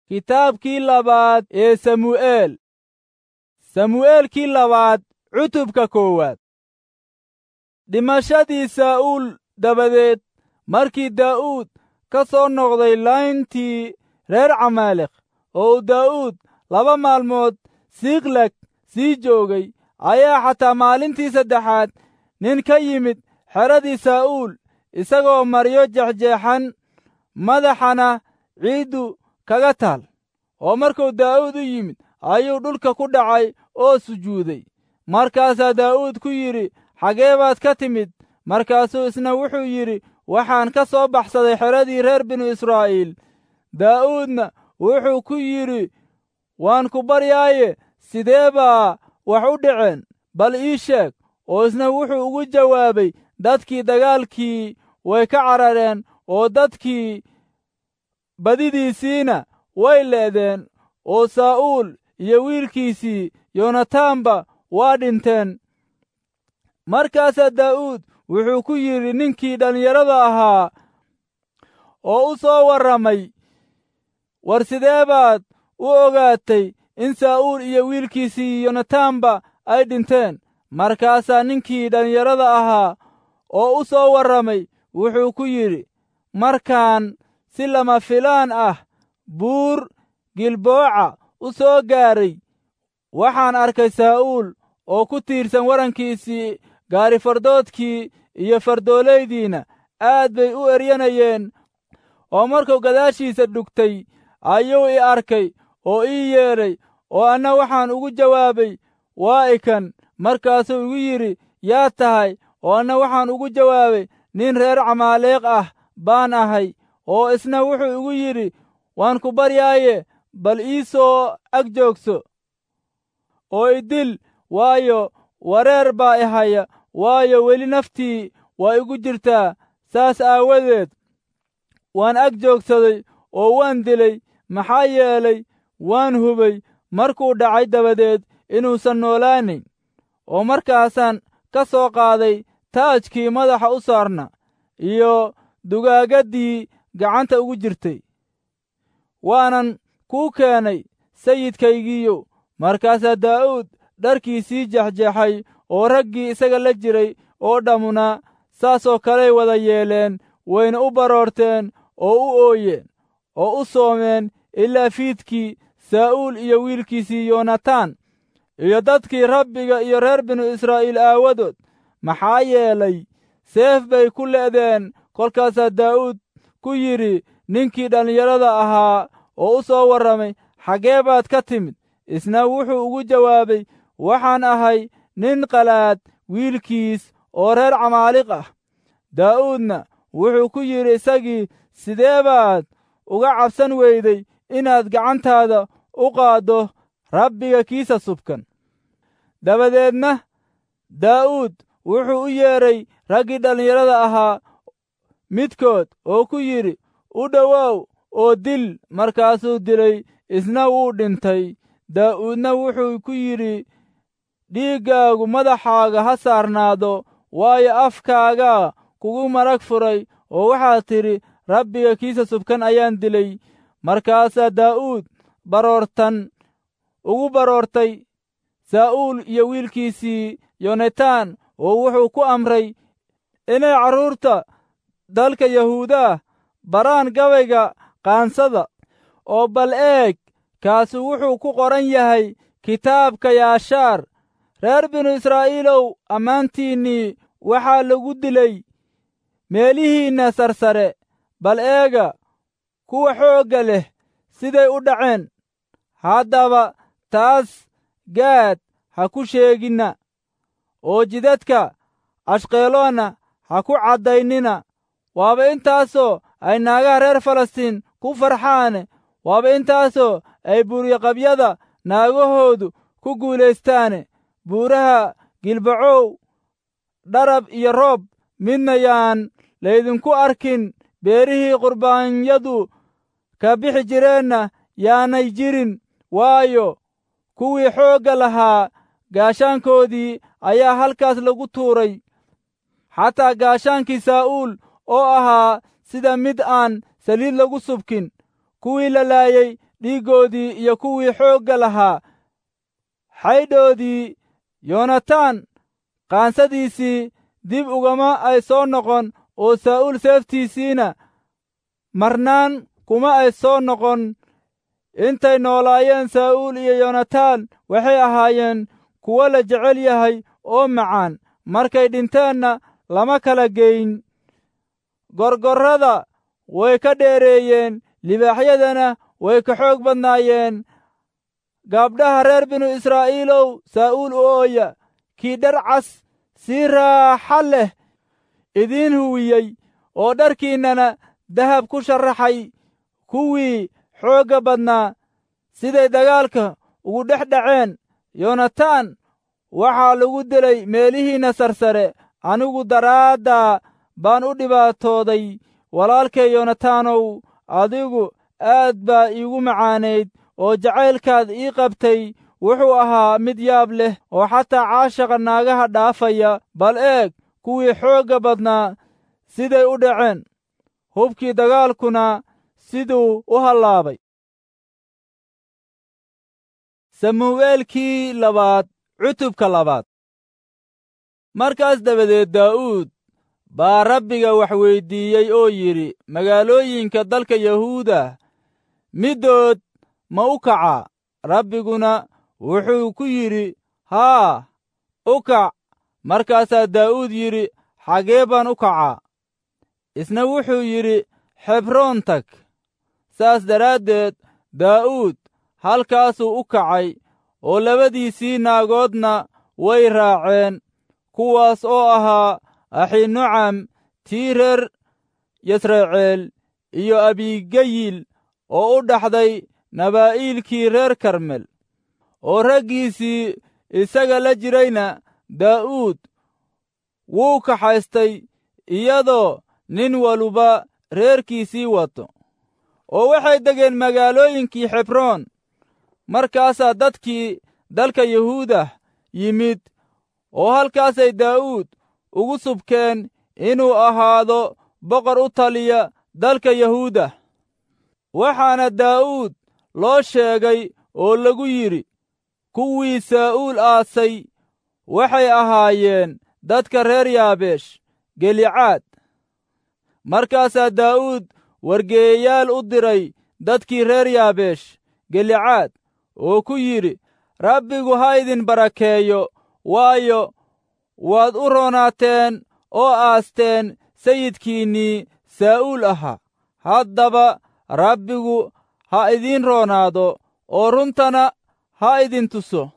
kitaabkii labaad ee samu'eel samu'eelkii labaad cutubka koowaad dhimashadii saa'uul dabadeed markii daa'uud ka soo noqday layntii reer camaaleq oo uu daa'uud laba maalmood siiklag sii joogay ayaa xataa maalintii saddexaad nin ka yimid xeradii saa'uul isagoo maryo jexjeexan madaxana ciiddu kaga taal oo markuu daa'uud u yimid ayuu dhulka ku dhacay oo sujuuday markaasaa daa'uud ku yidhi xagee baad ka timid markaasuu isna wuxuu yidhi waxaan ka soo baxsaday xeradii reer binu israa'iil daa'uudna wuxuu ku yidhi waan ku baryaaye sidee baa wax u dhaceen bal ii sheeg oo isna wuxuu ugu jawaabay dadkii dagaalkii way ka carareen oo dadkii badidiisiina way leedeen oo saa'uul iyo wiilkiisii yonataanba waa dhinteen markaasaa daa'uud wuxuu ku yidhi ninkii dhallinyarada ahaa oo u soo warramay war sidee baad u ogaatay in saa'uul iyo wiilkiisii yonataanba ay dhinteen markaasaa ninkii dhallinyarada ahaa oo u soo warramay wuxuu ku yidhi markaan si lama filaan ah buur gilbooca u soo gaaray waxaan arkay saa'uul oo ku tiirsan warankiisii gaarifardoodkii iyo fardoolaydiina aad bay u eryanayeen oo markuu gadaashiisa dhugtay ayuu i arkay oo ii yeedhay oo anna waxaan ugu jawaabay waa ikan markaasuu igu yidhi yaa tahay oo anna waxaan ugu jawaabay nin reer camaaleeq ah baan ahay oo isna wuxuu igu yidhi waan ku baryaaye bal ii soo ag joogso oo idil waayo wareer baa i haya waayo weli naftii waa igu jirtaa saas aawadeed waan ag joogsaday oo waan dilay maxaa yeelay waan hubay markuu dhacay dabadeed inuusan noolaanayn oo markaasaan ka soo qaaday taajkii madaxa u saarna iyo dugaagaddii gacanta ugu jirtay waanan kuu keenay sayidkaygiiyo markaasaa daa'uud dharkiisii jexjeexay oo raggii isaga la jiray oo dhammuna saasoo kaley wada yeeleen wayna u baroorteen oo u ooyeen oo u soomeen ilaa fiidkii saa'uul iyo wiilkiisii yoonataan iyo dadkii rabbiga iyo reer binu israa'iil aawadood maxaa yeelay seef bay ku le'deen kolkaasaa daa'uud ku yidhi ninkii dhallinyarada ahaa oo u soo warramay xaggee baad ka timid isna wuxuu ugu jawaabay waxaan ahay nin qalaad wiilkiis oo reer camaaliq ah daa'uudna wuxuu ku yidhi isagii sidee baad uga cabsan weyday inaad gacantaada u qaaddo rabbiga kiisa subkan dabadeedna daa'uud wuxuu u yeedhay raggii dhallinyarada ahaa midkood oo ku yidhi u dhowow oo dil markaasuu dilay isna wuu dhintay daa'uudna wuxuu ku yidhi dhiiggaagu madaxaaga ha saarnaado waayo afkaagaa kugu marag furay oo waxaad tidhi rabbiga kiisa subkan ayaan dilay markaasaa daa'uud baroortan ugu baroortay saa'uul iyo wiilkiisii yonataan oo wuxuu ku amray inay carruurta dalka yahuudaah baraan gabayga qaansada oo bal eeg kaasu wuxuu ku qoran yahay kitaabka yaashaar reer binu israa'iilow ammaantiinnii waxaa lagu dilay meelihiinna sarsare bal eega kuwa xoogga leh siday u dhaceen haddaba taas gaad ha ku sheeginna oo jidadka ashqeloonna ha ku caddaynina waaba intaasoo ay naagaha reer falastiin ku farxaane waaba intaasoo ay buuryoqabyada naagahoodu ku guulaystaane buuraha gilbacow dharab iyo roob midna yaan laydinku arkin beerihii qurbaanyadu ka bixi jireenna yaanay jirin waayo kuwii xoogga lahaa gaashaankoodii ayaa halkaas lagu tuuray xataa gaashaankii saa'uul oo ahaa sida mid aan saliid lagu subkin kuwii la laayey dhiiggoodii iyo kuwii xoogga lahaa xaydhoodii yoonataan qaansadiisii dib ugama ay soo noqon oo saa'uul seeftiisiina marnaan kuma ay soo noqon intay noolaayeen saa'uul iyo yoonataan waxay ahaayeen kuwo la jecel yahay oo macaan markay dhinteenna lama kala geyn gorgorrada way ka dheereeyeen libaaxyadana way ka xoog badnaayeen gaabdhaha reer binu israa'iilow saa'uul u ooya kii dhar cas si raaxa leh idiin huwiyey oo dharkiinnana dahab ku sharraxay kuwii xoogga badnaa siday dagaalka ugu dhex dhaceen yoonataan waxaa lagu dilay meelihiinna sarsare anigu daraaddaa baan u dhibaatooday walaalkay yoonataanow adigu aad baa iigu macaanayd oo jacaylkaad ii qabtay wuxuu ahaa mid yaab leh oo xataa caashaqa naagaha dhaafaya bal eeg kuwii xoogga badnaa siday u dhaceen hubkii dagaalkuna siduu u hallaabay samu'eelkii labaad cutubka labaad markaas dabadeed daa'uud baa rabbiga wax weyddiiyey oo yidhi magaalooyinka dalka yahuuda middood ma u kacaa rabbiguna wuxuu ku yidhi haa u kac markaasaa daa'uud yidhi xagee baan u kacaa isna wuxuu yidhi xebroon tag saas daraaddeed daa'uud halkaasuu u kacay oo labadiisii naagoodna way raaceen kuwaas oo ahaa axinucam tii reer yasraceel iyo abigayil oo u dhaxday nabaa'iilkii reer karmel oo raggiisii isaga la jirayna daa'uud wuu kaxaystay iyadoo nin waluba reerkiisii wato oo waxay degeen magaalooyinkii xebroon markaasaa dadkii dalka yahuuda yimid oo halkaasay daa'uud ugu subkeen inuu ahaado boqor u taliya dalka yahuuda waxaana daa'uud loo sheegay oo lagu yidhi kuwii saa'uul aasay waxay ahaayeen dadka reer yaabeesh gelicaad markaasaa daa'uud wargeeyayaal u diray dadkii reer yaabeesh gelicaad oo ku yidhi rabbigu ha idin barakeeyo waayo waad u roonaateen oo aasteen sayidkiinnii saa'uul ahaa haddaba rabbigu ha idiin roonaado oo runtana ha idin tuso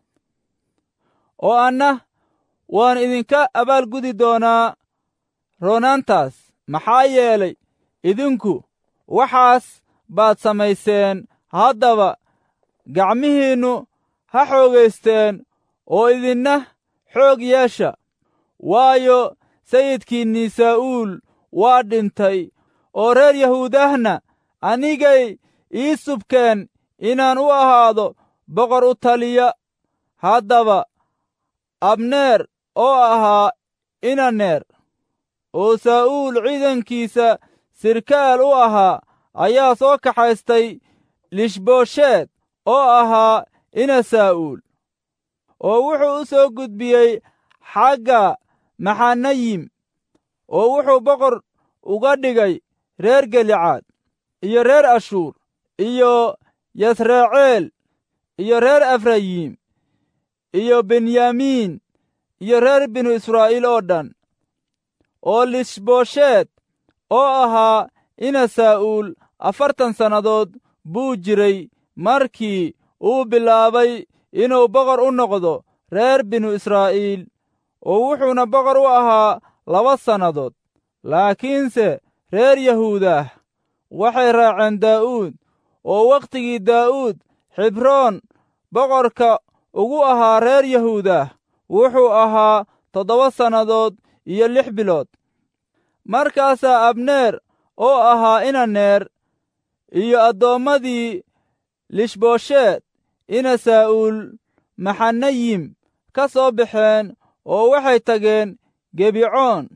oo anna waan idinka abaalgudi doonaa roonaantaas maxaa yeelay idinku waxaas baad samayseen haddaba gacmihiinnu ha xoogaysteen oo idinna xoog yeesha waayo sayidkiinnii saa'uul waa dhintay oo reer yahuudahna anigay ii subkeen inaan u ahaado boqor u taliya haddaba abneer oo ahaa inaneer oo saa'uul ciidankiisa sirkaal u ahaa ayaa soo kaxaystay lishboosheed oo ahaa ina saa'uul oo wuxuu u soo gudbiyey xagga maxanayim oo wuxuu boqor uga dhigay reer gelicaad iyo reer ashuur iyo yasraceel iyo reer efrayim iyo benyamiin iyo reer binu israa'iil oo dhan oo lishboosheed oo ahaa ina saa'uul afartan sannadood buu jiray markii uu bilaabay inuu boqor u noqdo reer binu israa'iil oo wuxuuna boqor u ahaa laba sannadood laakiinse reer yahuudah waxay raaceen daa'uud oo wakhtigii daa'uud xibroon boqorka ugu ahaa reer yahuudah wuxuu ahaa toddoba sannadood iyo lix bilood markaasaa abneer oo ahaa inaneer iyo addoommadii lishboosheed ina saa'uul maxanayim ka soo baxeen oo waxay tageen gebicoon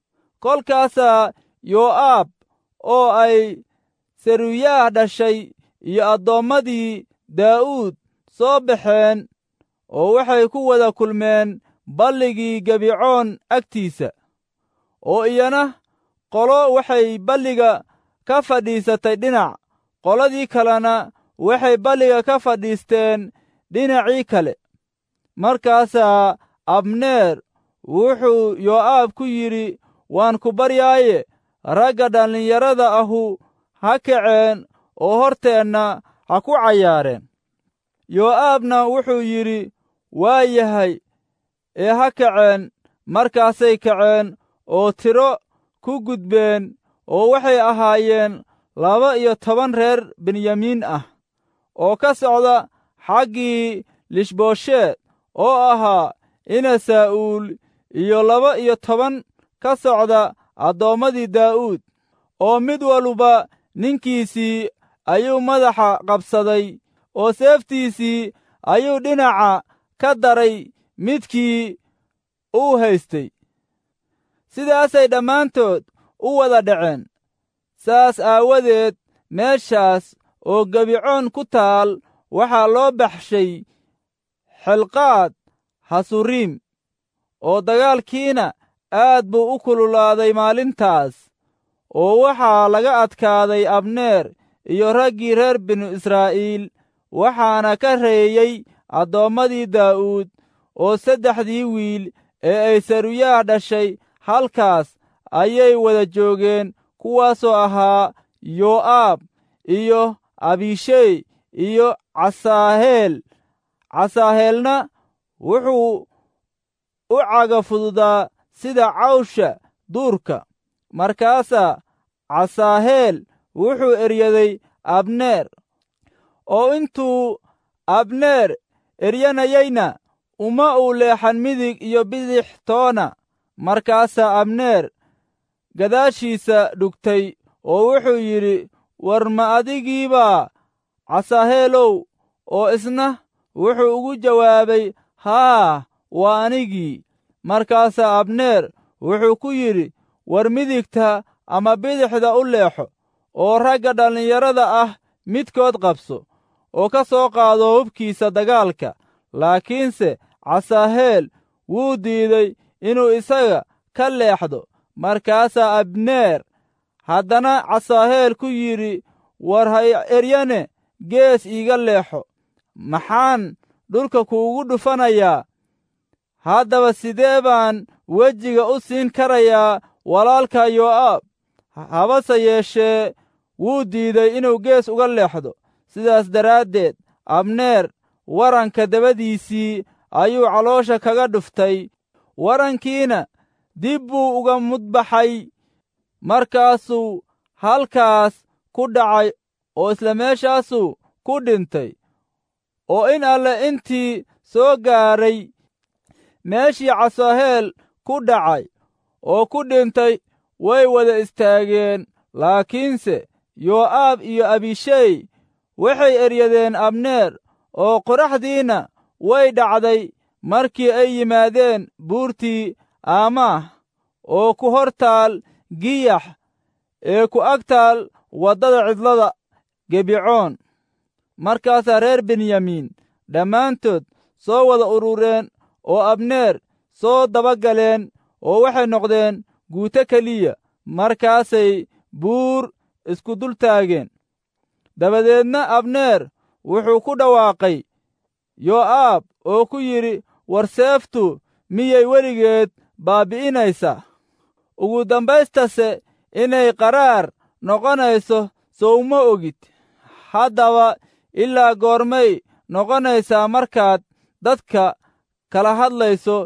kolkaasaa yoo'aab oo ay seruyaah dhashay iyo addoommadii daa'uud soo baxeen oo waxay ku wada kulmeen balligii gebicoon agtiisa oo iyana qolo waxay balliga ka fadhiisatay dhinac qoladii kalena waxay balliga ka fadhiisteen dhinacii kale markaasaa abneer wuxuu yoo'aab ku yidhi waan ku baryaaye ragga dhallinyarada ahu ha kaceen oo horteenna ha ku cayaareen yoo'aabna wuxuu yidhi waa yahay ee ha kaceen markaasay kaceen oo tiro ku gudbeen oo waxay ahaayeen laba iyo toban reer benyamiin ah oo ka socda xaggii lishboosheed oo ahaa ina saa'uul iyo laba iyo toban ka socda addoommadii daa'uud oo mid waluba ninkiisii ayuu madaxa qabsaday oo seeftiisii ayuu dhinaca ka daray midkii uu haystay sidaasay dhammaantood u wada dhaceen saas aawadeed meeshaas oo gebicoon ku taal waxaa loo baxshay xelqaad hasuriim oo dagaalkiina aad buu u kululaaday maalintaas oo waxaa laga adkaaday abneer iyo raggii reer binu israa'iil waxaana ka reeyey addoommadii daa'uud oo saddexdii wiil ee ay saruyaah dhashay halkaas ayay wada joogeen kuwaasoo ahaa yoo'aab iyo abishey iyo casaaheel casaaheelna wuxuu u caga fududaa sida cawsha duurka markaasaa casaaheel wuxuu eryaday abneer oo intuu abneer eryanayeyna uma uu leexan midig iyo bidix toona markaasaa abneer gadaashiisa dhugtay oo wuxuu yidhi war ma adigiibaa casaaheelow oo isna wuxuu ugu jawaabay haa waa anigii markaasaa abneer wuxuu ku yidhi war midigta ama bidixda u leexo oo ragga dhallinyarada ah midkood qabso oo ka soo qaado hubkiisa dagaalka laakiinse casaaheel wuu diiday inuu isaga ka leexdo markaasaa abneer haddana casaaheel ku yidhi war ha eryane gees iiga leexo maxaan dhulka kuugu dhufanayaa haddaba sidee baan wejiga u siin karayaa walaalka yoo'aab habase yeeshee wuu diiday inuu gees uga leexdo sidaas daraaddeed abneer waranka dabadiisii ayuu caloosha kaga dhuftay warankiina dib buu uga mudbaxay markaasuu halkaas ku dhacay oo isla meeshaasuu ku dhintay oo in alle intii soo gaaray meeshii casaaheel ku dhacay oo ku dhintay way wada istaageen laakiinse yoo'aab iyo abishey waxay eryadeen abneer oo qoraxdiina way dhacday markii ay yimaadeen buurtii aamaah oo ku hor taal giyax ee ku ag taal waddada cidlada gebicoon markaasaa reer benyamiin dhammaantood soo wada urureen oo abneer soo daba galeen oo waxay noqdeen guuto keliya markaasay buur isku dul taageen dabadeedna abneer wuxuu ku dhawaaqay yoo'aab oo ku yidhi war seeftu miyay weligeed baabbi'inaysaa ugu dambaystase inay qaraar noqonayso sowma ogid haddaba ilaa goormay noqonaysaa markaad dadka kala hadlayso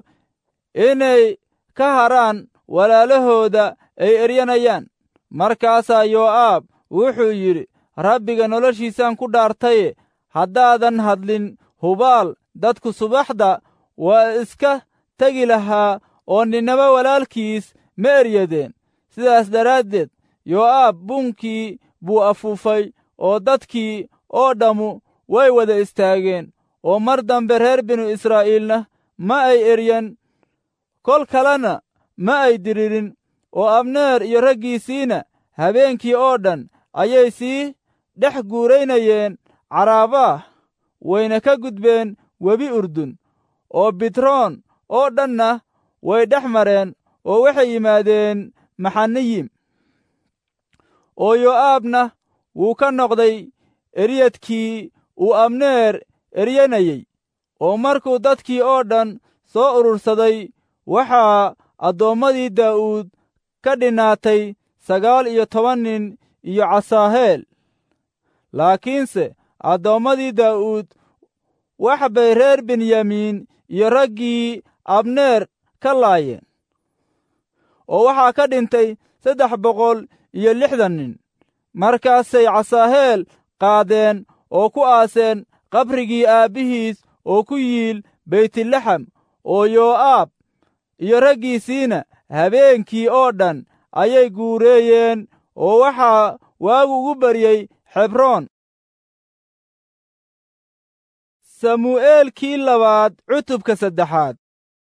inay ka haraan walaalahooda ay eryanayaan markaasaa yoo'aab wuxuu yidhi rabbiga noloshiisaan ku dhaartaye haddaadan hadlin hubaal dadku subaxda waa iska tegi lahaa oo ninnaba walaalkiis ma eryadeen sidaas daraaddeed yoo'aab buunkii buu afuufay oo dadkii oo dhammu way wada istaageen oo mar dambe reer binu israa'iilna ma ay eryan kol kalena ma ay diririn oo abneer iyo raggiisiina habeenkii oo dhan ayay sii dhex guuraynayeen caraabah wayna ka gudbeen webi urdun oo bitroon oo dhanna way dhex mareen oo waxay yimaadeen maxaniyim oo yo'aabna wuu ka noqday eryadkii uu abneer eryanayey oo markuu dadkii oo dhan soo urursaday waxaa addoommadii daa'uud ka dhinaatay sagaal iyo toban nin iyo casaaheel laakiinse addoommadii daa'uud wax bay reer benyamiin iyo raggii abneer ka laayeen oo waxaa ka dhintay saddex boqol iyo lixdan nin markaasay casaaheel qaadeen oo ku aaseen qabrigii aabbihiis oo ku yiil beytlaxam oo yoo'aab iyo raggiisiina habeenkii oo dhan ayay guureeyeen oo waxaa waagu ugu baryey xebroon samu'eelkii labaad cutubka saddexaad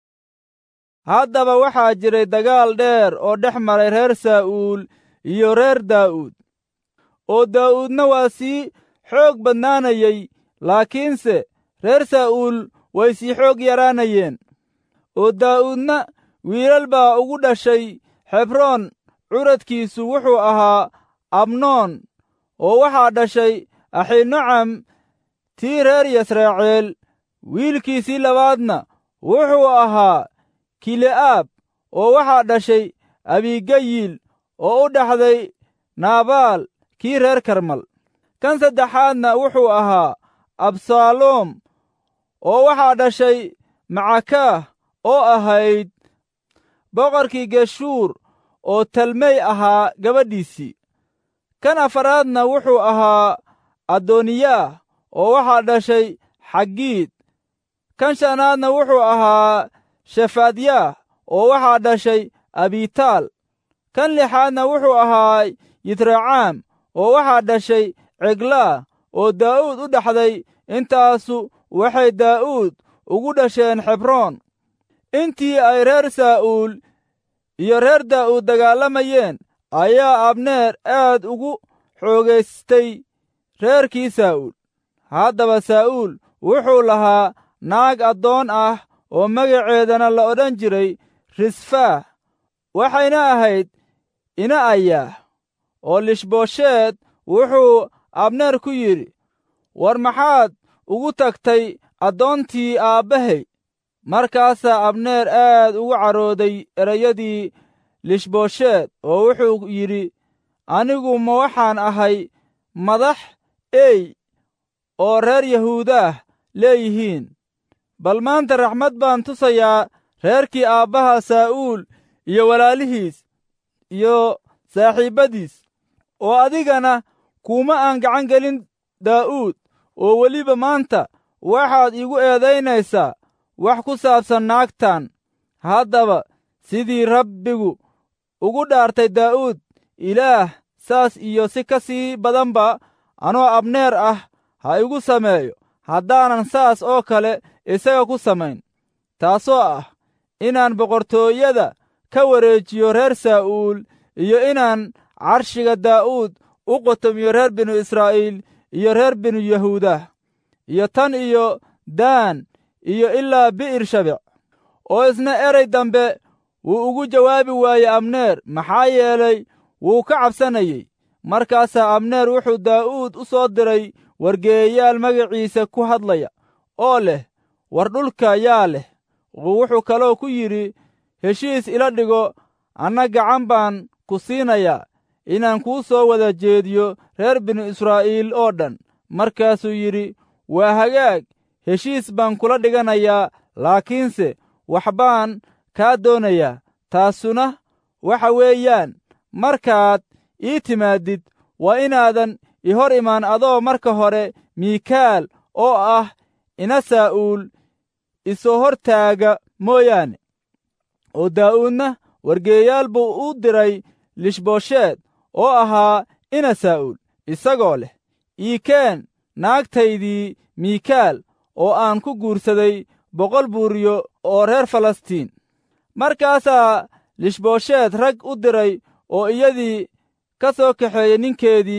haddaba waxaa jiray dagaal dheer oo dhex maray reer saa'uul iyo reer daa'uud oo daa'uudna waa sii xoog badnaanayey laakiinse reer saa'uul way sii xoog yaraanayeen oo daa'uudna wiilal baa ugu dhashay xebroon curadkiisu wuxuu ahaa abnoon oo waxaa dhashay axinocam tii reer yasraaciil wiilkiisii labaadna wuxuu ahaa kile'aab oo waxaa dhashay abigayil oo u dhaxday naabaal kii reer karmal kan saddexaadna wuxuu ahaa absaaloom oo waxaa dhashay macakaah oo ahayd boqorkii geshuur oo talmey ahaa gabadhiisii kan afaraadna wuxuu ahaa adooniyaah oo waxaa dhashay xaggiid kan shanaadna wuxuu ahaa shefaadyaah oo waxaa dhashay abitaal kan lixaadna wuxuu ahaa yitracaam oo waxaa dhashay ceglaa oo daa'uud u dhaxday intaasu waxay daa'uud ugu dhasheen xebroon intii ay reer saa'uul iyo reer daa'uud dagaalamayeen ayaa abneer aad ugu xoogaystay reerkii saa'uul haddaba saa'uul wuxuu lahaa naag addoon ah oo magaceedana la odhan jiray risfaah waxayna ahayd ina ayaah oo lishboosheed wuxuu abneer ku yidhi war maxaad ugu tagtay addoontii aabbahay markaasaa abneer aad ugu carooday erayadii lishboosheed oo wuxuu yidhi anigu ma waxaan ahay madax ey oo reer yahuudaah leeyihiin bal maanta raxmad baan tusayaa reerkii aabbaha saa'uul iyo walaalihiis iyo saaxiibbadiis oo adigana kuuma aan gacan gelin daa'uud oo weliba maanta waxaad iigu eedaynaysaa wax ku saabsan naagtan haddaba sidii rabbigu ugu dhaartay daa'uud ilaah saas iyo si ka sii badanba anoo abneer ah ha igu sameeyo haddaanan saas oo kale isaga ku samayn taasoo ah inaan boqortooyada ka wareejiyo reer saa'uul iyo inaan carshiga daa'uud u qotomiyo reer binu israa'iil iyo reer binu yahuudah iyo tan iyo daan iyo ilaa bi'ir shabec oo isna erey dambe wuu ugu jawaabi waayey abneer maxaa yeelay wuu ka cabsanayey markaasaa abneer wuxuu daa'uud u soo diray wargeeyayaal magaciisa ku hadlaya oo leh war dhulka yaa leh wuxuu kaloo ku yidhi heshiis ila dhigo anna gacan baan ku siinayaa inaan kuu soo wada jeediyo reer binu israa'iil oo dhan markaasuu yidhi waa hagaag heshiis baan kula dhiganayaa laakiinse wax baan kaa doonayaa taasuna waxa weeyaan markaad ii timaadid waa inaadan i hor imaan adoo marka hore miikaal oo ah ina saa'uul isoo hor taaga mooyaane oo daa'uudna wargeeyaal buu u diray lishboosheed oo ahaa ina saa'uul isagoo leh iikeen naagtaydii miikaal oo aan ku guursaday boqol buuriyo oo reer falastiin markaasaa lishboosheed rag u diray oo iyadii ka soo kaxeeyey ninkeedii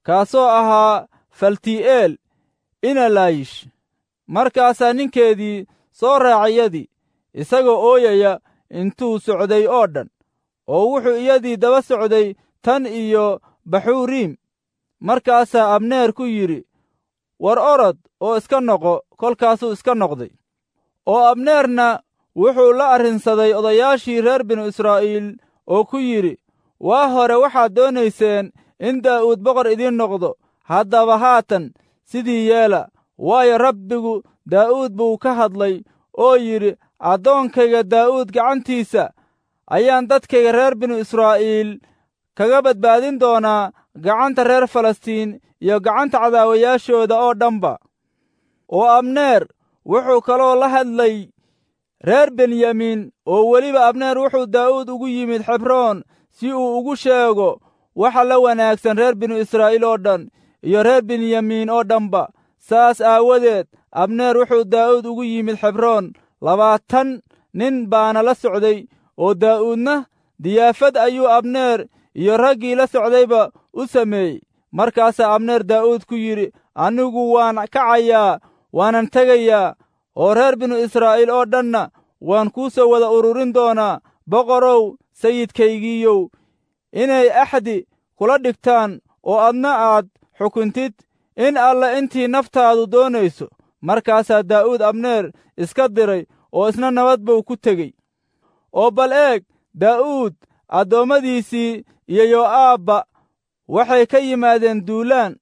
kaasoo ahaa falti'eel inalayish markaasaa ninkeedii soo raacay iyadii isagoo ooyaya intuu socday oo dhan oo wuxuu iyadii daba socday tan iyo baxuuriim markaasaa abneer ku yidhi war orod oo iska noqo kolkaasuu iska noqday oo abneerna wuxuu la arrinsaday odayaashii reer binu israa'iil oo ku yidhi waa hore waxaad doonayseen in daa'uud boqor idiin noqdo haddaba haatan sidii yeela waayo rabbigu daa'uud buu ka hadlay oo yidhi addoonkayga daa'uud gacantiisa ayaan dadkayga reer binu israa'iil kaga badbaadin doonaa gacanta reer falastiin iyo gacanta cadaawayaashooda oo dhanba oo abneer wuxuu kaloo la hadlay reer benyamiin oo weliba abneer wuxuu daa'uud ugu yimid xebroon si uu ugu sheego waxa la wanaagsan reer binu israa'iil oo dhan iyo reer benyamiin oo dhanba saas aawadeed abneer wuxuu daa'uud ugu yimid xebroon labaatan nin baana la socday oo daa'uudna diyaafad ayuu abneer iyo raggii la socdayba u sameeyey markaasaa abneer daa'uud ku yidhi anigu waan kacayaa waanan tegayaa oo reer binu israa'iil oo dhanna waan kuu soo wada ururin doonaa boqorow sayidkaygiiyow inay axdi kula dhigtaan oo adna aad xukuntid in alla intii naftaadu doonayso markaasaa daa'uud abneer iska diray oo isna nabad buu ku tegey oo bal eeg daa'uud addoommadiisii iyo yo'aabba waxay ka yimaadeen duulaan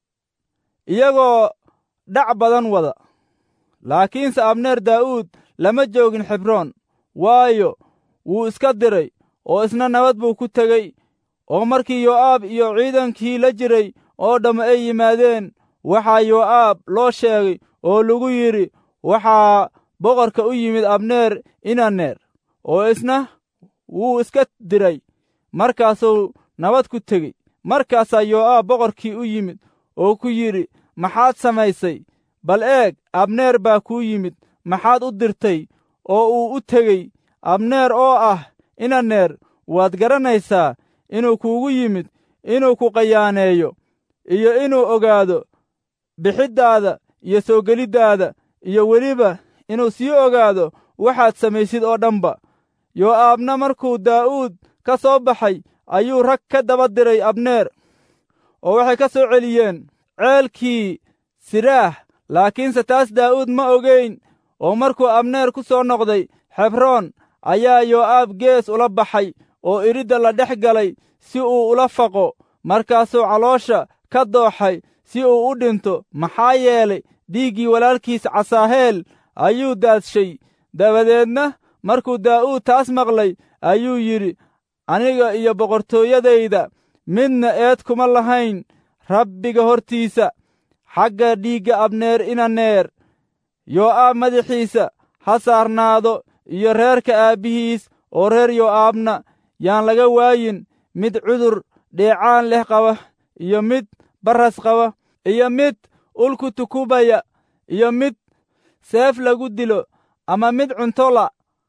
iyagoo dhac badan wada laakiinse abneer daa'uud lama joogin xibroon waayo wuu iska diray oo isna nabad buu ku tegey oo markii yo'aab iyo ciidankii la jiray oo dhamma ay yimaadeen waxaa yo'aab loo sheegay oo lagu yidhi waxaa boqorka u yimid abneer inaneer oo isna wuu iska diray markaasuu nabad ku tegey markaasaa yo'aab boqorkii u yimid oo ku yidhi maxaad samaysay bal eeg abneer baa kuu yimid maxaad u dirtay oo uu u tegey abneer oo ah inaneer waad garanaysaa inuu kuugu yimid inuu ku qayaaneeyo iyo inuu ogaado bixiddaada iyo soo geliddaada iyo weliba inuu sii ogaado waxaad samaysid oo dhanba yo'aabna markuu daa'uud ka soo baxay ayuu rag ka daba diray abneer oo waxay ka soo celiyeen ceelkii siraah laakiinse taas daa'uud ma ogayn oo markuu abneer ku soo noqday xebroon ayaa yo'aab gees ula baxay oo iridda la dhex galay si uu ula faqo markaasuu caloosha ka dooxay si uu u dhinto maxaa yeelay dhiiggii walaalkiis casaaheel ayuu daadshay dabadeedna markuu daa'uud taas maqlay ayuu yidhi aniga iyo boqortooyadayda midna eed kuma lahayn rabbiga hortiisa xagga dhiigga abneer inaneer yo'aab madaxiisa ha saarnaado iyo reerka aabbihiis oo reer yo'aabna yaan laga waayin mid cudur dheecaan leh qaba iyo mid barras qaba iyo mid ulku tukubaya iyo mid seef lagu dilo ama mid cuntola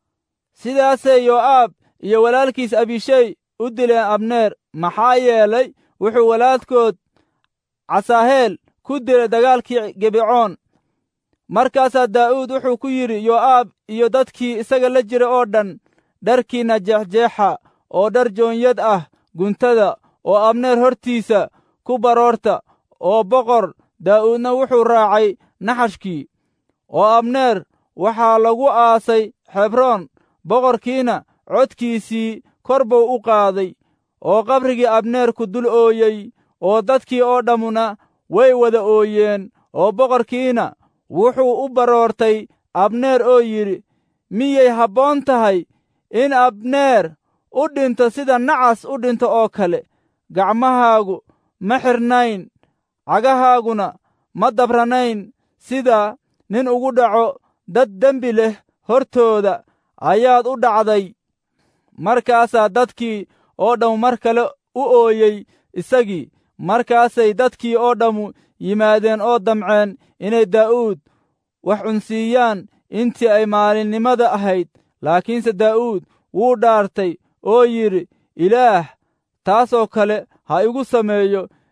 sidaasay yo'aab iyo walaalkiis abishey u dileen abneer maxaa yeelay wuxuu walaalkood casaaheel ku dilay dagaalkii gebicoon markaasaa daa'uud wuxuu ku yidhi yo'aab iyo dadkii isaga la jira oo dhan dharkiinna jeexjeexa oo dhar joonyad ah guntada oo abneer hortiisa ku baroorta oo boqor daa'uudna wuxuu raacay naxashkii oo abneer waxaa lagu aasay xebroon boqorkiina codkiisii kor buu u qaaday oo qabrigii abneer ku dul ooyey oo dadkii oo dhammuna way wada ooyeen oo boqorkiina wuxuu u baroortay abneer oo yidhi miyay habboon tahay in abneer u dhinto sida nacas u dhinto oo kale gacmahaagu ma xirnayn cagahaaguna ma dabranayn sida nin ugu dhaco dad dembi leh hortooda ayaad u dhacday markaasaa dadkii oo dhammu mar kale u ooyey isagii markaasay dadkii oo dhammu yimaadeen oo damceen inay daa'uud wax cunsiiyaan intii ay maalinnimada ahayd laakiinse daa'uud wuu dhaartay oo yidhi ilaah taasoo kale ha igu sameeyo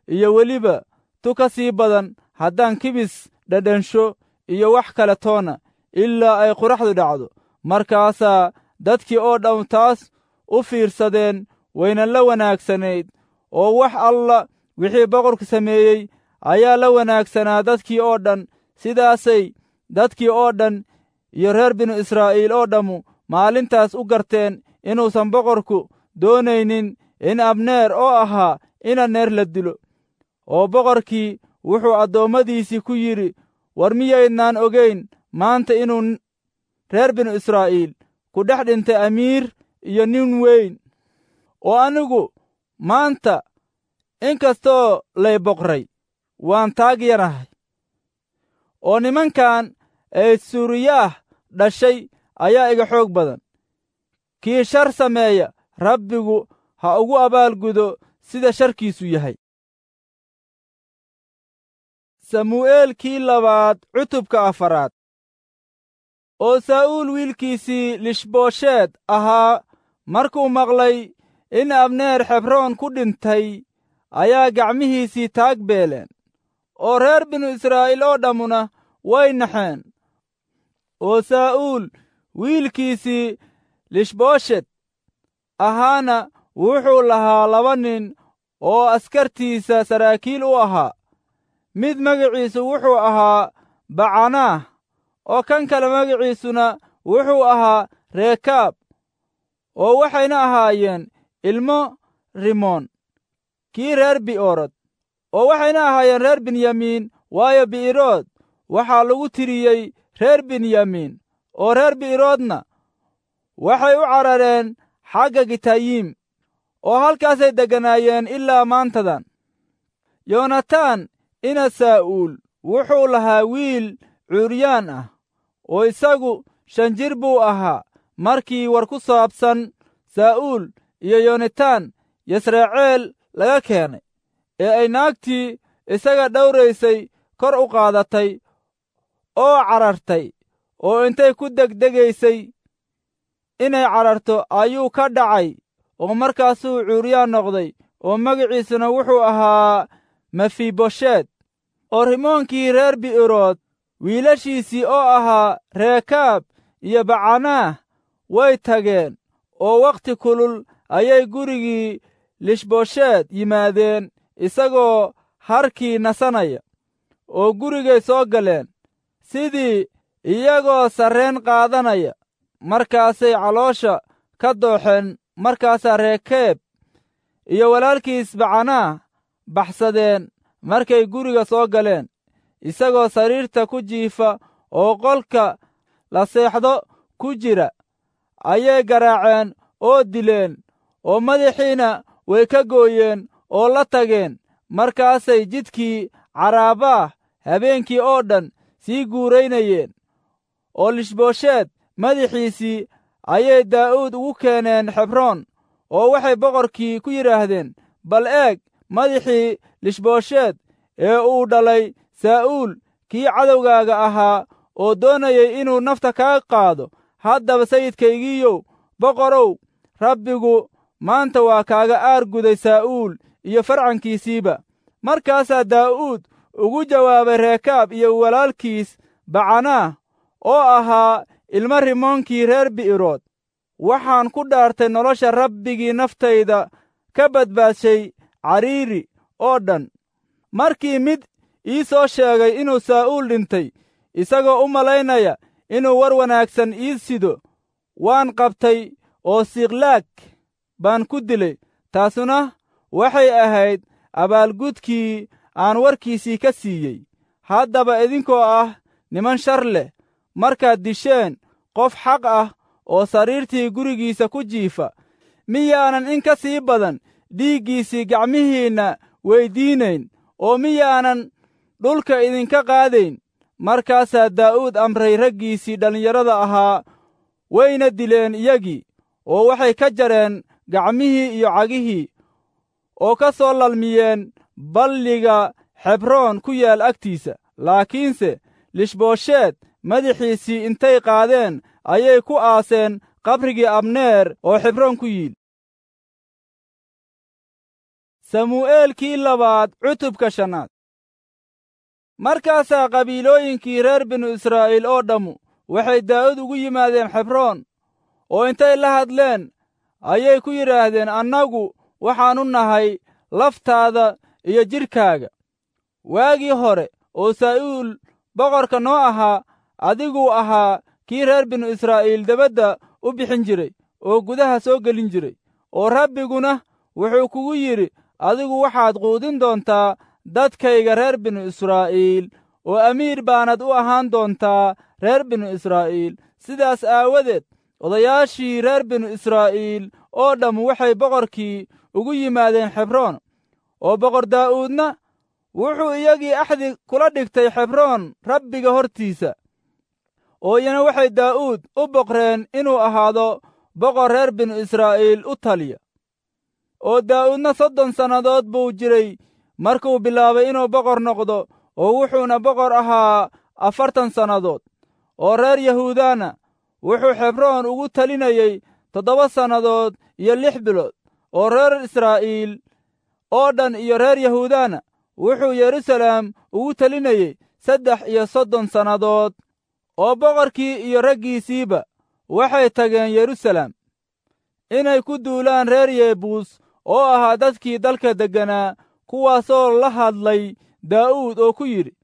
iyo weliba tu ka sii badan haddaan kibis dhadhansho iyo wax kale toona ilaa ay quraxdu dhacdo markaasaa dadkii oo dhan taas u fiirsadeen wayna la wanaagsanayd oo wax alla wixii boqorku sameeyey ayaa la wanaagsanaa dadkii oo dhan sidaasay dadkii oo dhan iyo reer binu israa'iil oo dhammu maalintaas u garteen inuusan boqorku doonaynin in abneer oo ahaa ina neer la dilo oo boqorkii wuxuu addoommadiisii ku yidhi war miyaydnaan ogayn maanta inuu reer binu israa'iil ku dhex dhintay amiir iyo nin weyn oo anigu maanta in kastoo lay boqray waan taag yarahay oo nimankan ee suuriyaah dhashay ayaa iga xoog badan kii shar sameeya rabbigu ha ugu abaalgudo sida sharkiisu yahay samu'eelkii labaad cutubka afaraad oo saa'uul wiilkiisii lishboosheed ahaa markuu maqlay in abneer xebroon ku dhintay ayaa gacmihiisii taag beeleen oo reer binu israa'iil oo dhammuna way naxeen oo saa'uul wiilkiisii lishbooshet ahaana wuxuu lahaa laba nin oo askartiisa saraakiil u ahaa mid magaciisu wuxuu ahaa bacanaah oo kan kale magaciisuna wuxuu ahaa reekaab oo waxayna ahaayeen ilmo rimoon kii reer bi'oorod oo waxayna ahaayeen reer binyamiin waayo bi'irood waxaa lagu tiriyey reer binyamiin oo reer bi'iroodna waxay u carareen xagga gitayiim oo halkaasay degganaayeen ilaa maantadan yoonataan ina saa'uul wuxuu lahaa wiil cuuryaan ah oo isagu shan jir buu ahaa markii war ku saabsan saa'uul iyo yonitaan yasraceel laga keenay ee ay naagtii isaga dhowraysay kor u qaadatay oo carartay oo intay ku degdegaysay inay cararto ayuu ka dhacay oo markaasuu cuuryaan noqday oo magaciisuna wuxuu ahaa mefibosheed oo rimoonkii reer bi'irood wiilashiisii oo ahaa reekaab iyo bacanaah way tageen oo wakhti kulul ayay gurigii lishbosheed yimaadeen isagoo harkii nasanaya oo gurigay soo galeen sidii iyagoo sarreen qaadanaya markaasay caloosha ka dooxeen markaasaa reekeeb iyo walaalkiis bacanaah baxsadeen markay guriga soo galeen isagoo sariirta ku jiifa oo qolka la seexdo ku jira ayay garaaceen oo dileen oo madaxiina way ka gooyeen oo la tageen markaasay jidkii caraabaah habeenkii oo dhan sii guuraynayeen oo lishboosheed madaxiisii ayay daa'uud ugu keeneen xebroon oo waxay boqorkii ku yidhaahdeen bal eeg madaxii lishboosheed ee uu dhalay saa'uul kii cadowgaaga ahaa oo doonayay inuu nafta kaa qaado haddaba sayidkaygiiyow boqorow rabbigu maanta waa kaaga aar guday saa'uul iyo farcankiisiiba markaasaa daa'uud ugu jawaabay reekaab iyo walaalkiis bacanaah oo ahaa ilmo rimoonkii reer bi'irood waxaan ku dhaartay nolosha rabbigii naftayda ka badbaadshay cariiri oo dhan markii mid ii soo sheegay inuu saa'uul dhintay isagoo u malaynaya inuu war wanaagsan ii sido waan qabtay oo siklaag baan ku dilay taasuna waxay ahayd abaalgudkii aan warkiisii ka siiyey haddaba idinkoo ah niman shar leh markaad disheen qof xaq ah oo sariirtii gurigiisa ku jiifa miyaanan in ka sii badan dhiiggiisii gacmihiinna weyddiinayn oo miyaanan dhulka idinka qaadayn markaasaa daa'uud amray raggiisii dhallinyarada ahaa wayna dileen iyagii oo waxay ka jareen gacmihii iyo cagihii oo ka soo lalmiyeen balliga xebroon ku yaal agtiisa laakiinse lishboosheed madaxiisii intay qaadeen ayay ku aaseen qabrigii abneer oo xebroon ku yiil samu'eelkii labaad cutubka shanaad markaasaa qabiilooyinkii reer binu israa'iil oo dhammu waxay daa'ud ugu yimaadeen xebroon oo intay la hadleen ayay ku yidhaahdeen annagu waxaannu nahay laftaada iyo jidhkaaga waagii hore oo saa'uul boqorka noo ahaa adiguu ahaa kii reer binu israa'iil debadda u bixin jiray oo gudaha soo gelin jiray oo rabbiguna wuxuu kugu yidhi adigu waxaad quudin doontaa dadkayga reer binu israa'iil oo amiir baanad u ahaan doontaa reer binu israa'iil sidaas aawadeed odayaashii reer binu israa'iil oo dhammu waxay boqorkii ugu yimaadeen xebroon oo boqor daa'uudna wuxuu iyagii axdi kula dhigtay xebroon rabbiga hortiisa oo iyana waxay daa'uud u boqreen inuu ahaado boqor reer binu israa'iil u taliya oo daa'uudna soddon sannadood buu jiray markuu bilaabay inuu boqor noqdo oo wuxuuna boqor ahaa afartan sannadood oo reer yahuudana wuxuu xebroon ugu talinayey toddoba sannadood iyo lix bilood oo reer israa'iil oo dhan iyo reer yahuudana wuxuu yeruusaleem ugu telinayey saddex iyo soddon sannadood oo boqorkii iyo raggiisiiba waxay tageen yeruusaleem inay ku duulaan reer yebuus oo ahaa dadkii dalka degganaa kuwaasoo la hadlay daa'uud oo ku yidhi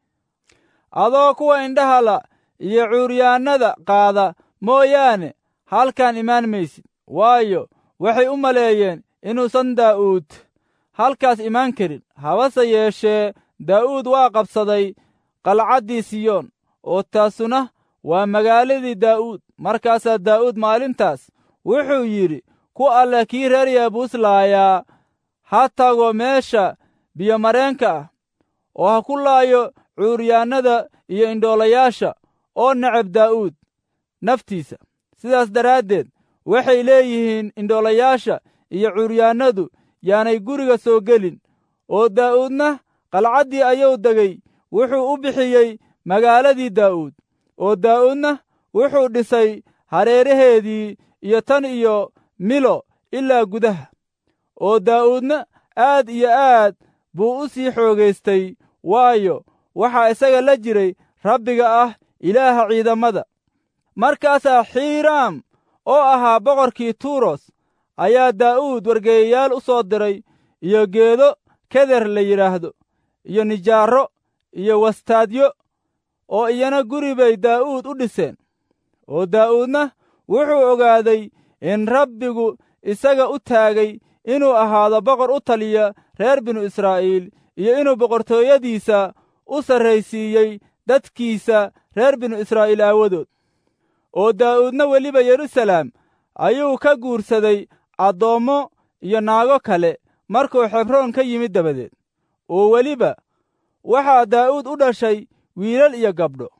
adoo kuwa indhaha la iyo cuuryaannada qaada mooyaane halkan imaan maysid waayo waxay u maleeyeen inuusan daa'uud halkaas imaan karin habase yeeshee daa'uud waa qabsaday qalcaddii siyoon oo taasuna waa magaaladii daa'uud markaasaa daa'uud maalintaas wuxuu yidhi ku alle kii reer yebuus laayaa ha tago meesha biyomareenka ah oo ha ku laayo cuuryaannada iyo indhoolayaasha oo necab daa'uud naftiisa sidaas daraaddeed waxay leeyihiin indhoolayaasha iyo cuuryaannadu yaanay guriga soo gelin oo daa'uudna qalcaddii ayuu degay wuxuu u bixiyey magaaladii daa'uud oo daa'uudna wuxuu dhisay hareeraheedii iyo tan iyo milo ilaa gudaha oo daa'uudna aad iyo aad buu u sii xoogaystay waayo waxaa isaga la jiray rabbiga ah ilaaha ciidamada markaasaa xiiraam oo ahaa boqorkii tuuros ayaa daa'uud wargeeyayaal u soo diray iyo geedo keder la yidhaahdo iyo nijaarro iyo wastaadyo oo iyana guri bay daa'uud u dhiseen oo daa'uudna wuxuu ogaaday in rabbigu isaga u taagay inuu ahaado boqor u taliya reer binu israa'iil iyo inuu boqortooyadiisa u sarraysiiyey dadkiisa reer binu israa'iil aawadood oo daa'uudna weliba yeruusaleem ayuu ka guursaday addoommo iyo naago kale markuu xebroon ka yimid dabadeed oo weliba waxaa daa'uud u dhashay wiilal iyo gabdho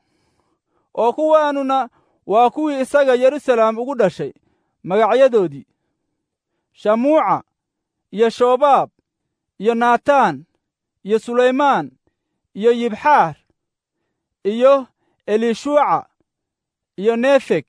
oo kuwaanuna waa kuwii isaga yeruusaleem ugu dhashay magacyadoodii shamuuca iyo shobaab iyo naataan iyo sulaymaan iyo yibxaar iyo elishuuca iyo nefeg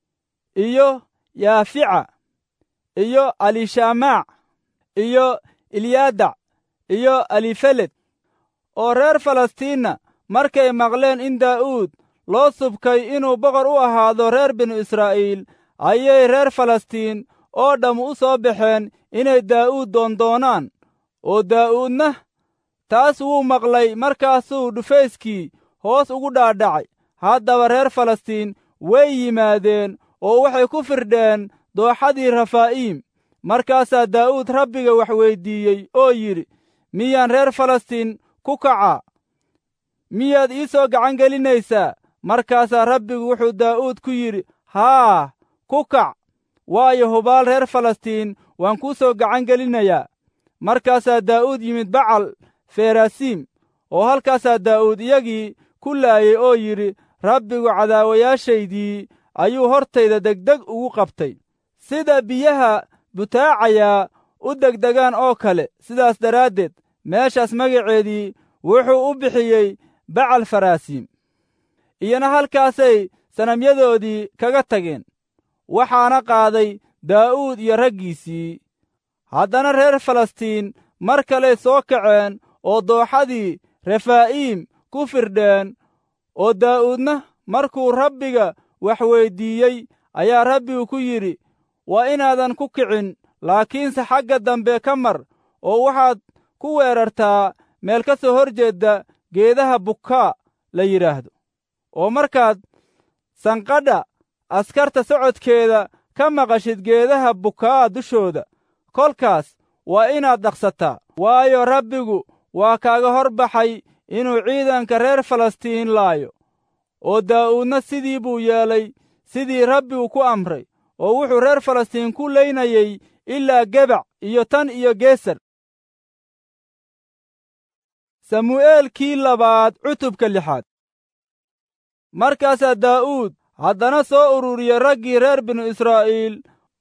iyo yaafica iyo alishamaac iyo ilyadac iyo alifeled oo reer falastiinna markay maqleen in daa'uud loo subkay inuu boqor u ahaado reer binu israa'iil ayay reer falastiin oo dhammu u soo baxeen inay daa'uud doondoonaan oo daa'uudna taas wuu maqlay markaasuu dhufayskii hoos ugu dhaadhacay haddaba reer falastiin way yimaadeen oo waxay ku firdheen dooxadii rafaa'iim markaasaa daa'uud rabbiga wax weyddiiyey oo yidhi miyaan reer falastiin ku kacaa miyaad ii soo gacan gelinaysaa markaasaa rabbigu wuxuu daa'uud ku yidhi haa ku kac waayo hubaal reer falastiin waan kuu soo gacan gelinayaa markaasaa daa'uud yimid bacal ferasiim oo halkaasaa daa'uud iyagii ku laayay oo yidhi rabbigu cadaawayaashaydii ayuu hortayda degdeg ugu qabtay sida biyaha butaacayaa u degdegaan oo kale sidaas daraaddeed meeshaas magaceedii wuxuu u bixiyey bacal faraasiim iyana halkaasay sanamyadoodii kaga tageen waxaana qaaday daa'uud iyo raggiisii haddana reer falastiin mar kaley soo kaceen oo dooxadii refaa'iim ku firdheen oo daa'uudna markuu rabbiga wax weyddiiyey ayaa rabbigu ku yidhi waa inaadan ku kicin laakiinse xagga dambe ka mar oo waxaad ku weerartaa meel ka soo hor jeedda geedaha bukaa la yidhaahdo oo markaad sanqadha askarta socodkeeda ka maqashid geedaha bukaa dushooda kolkaas waa inaad dhaqsataa waayo rabbigu waa kaaga hor baxay inuu ciidanka reer falastiin laayo oo daa'uudna sidii buu yeelay sidii rabbigu ku amray oo wuxuu reer falastiin ku laynayey ilaa gebac iyo tan iyo geesar samu'eelkii labaad cutubka lixaad markaasaa daa'uud haddana soo ururiyey raggii reer binu israa'iil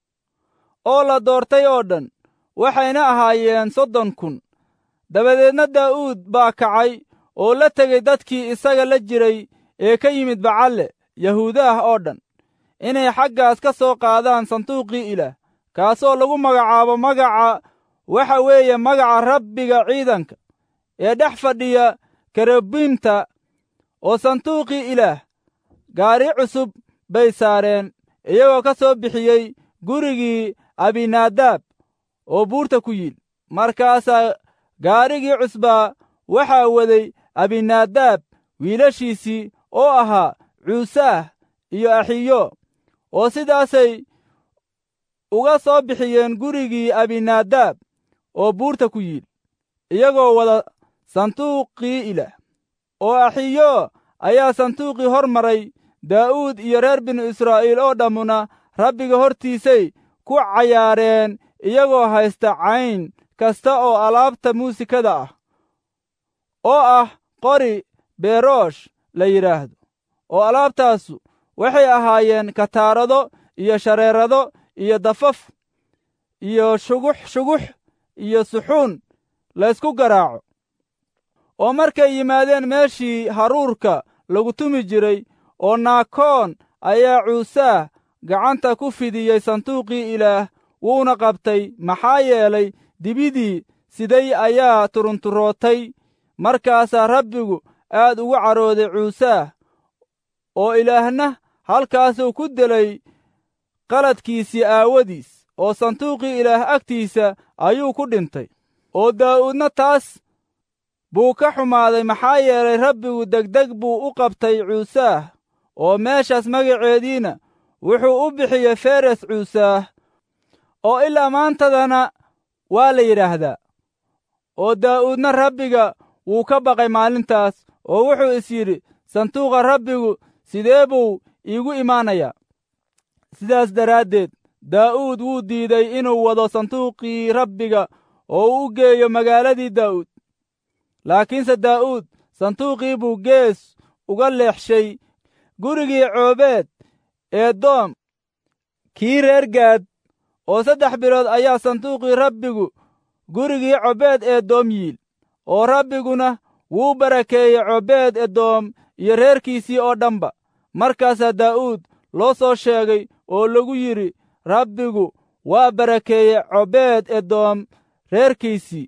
oo la doortay oo dhan waxayna ahaayeen soddon kun dabadeedna daa'uud baa kacay oo la tegey dadkii isaga la jiray ee ka yimid bacalle yahuudaah oo dhan inay xaggaas ka soo qaadaan sanduuqii ilaah kaasoo lagu magacaabo magaca waxa weeye magaca rabbiga ciidanka ee dhex fadhiya kerubiimta oo sanduuqii ilaah gaari cusub bay saareen iyagoo ka soo bixiyey gurigii abinaadaab oo buurta ku yiil markaasaa gaarigii cusbaa waxaa waday abinaadaab wiilashiisii oo ahaa cuusaah iyo axiyo oo sidaasay uga soo bixiyeen gurigii abinaadaab oo buurta ku yiil iyagoo wada sanduuqii ilaah oo axiyo ayaa sanduuqii hor maray daa'uud iyo reer binu israa'iil oo dhammuna rabbiga hortiisay ku cayaareen iyagoo haysta cayn kasta oo alaabta muusikada ah oo ah qori beeroosh la yidhaahdo oo alaabtaasu waxay ahaayeen kataarado iyo shareerado iyo dafaf iyo shugux shugux iyo suxuun laysku garaaco oo markay yimaadeen meeshii haruurka lagu tumi jiray oo naakoon ayaa cuusaah gacanta ku fidiyey sanduuqii ilaah wuuna qabtay maxaa yeelay dibidii siday ayaa turunturootay markaasaa rabbigu aad ugu carooday cuusaah oo ilaahna halkaasuu ku delay qaladkiisii aawadiis oo sanduuqii ilaah agtiisa ayuu ku dhintay oo daa'uudna taas buu ka xumaaday maxaa yeelay rabbigu degdeg buu u qabtay cuusaah oo meeshaas magaceediina wuxuu u bixiyey feres cuusaah oo ilaa maantadana waa la yidhaahdaa oo daa'uudna rabbiga wuu ka baqay maalintaas oo wuxuu is yidhi sanduuqa rabbigu sidee buu iigu imaanayaa sidaas daraaddeed daa'uud wuu diiday inuu wado sanduuqii rabbiga oo uu u geeyo magaaladii daa'uud laakiinse daa'uud sanduuqii buu gees uga leexshay gurigii coobeed eedoom kii reer gaad oo saddex bilood ayaa sanduuqii rabbigu gurigii cobeed eedoom yiil oo rabbiguna wuu barakeeyey cobeed edoom iyo reerkiisii oo dhanba markaasaa daa'uud loo soo sheegay oo lagu yidhi rabbigu waa barakeeyey cobeed edoom reerkiisii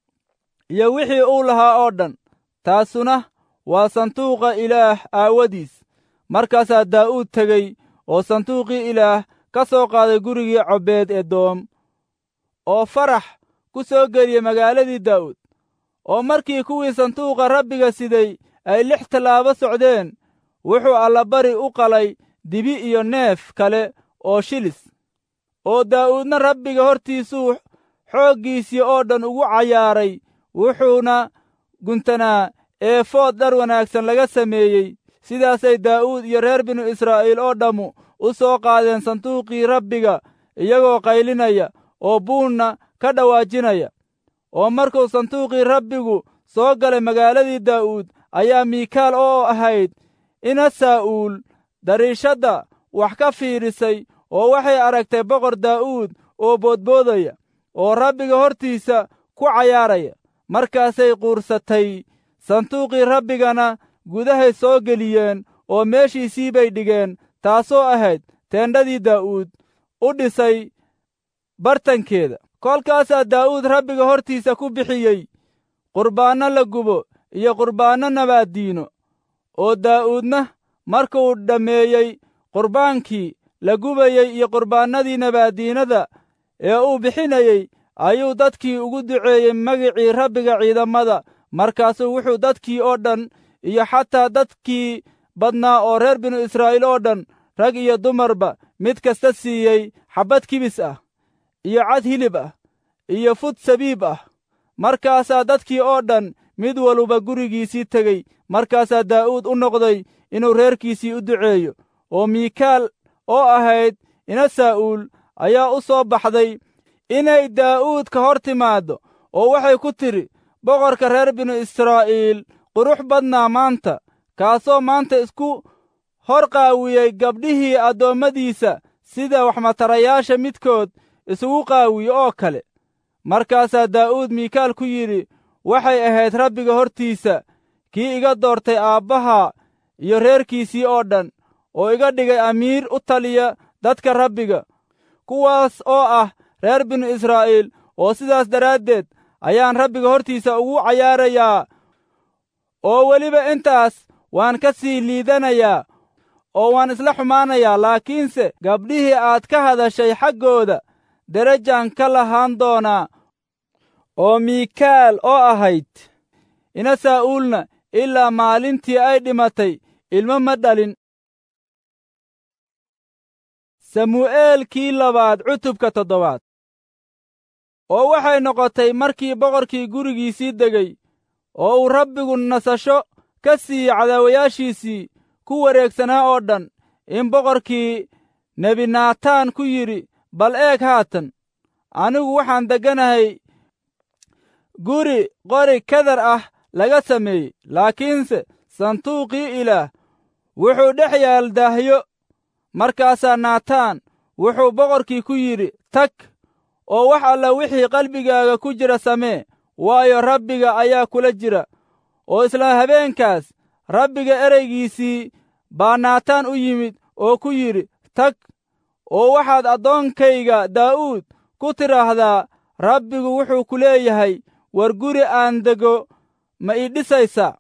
iyo wixii uu lahaa oo dhan taasuna waa sanduuqa ilaah aawadiis markaasaa daa'uud tegey oo sanduuqii ilaah ka soo qaaday gurigii cobeed edoom oo farax ku soo geliyey magaaladii daa'uud oo markii kuwii sanduuqa rabbiga siday ay lix tallaabo socdeen wuxuu allabari u qalay dibi iyo neef kale oo shilis oo daa'uudna rabbiga hortiisuu xooggiisii oo dhan ugu cayaaray wuxuuna guntanaa eefood dhar wanaagsan laga sameeyey sidaasay daa'uud iyo reer binu israa'iil oo dhammu u soo qaadeen sanduuqii rabbiga iyagoo qaylinaya oo buunna ka dhawaajinaya oo markuu sanduuqii rabbigu soo galay magaaladii daa'uud ayaa miikaal oo ahayd ina saa'uul dariishadda wax ka fiidhisay oo waxay aragtay boqor daa'uud oo boodboodaya oo rabbiga hortiisa ku cayaaraya markaasay quursatay sanduuqii rabbigana gudahay soo geliyeen oo meeshiisii bay dhigeen taasoo ahayd teendhadii daa'uud u dhisay bartankeeda kolkaasaa daa'uud rabbiga hortiisa ku bixiyey qurbaanno la gubo iyo qurbaanno nabaaddiino oo daa'uudna markuu dhammeeyey qurbaankii la gubayey iyo qurbaannadii nabaaddiinada ee uu bixinayey ayuu dadkii ugu duceeyey magicii rabbiga ciidamada markaasuu wuxuu dadkii oo dhan iyo xataa dadkii badnaa oo reer binu israa'iil oo dhan rag iyo dumarba mid kasta siiyey xabbad kibis ah iyo cad hilib ah iyo fud sabiib ah markaasaa dadkii oo dhan mid waluba gurigiisii tegey markaasaa daa'uud u noqday inuu reerkiisii u duceeyo oo miikaal oo ahayd ina saa'uul ayaa u soo baxday inay daa'uud ka hor timaaddo oo waxay ku tidhi boqorka reer binu israa'iil qurux badnaa maanta kaasoo maanta isku hor qaawiyey gabdhihii addoommadiisa sida waxmatarayaasha midkood isugu qaawiye oo kale markaasaa daa'uud miikaal ku yidhi waxay ahayd rabbiga hortiisa kii iga doortay aabbaha iyo reerkiisii oo dhan oo iga dhigay amiir u taliya dadka rabbiga kuwaas oo ah reer binu israa'iil oo sidaas daraaddeed ayaan rabbiga hortiisa ugu cayaarayaa oo weliba intaas waan ka sii liidanayaa oo waan isla xumaanayaa laakiinse gabdhihii aad ka hadashay xaggooda derajaan ka lahaan doonaa oo miikaal oo ahayd ina saa'uulna ilaa maalintii ay dhimatay ilmo ma dhalin samu'eelkii labaad cutubka toddobaad oo waxay noqotay markii boqorkii gurigiisii degey oo uu rabbigu nasasho ka siiyey cadaawayaashiisii ku wareegsanaa oo dhan in boqorkii nebinaataan ku yidhi bal eeg haatan anigu waxaan degganahay guri qori kadar ah laga sameeyey laakiinse sanduuqii ilaah wuxuu dhex yaal daahyo markaasaa naataan wuxuu boqorkii ku yidhi tag oo wax alla wixii qalbigaaga ku jira samee waayo rabbiga ayaa kula jira oo isla habeenkaas rabbiga ereygiisii baa naataan u yimid oo ku yidhi tag oo waxaad addoonkayga daa'uud ku tidhaahdaa rabbigu wuxuu ku leeyahay war guri aan dego ma ii dhisaysaa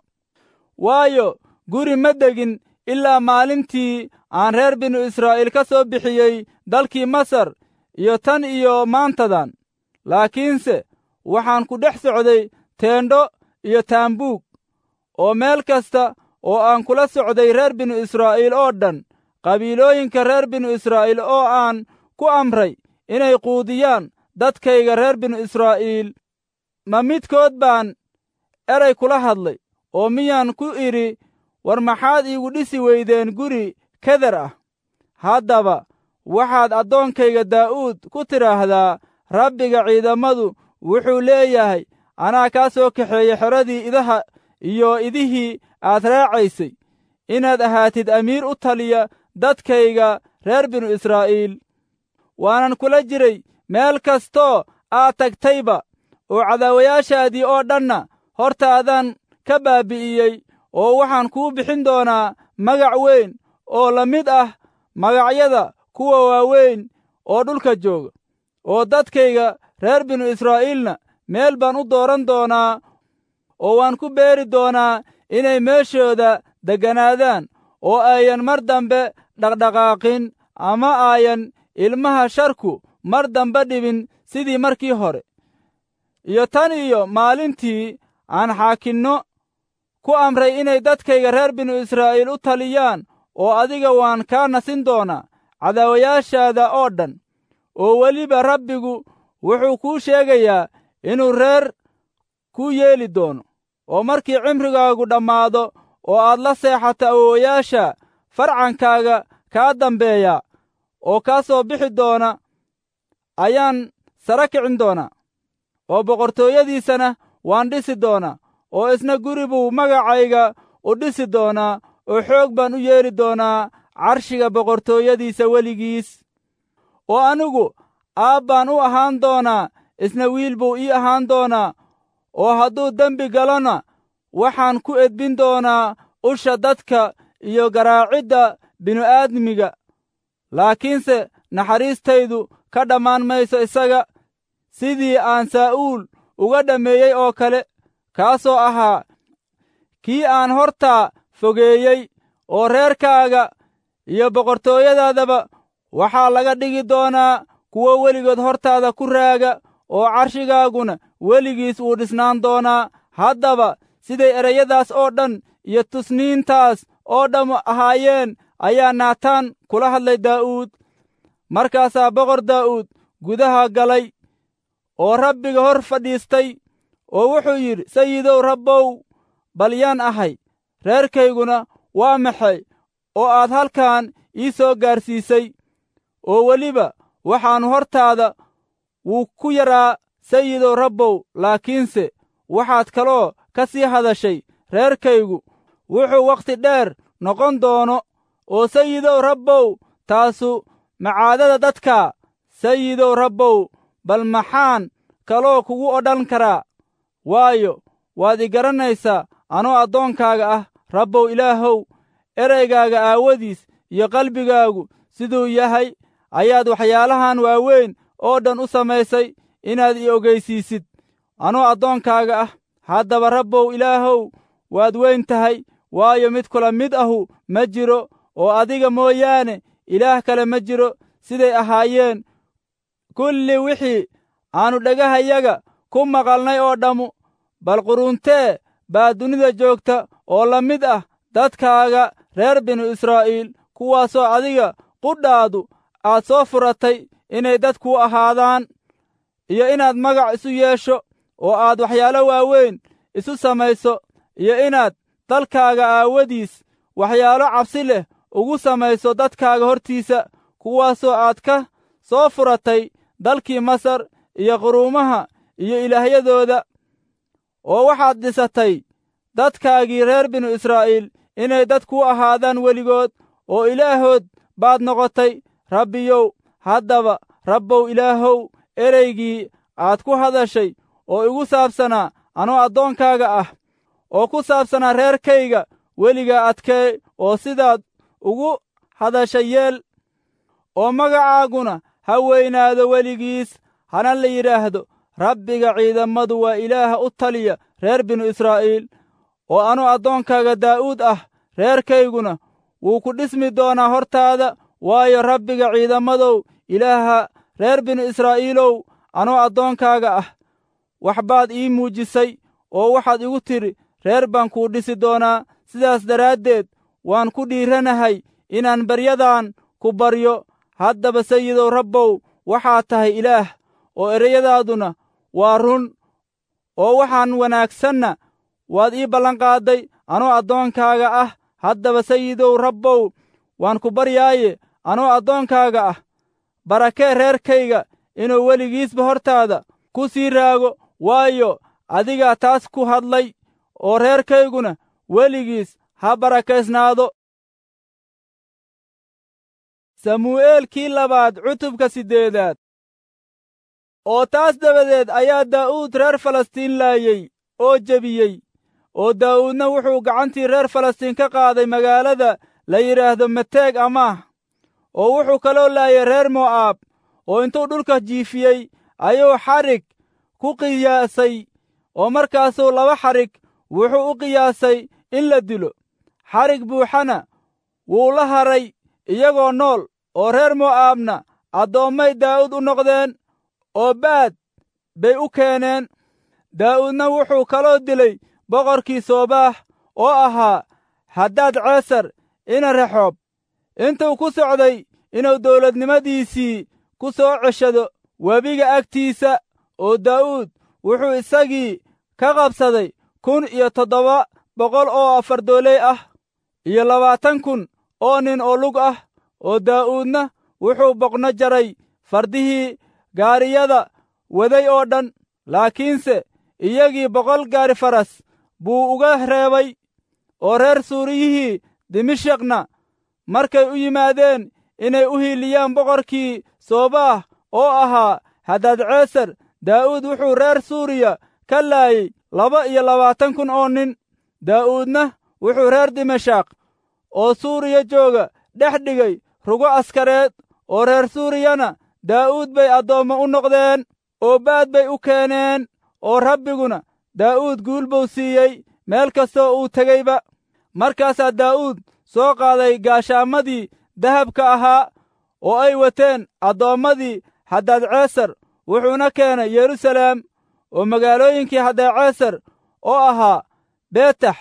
waayo guri ma degin ilaa maalintii aan reer binu israa'iil ka soo bixiyey dalkii masar iyo tan iyo maantadan laakiinse waxaan ku dhex socday teendho iyo taambuug oo meel kasta oo aan kula socday reer binu israa'iil oo dhan qabiilooyinka reer binu israa'iil oo aan ku amray inay quudiyaan dadkayga reer binu israa'iil ma midkood baan eray kula hadlay oo miyaan ku idhi war maxaad iigu dhisi weydeen guri keder ah haddaba waxaad addoonkayga daa'uud ku tidhaahdaa rabbiga ciidamadu wuxuu leeyahay anaa kaa soo kaxeeyey xeradii idaha iyo idihii aad raacaysay inaad ahaatid amiir u taliya dadkayga reer binu israa'iil waanan kula jiray meel kastoo aad tagtayba oo cadaawayaashaadii oo dhanna hortaadaan ka baabi'iyey oo waxaan kuu bixin doonaa magac weyn oo la mid ah magacyada kuwa waaweyn oo dhulka jooga oo dadkayga reer binu israa'iilna meel baan u dooran doonaa oo waan ku beeri doonaa inay meeshooda degganaadaan oo ayan mar dambe dhaqdhaqaaqin ama ayan ilmaha sharku mar dambe dhibin sidii markii hore iyo tan iyo maalintii aan xaakinno ku amray inay dadkayga reer binu israa'iil u taliyaan oo adiga waan kaa nasin doonaa cadaawayaashaada oo dhan oo weliba rabbigu wuxuu kuu sheegayaa inuu reer kuu yeeli doono oo markii cimrigaagu dhammaado oo aad la seexato awowayaasha farcankaaga kaa dambeeya oo kaa soo bixi doona ayaan sara kicin doonaa oo boqortooyadiisana waan dhisi doonaa oo isna guri buu magacayga u dhisi doonaa oo xoog baan u yeeli doonaa carshiga boqortooyadiisa weligiis oo anigu aab baan u ahaan doonaa isna wiil buu ii ahaan doonaa oo hadduu dembi galona waxaan ku edbin doonaa usha dadka iyo garaacidda binu-aadmiga laakiinse naxariistaydu ka dhammaan mayso isaga sidii aan saa'uul uga dhammeeyey oo kale kaasoo ahaa kii aan hortaa fogeeyey oo reerkaaga iyo boqortooyadaadaba waxaa laga dhigi doonaa kuwo weligood hortaada ku raaga oo carshigaaguna weligiis wuu dhisnaan doonaa haddaba siday ereyadaas oo dhan iyo tusniintaas oo dham ahaayeen ayaa naataan kula hadlay daa'uud markaasaa boqor daa'uud gudaha galay oo rabbiga hor fadhiistay oo wuxuu yidhi sayidow rabbow bal yaan ahay reerkayguna waa maxay oo aad halkan ii soo gaarsiisay oo weliba waxaannu hortaada wuu ku yaraa sayidow rabbow laakiinse waxaad kaloo ka sii hadashay reerkaygu wuxuu wakhti dheer noqon doono oo sayidow rabbow taasu macaadada dadka sayidow rabbow bal maxaan kaloo kugu odhan karaa waayo waad i garanaysaa anoo addoonkaaga ah rabbow ilaahow ereygaaga aawadiis iyo qalbigaagu siduu yahay ayaad waxyaalahan waaweyn oo dhan u samaysay inaad i ogeysiisid anoo addoonkaaga ah haddaba rabbow ilaahow waad weyn tahay waayo mid kula mid ahu ma jiro oo adiga mooyaane ilaah kale ma jiro siday ahaayeen kulli wixii aannu dhagahayaga ku maqalnay oo dhammu bal quruuntee baa dunida joogta oo la mid ah dadkaaga reer binu israa'iil kuwaasoo adiga qudhaadu aad soo furatay inay dad kuu ahaadaan iyo inaad magac isu yeesho oo aad waxyaalo waaweyn isu samayso iyo inaad dalkaaga aawadiis waxyaalo cabsi leh ugu samayso dadkaaga hortiisa kuwaasoo aad ka soo furatay dalkii masar iyo quruumaha iyo ilaahyadooda oo waxaad dhisatay dadkaagii reer binu israa'iil inay dad kuu ahaadaan weligood oo ilaahood baad noqotay rabbiyow haddaba rabbow ilaahow ereygii aad ku hadashay oo igu saabsanaa anoo addoonkaaga ah oo ku saabsanaa reerkayga weligaa adkee oo sidaad ugu hadashay yeel oo magacaaguna ha weynaado weligiis hana la yidhaahdo rabbiga ciidammadu waa ilaaha u taliya reer binu israa'iil oo anuu addoonkaaga daa'uud ah reerkayguna wuu ku dhismi doonaa hortaada waayo rabbiga ciidamadow ilaaha reer binu israa'iilow anoo addoonkaaga ah wax baad ii muujisay oo waxaad igu tidhi reer baan kuu dhisi doonaa sidaas daraaddeed waan ku dhiiranahay inaan baryadan ku baryo haddaba sayidow rabbow waxaad tahay ilaah oo ereyadaaduna waa run oo waxaan wanaagsanna waad ii ballanqaadday anoo addoonkaaga ah haddaba sayidow rabbow waan ku baryaaye anoo addoonkaaga ah barakee reerkayga inuu weligiisba hortaada ku sii raago waayo adigaa taas ku hadlay oo reerkayguna weligiis ha barakaysnaado samu'eelkii labaad cutubka siddeedaad oo taas dabadeed ayaa daa'uud reer falastiin laayey oo jebiyey oo daa'uudna wuxuu gacantii reer falastiin ka qaaday magaalada la yidhaahdo mateeg amaah oo wuxuu kaloo laayay reer mo'aab oo intuu dhulka jiifiyey ayuu xadhig ku qiyaasay oo markaasuu laba xadhig wuxuu u qiyaasay in la dilo xadhig buuxana wuu la haray iyagoo nool oo reer mo'aabna addoommay daa'uud u noqdeen oo baad bay u keeneen daa'uudna wuxuu kaloo dilay boqorkii soobaax oo ahaa haddaad ceesar ina rexoob intuu ku socday inuu dawladnimadiisii ku soo ceshado webiga agtiisa oo daa'uud wuxuu isagii ka qabsaday kun iyo toddoba boqol oo afardooley ah iyo labaatan kun oo nin oo lug ah oo daa'uudna wuxuu boqno jaray fardihii gaariyada waday oo dhan laakiinse iyagii boqol gaari faras buu uga reebay oo reer suuriyihii dimashikna markay u yimaadeen inay u hiiliyaan boqorkii soobaah oo ahaa haddaad ceesar daa'uud wuxuu reer suuriya ka laayey laba iyo labaatan kun oo nin daa'uudna wuxuu reer dimashak oo suuriya jooga dhex dhigay rugo askareed oo reer suuriyana daa'uud bay addoommo u noqdeen oo baad bay u keeneen oo rabbiguna daa'uud guul buu siiyey meel kastoo uu tegeyba markaasaa daa'uud soo qaaday gaashaamadii dahabka ahaa oo ay wateen addoommadii haddaadceesar wuxuuna keenay yeruusaleem oo magaalooyinkii haddaadceesar oo ahaa beetax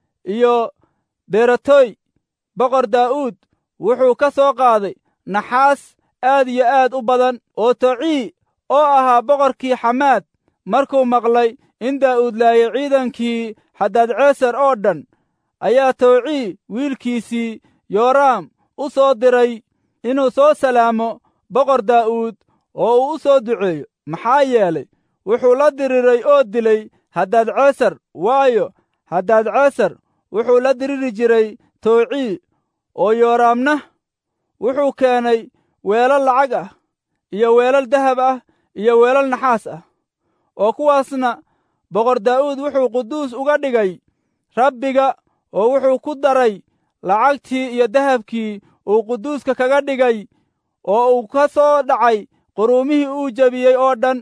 iyo beratoy boqor daa'uud wuxuu ka soo qaaday naxaas aad iyo aad u badan oo tocii oo ahaa boqorkii xamaad markuu maqlay in daa'uud laayay ciidankii haddaadceesar oo dhan ayaa towcii wiilkiisii yooraam u soo diray inuu soo salaamo boqor daa'uud oo uu u soo duceeyo maxaa yeelay wuxuu la diriray oo dilay haddaadceesar waayo haddaadceesar wuxuu la diriri jiray towcii oo yooraamna wuxuu keenay weelal lacag ah iyo weelal dahab ah iyo weelal naxaas ah oo kuwaasna boqor daa'uud wuxuu quduus uga dhigay rabbiga oo wuxuu ku daray lacagtii iyo dahabkii uu quduuska kaga dhigay oo uu ka soo dhacay quruumihii uu jebiyey oo dhan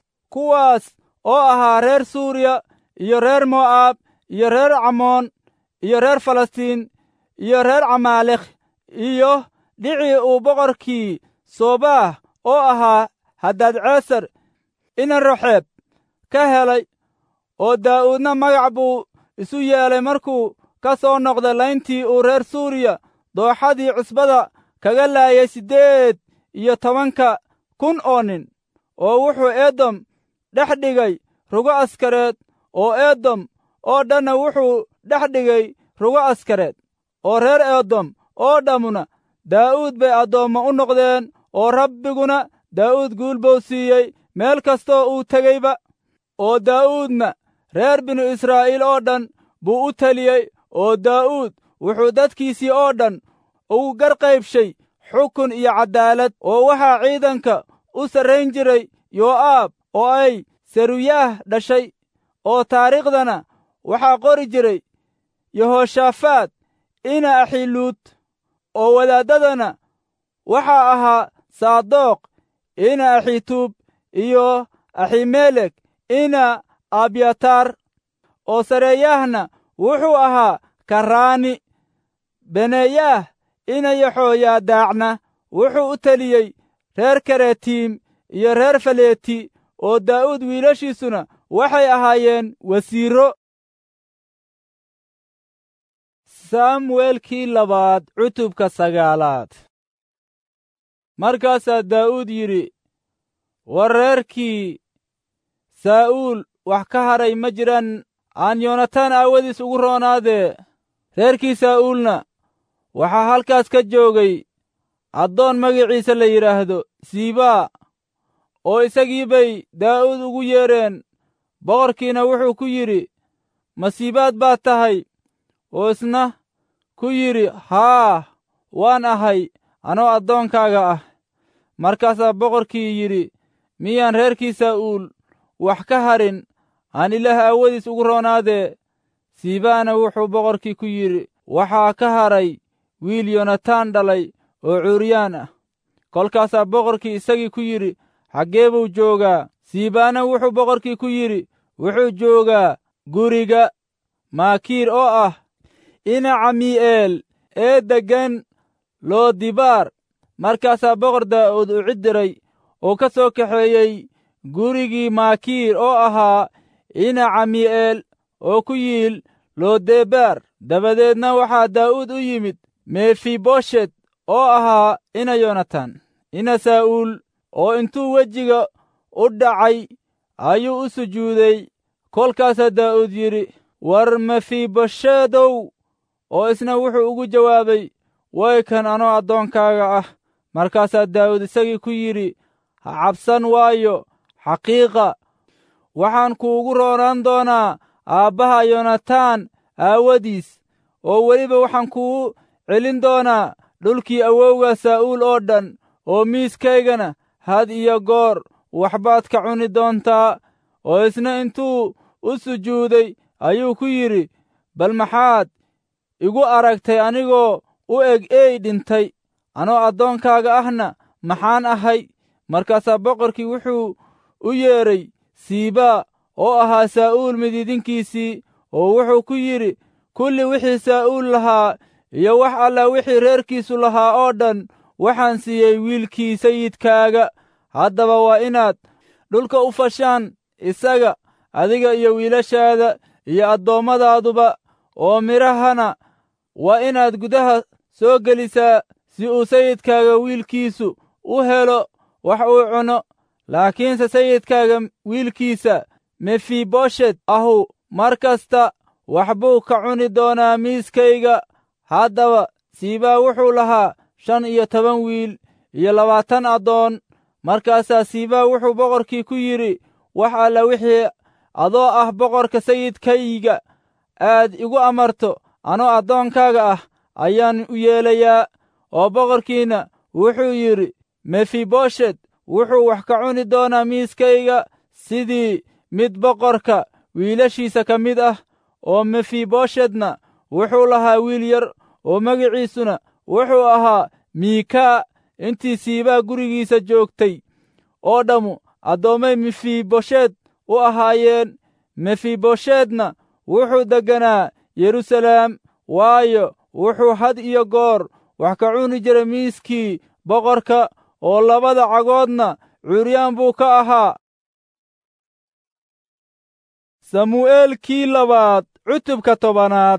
kuwaas oo ahaa reer suuriya iyo reer mo'aab iyo reer camoon iyo reer falastiin iyo reer camaalekh iyo dhicii uu boqorkii soobaah oo ahaa haddaadceesar inan roxeeb ka helay oo daa'uudna magac buu isu yeelay markuu ka soo noqday layntii uu reer suuriya dooxadii cusbada kaga laayay siddeed iyo tobanka kun oo nin oo wuxuu eedom dhex dhigay rugo askareed oo eedom oo dhanna wuxuu dhex dhigay rugo askareed oo reer eedom oo dhammuna daa'uud bay addoommo u noqdeen oo rabbiguna daa'uud guul buu siiyey meel kastoo uu tegeyba oo daa'uudna reer binu israa'iil oo dhan buu u teliyey oo daa'uud wuxuu dadkiisii oo dhan ugu garqaybshay xukun iyo caddaalad oo waxaa ciidanka u sarrayn jiray yoo'aab oo ay seruyaah dhashay oo taariikhdana waxaa qori jiray yehoshaafaad ina axiluud oo wadaaddadana waxaa ahaa saadoq ina axituub iyo aximelek ina abyataar oo sareeyaahna wuxuu ahaa karaani beneeyaah ina yaxooyaadaacna wuxuu u teliyey reer karetiim iyo reer faleeti oo daa'uud wiilashiisuna waxay ahaayeen wasiiro saamu'eelkii labaad cutubka sagaalaad markaasaa daa'uud yidhi war reerkii saa'uul wax ka hadhay ma jiraan aan yoonataan aawadiis ugu roonaadee reerkii saa'uulna waxaa halkaas ka joogay addoon magaciisa la yidhaahdo siibaa oo isagii bay daa'uud ugu yeedheen boqorkiina wuxuu ku yidhi masiibaad baad tahay oo isna ku yidhi haa waan ahay anoo addoonkaaga ah markaasaa boqorkii yidhi miyaan reerkii saa'uul wax ka hadhin aan ilaah aawadiis ugu roonaadee siibaana wuxuu boqorkii ku yidhi waxaa ka hadhay wiil yonataan dhalay oo cuuriyaan ah kolkaasaa boqorkii isagii ku yidhi xaggee buu joogaa siibaana wuxuu boqorkii ku yidhi wuxuu joogaa guriga maakiir oo ah ina camii'eel ee deggan loodibaar markaasaa boqor daa'uud u cid diray oo ka soo kaxeeyey gurigii maakiir oo ahaa ina camii'eel oo ku yiil loodebaar dabadeedna waxaa daa'uud u yimid mefiboshet oo ahaa ina yonatan ina saa'uul oo intuu wejiga u dhacay ayuu u sujuuday kolkaasaa daa'uud yidhi war mefiboshedow oo isna wuxuu ugu jawaabay way kan anoo addoonkaaga ah markaasaa daa'uud isagii ku yidhi ha cabsan waayo xaqiiqa waxaan kuugu roonaan doonaa aabbaha yonataan aawadiis oo weliba waxaan kuu celin doonaa dhulkii awowga saa'uul oo dhan oo miiskaygana had iyo goor waxbaad ka cuni doontaa oo isna intuu u sujuuday ayuu ku yidhi bal maxaad igu aragtay anigoo u eg eey dhintay anoo addoonkaaga ahna maxaan ahay markaasaa boqorkii wuxuu u yeedhay siibaa oo ahaa saa'uul midiidinkiisii oo wuxuu ku yidhi kulli wixii saa'uul lahaa iyo wax alla wixii reerkiisu lahaa oo dhan waxaan siiyey wiilkii sayidkaaga haddaba waa inaad dhulka u fashaan isaga adiga iyo wiilashaada iyo addoommadaadu oo midhahana waa inaad gudaha soo gelisaa si uu sayidkaaga wiilkiisu u helo wax uu cuno laakiinse sayidkaaga wiilkiisa mefiboshet ahu mar kasta wax buu ka cuni doonaa miiskayga haddaba siibaa wuxuu lahaa shan iyo toban wiil iyo labaatan addoon markaasaa siibaa wuxuu boqorkii ku yidhi wax alla wixii adoo ah boqorka sayidkayga aad igu amarto anoo addoonkaaga ah ayaan u yeelayaa oo boqorkiina wuxuu yidhi mefiboshet wuxuu wax ka cuni doonaa miiskayga sidii mid boqorka wiilashiisa ka mid ah oo mefiboshetna wuxuu lahaa wiil yar oo magiciisuna wuxuu ahaa miikaa intii siibaa gurigiisa joogtay oo dhammu addoommay mefiboshet u ahaayeen mefiboshetna wuxuu degganaa yeruusaleem waayo wuxuu had iyo goor wax ka cuni jiray miiskii boqorka oo labada cagoodna curyaan buu ka ahaa samu'eelkii labaad cutubka tobanaad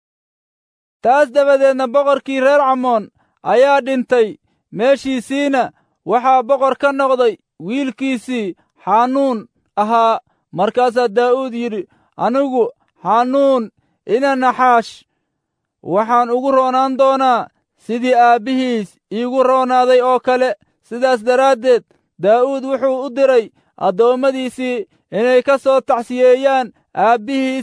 taas dabadeedna boqorkii reer camoon ayaa dhintay meeshiisiina waxaa boqor ka noqday wiilkiisii xanuun ahaa markaasaa daa'uud yidhi anigu xanuun ina naxaash waxaan ugu roonaan doonaa sidii aabbihiis iigu roonaaday oo kale sidaas daraaddeed daa'uud wuxuu u diray addoommadiisii inay ka soo tacsiyeeyaan aabbihiis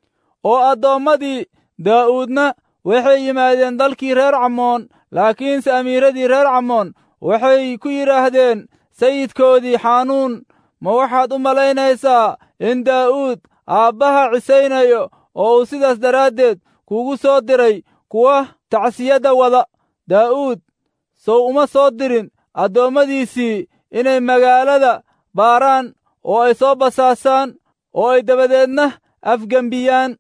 oo addoommadii daa'uudna waxay yimaadeen dalkii reer camoon laakiinse amiiradii reer camoon waxay ku yidhaahdeen sayidkoodii xanuun ma waxaad u malaynaysaa in daa'uud aabbaha cisaynayo oo uu sidaas daraaddeed kugu soo diray kuwa tacsiyadda wada daa'uud sow uma soo dirin addoommadiisii inay magaalada baaraan oo ay soo basaasaan oo ay dabadeedna afgembiyaan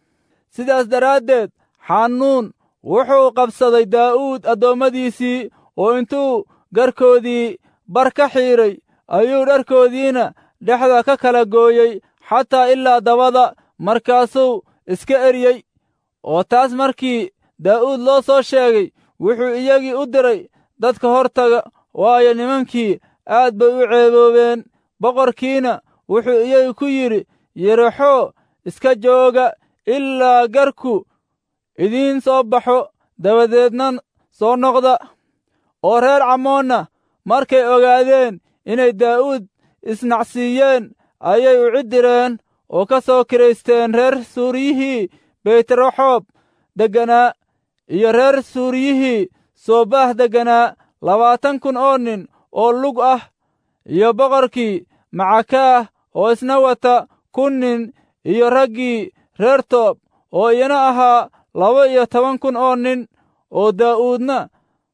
sidaas daraaddeed xanuun wuxuu qabsaday daa'uud addoommadiisii oo intuu garkoodii bar ka xiidray ayuu dharkoodiina dhexda ka kala gooyey xataa ilaa dabada markaasuu iska eryey oo taas markii daa'uud loo soo sheegay wuxuu iyagii u diray dadka hortaga waayo nimankii aad bay u ceeboobeen boqorkiina wuxuu iyagi ku yidhi yeraxoo iska jooga ilaa garku idiin soo baxo dabadeedna soo noqda oo reer camoonna markay ogaadeen inay daa'uud isnacsiiyeen ayay u ciddireen oo ka soo kiraysteen reer suuriyihii beytraxoob degganaa iyo reer suuriyihii soobah degganaa labaatan kun oo nin oo lug ah iyo boqorkii macakaah oo isna wata kun nin iyo raggii reer toob oo iyana ahaa laba iyo toban kun oo nin oo daa'uudna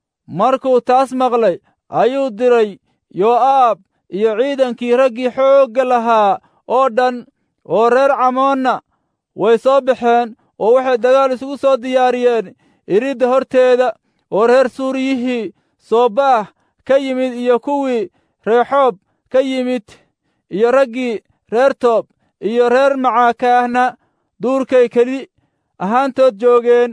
markuu taas maqlay ayuu diray yoo'aab iyo ciidankii raggii xoogga lahaa oo dhan oo reer camoonna way soo baxeen oo waxay dagaal isugu soo diyaariyeen iridda horteeda oo reer suuriyihii soobaah ka yimid iyo kuwii reexoob ka yimid iyo raggii reer toob iyo reer macaakaahna duurkay keli ahaantood joogeen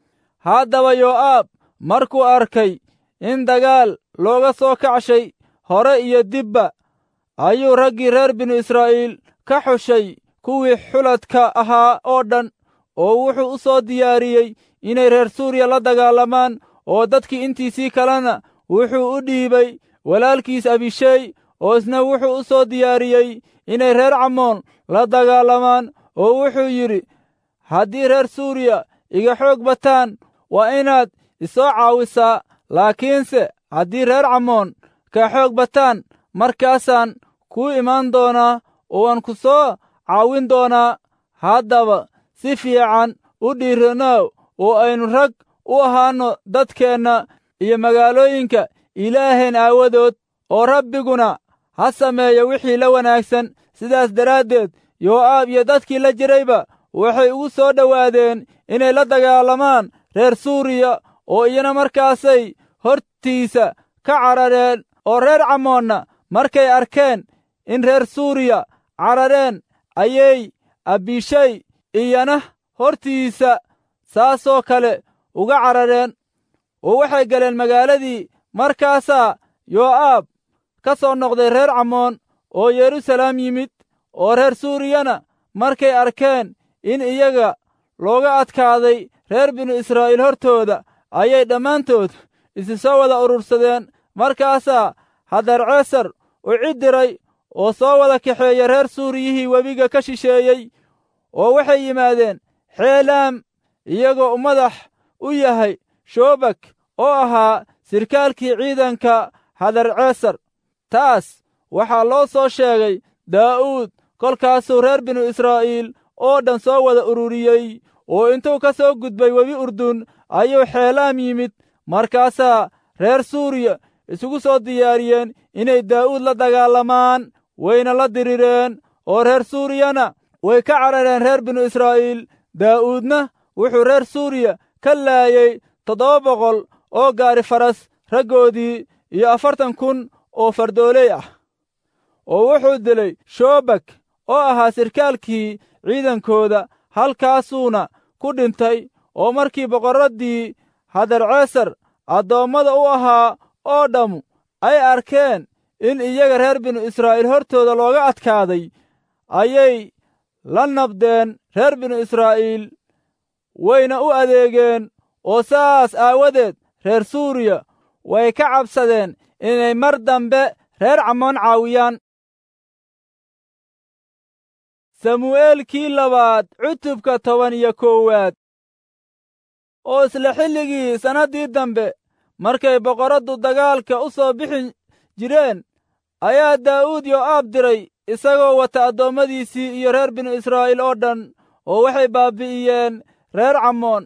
haddaba yoo'aab markuu arkay in dagaal looga soo kacshay hore iyo dibba ayuu raggii reer binu israa'iil ka xushay kuwii xuladka ahaa oo dhan oo wuxuu u soo diyaariyey inay reer suuriya la dagaalamaan oo dadkii intiisii kalena wuxuu u dhiibay walaalkiis abishey oo isna wuxuu u soo diyaariyey inay reer camoon la dagaalamaan oo wuxuu yidhi haddii reer suuriya iga xoog bataan waa inaad isoo caawisaa laakiinse haddii reer camoon ka xoog bataan markaasaan kuu imaan doonaa oo waan ku soo caawin doonaa haddaba si fiican u dhiiranow oo aynu rag u ahaanno dadkeenna iyo magaalooyinka ilaaheen aawadood oo rabbiguna ha sameeyo wixii la wanaagsan sidaas daraaddeed yoo'aab iyo dadkii la jirayba waxay ugu soo dhowaadeen inay la dagaalamaan reer suuriya oo iyana markaasay hortiisa ka carareen oo reer camoonna markay arkeen in reer suuriya carareen ayay abishay iyana hortiisa saasoo kale uga carareen oo waxay galeen magaaladii markaasaa yoo'aab ka soo noqday reer camoon oo yeruusalaam yimid oo reer suuriyana markay arkeen in iyaga looga adkaaday reer binu israa'iil hortooda ayay dhammaantood isi soo wada urursadeen markaasaa hadarceesar u ciddiray oo soo wada kaxeeya reer suuriyihii webiga ka shisheeyey oo waxay yimaadeen xeelaam iyagoo madax u yahay shoobak oo ahaa sirkaalkii ciidanka hadarceesar taas waxaa loo soo sheegay daa'uud kolkaasuu reer binu israa'iil oo dhan soo wada ururiyey oo intuu ka soo gudbay webi urdun ayuu xeelaam yimid markaasaa reer suuriya isugu soo diyaariyeen inay daa'uud la dagaalamaan wayna la dirireen oo reer suuriyana way ka carareen reer binu israa'iil daa'uudna wuxuu reer suuriya ka laayey toddoba boqol oo gaari faras raggoodii iyo afartan kun oo fardooley ah oo wuxuu dilay shoobak oo ahaa sirkaalkii ciidankooda halkaasuuna ku dhintay oo markii boqorraddii hadarceesar addoommada u ahaa oo dhammu ay arkeen in iyaga reer binu israa'iil hortooda looga adkaaday ayay la nabdeen reer binu israa'iil wayna u adeegeen oo saas aawadeed reer suuriya way ka cabsadeen inay mar dambe reer camoon caawiyaan samu'eelkii labaad cutubka toban iyo koowaad oo isla xilligii sannaddii dambe markay boqorraddu dagaalka u soo bixi jireen ayaa daa'uud yoo'aab diray isagoo wata addoommadiisii iyo reer binu israa'iil oo dhan oo waxay baabbi'iyeen reer camoon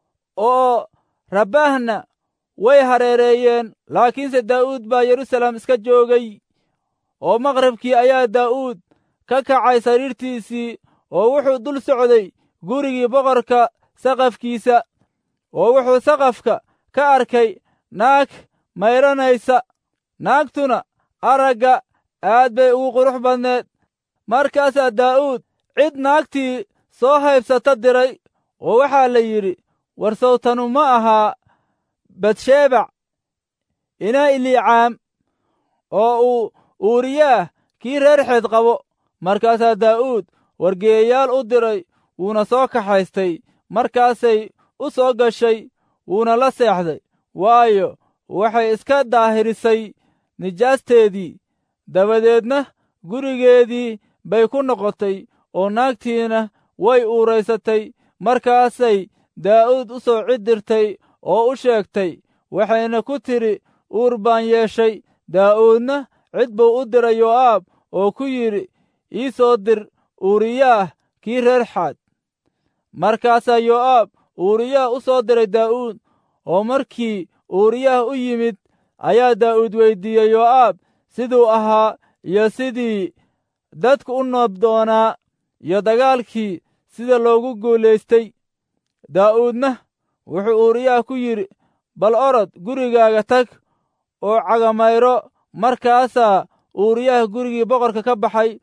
oo rabbaahna way hareereeyeen laakiinse daa'uud baa yeruusaalem iska joogay oo maqribkii ayaa daa'uud ka kacay sariirtiisii oo wuxuu dul socday gurigii boqorka saqafkiisa oo wuxuu saqafka ka arkay naag mayranaysa naagtuna aragga aad bay ugu qurux badneed markaasaa daa'uud cid naagtii soo haybsata diray oo waxaa la yidhi war sawtanu ma ahaa batshebac inaa iliicaam oo uu uuriyaah kii reer xeed qabo markaasaa daa'uud wargeeyayaal u diray wuuna soo kaxaystay markaasay u soo gashay wuuna la seexday waayo waxay iska daahirisay nijaasteedii dabadeedna gurigeedii bay ku noqotay oo naagtiina way uuraysatay markaasay daa'uud u soo ciddirtay oo u sheegtay waxayna ku tidhi uur baan yeeshay daa'uudna cid buu u diray yoo'aab oo ku yidhi ii soo dir uuriyaah kii reer xaad markaasaa yoo'aab uuriyaah u soo diray daa'uud oo markii uuriyaah u yimid ayaa daa'uud weyddiiyey yoo'aab siduu ahaa iyo sidii dadku u noob doonaa iyo dagaalkii sida loogu guulaystay daa'uudna wuxuu uuriyaah ku yidhi bal orod gurigaaga tag oo cagamayro markaasaa uuriyaah gurigii boqorka ka baxay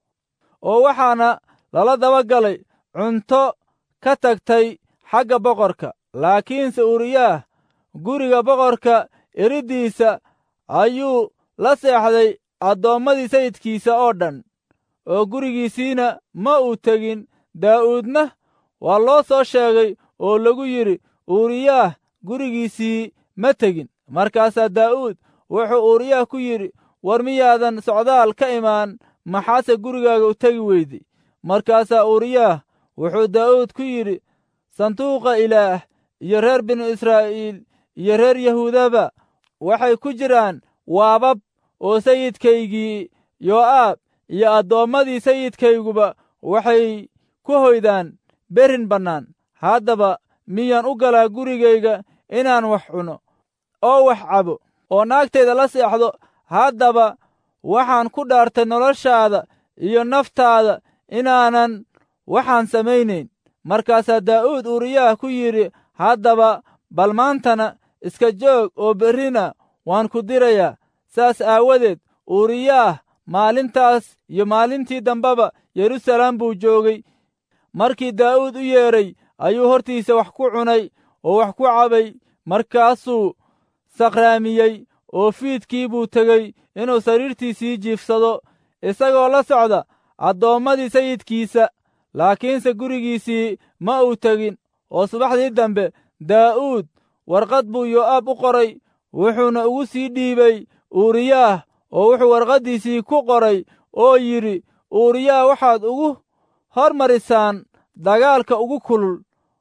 oo waxaana lala daba galay cunto ka tagtay xagga boqorka laakiinse uuriyaah guriga boqorka eriddiisa ayuu la seexday addoommadii sayidkiisa oo dhan oo gurigiisiina ma uu tegin daa'uudna waa loo soo sheegay oo lagu yidhi uuriyaah gurigiisii ma tegin markaasaa daa'uud wuxuu uuriyaah ku yidhi war miyaadan socdaal ka imaan maxaase gurigaaga u tegi weyday markaasaa uuriyaah wuxuu daa'uud ku yidhi sanduuqa ilaah iyo reer binu israa'iil iyo reer yahuudaba waxay ku jiraan waabab oo sayidkaygii yoo'aab iyo addoommadii sayidkayguba waxay ku hoydaan berin bannaan haddaba miyaan u galaa gurigayga inaan wax cuno oo wax cabo oo naagtayda la seexdo haddaba waxaan ku dhaartay noloshaada iyo naftaada inaanan waxaan samaynayn markaasaa daa'uud uuriyaah ku yidhi haddaba bal maantana iska joog oo berrina waan ku dirayaa saas aawadeed uuriyaah maalintaas iyo maalintii dambeba yeruusalaam buu joogay markii daa'uud u yeedhay ayuu hortiisa wax ku cunay oo wax ku cabay markaasuu sakhraamiyey oo fiidkii buu tegey inuu sariirtiisii jiifsado isagoo la socda addoommadii sayidkiisa laakiinse gurigiisii ma uu tegin oo subaxdii dambe daa'uud warqad buu yo'aab u qoray wuxuuna ugu sii dhiibay uuriyaah oo wuxuu warqaddiisii ku qoray oo yidhi uuriyaah waxaad ugu hormarisaan dagaalka ugu kulul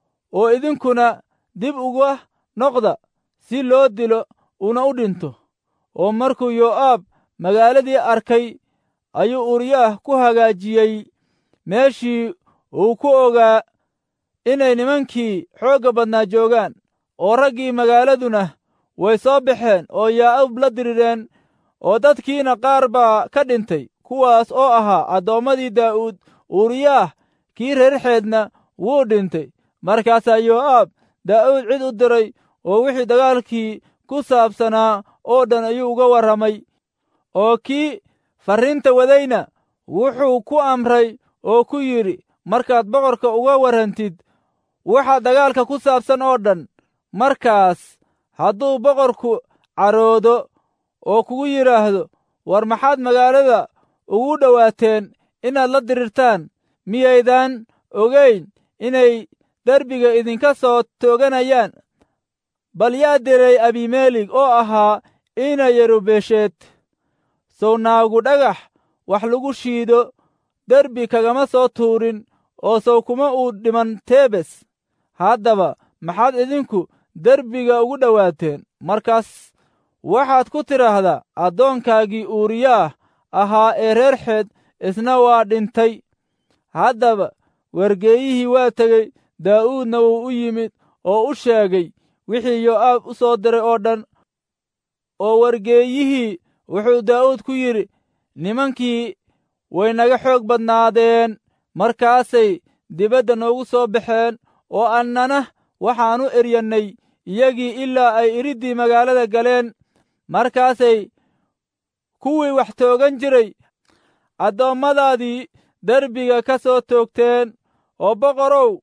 oo idinkuna dib uga noqda si loo dilo una u dhinto oo markuu yo'aab magaaladii arkay ayuu uuriyaah ku hagaajiyey meeshii uu ku ogaa inay nimankii xoogga badnaa joogaan oo raggii magaaladuna way soo baxeen oo yaa'ub la dirireen oo dadkiina qaar baa ka dhintay kuwaas oo ahaa addoommadii daa'uud uuriyaah kii reerxeedna wuu dhintay markaasaa yo'aab daa'uud cid u diray oo wixii dagaalkii ku saabsanaa oo dhan ayuu uga warramay oo kii farriinta wadayna wuxuu ku amray oo ku yidhi markaad boqorka uga warrantid waxa dagaalka ku saabsan oo dhan markaas hadduu boqorku caroodo oo kugu yidhaahdo war maxaad magaalada ugu dhowaateen inaad la dirirtaan miyaydaan ogayn inay derbiga idinka soo tooganayaan bal yaa diray abimeelig oo ahaa ina yerubesheed sow naagu dhagax wax lagu shiido derbi kagama soo tuurin oo sow kuma uu dhiman tebes haddaba maxaad idinku derbiga ugu dhowaateen markaas waxaad ku tidhaahdaa addoonkaagii uuriyaah ahaa ee reer xeed isna waa dhintay haddaba wargeeyihii waa tegey daa'uudna wuu u yimid oo u sheegay wixii yo'aab u soo diray oo dhan oo wargeeyihii wuxuu daa'uud ku yidhi nimankii way naga xoog badnaadeen markaasay dibadda noogu soo baxeen oo annana waxaan u eryannay iyagii ilaa ay iriddii magaalada galeen markaasay kuwii wax toogan jiray addoommadaadii derbiga ka soo toogteen oo boqorow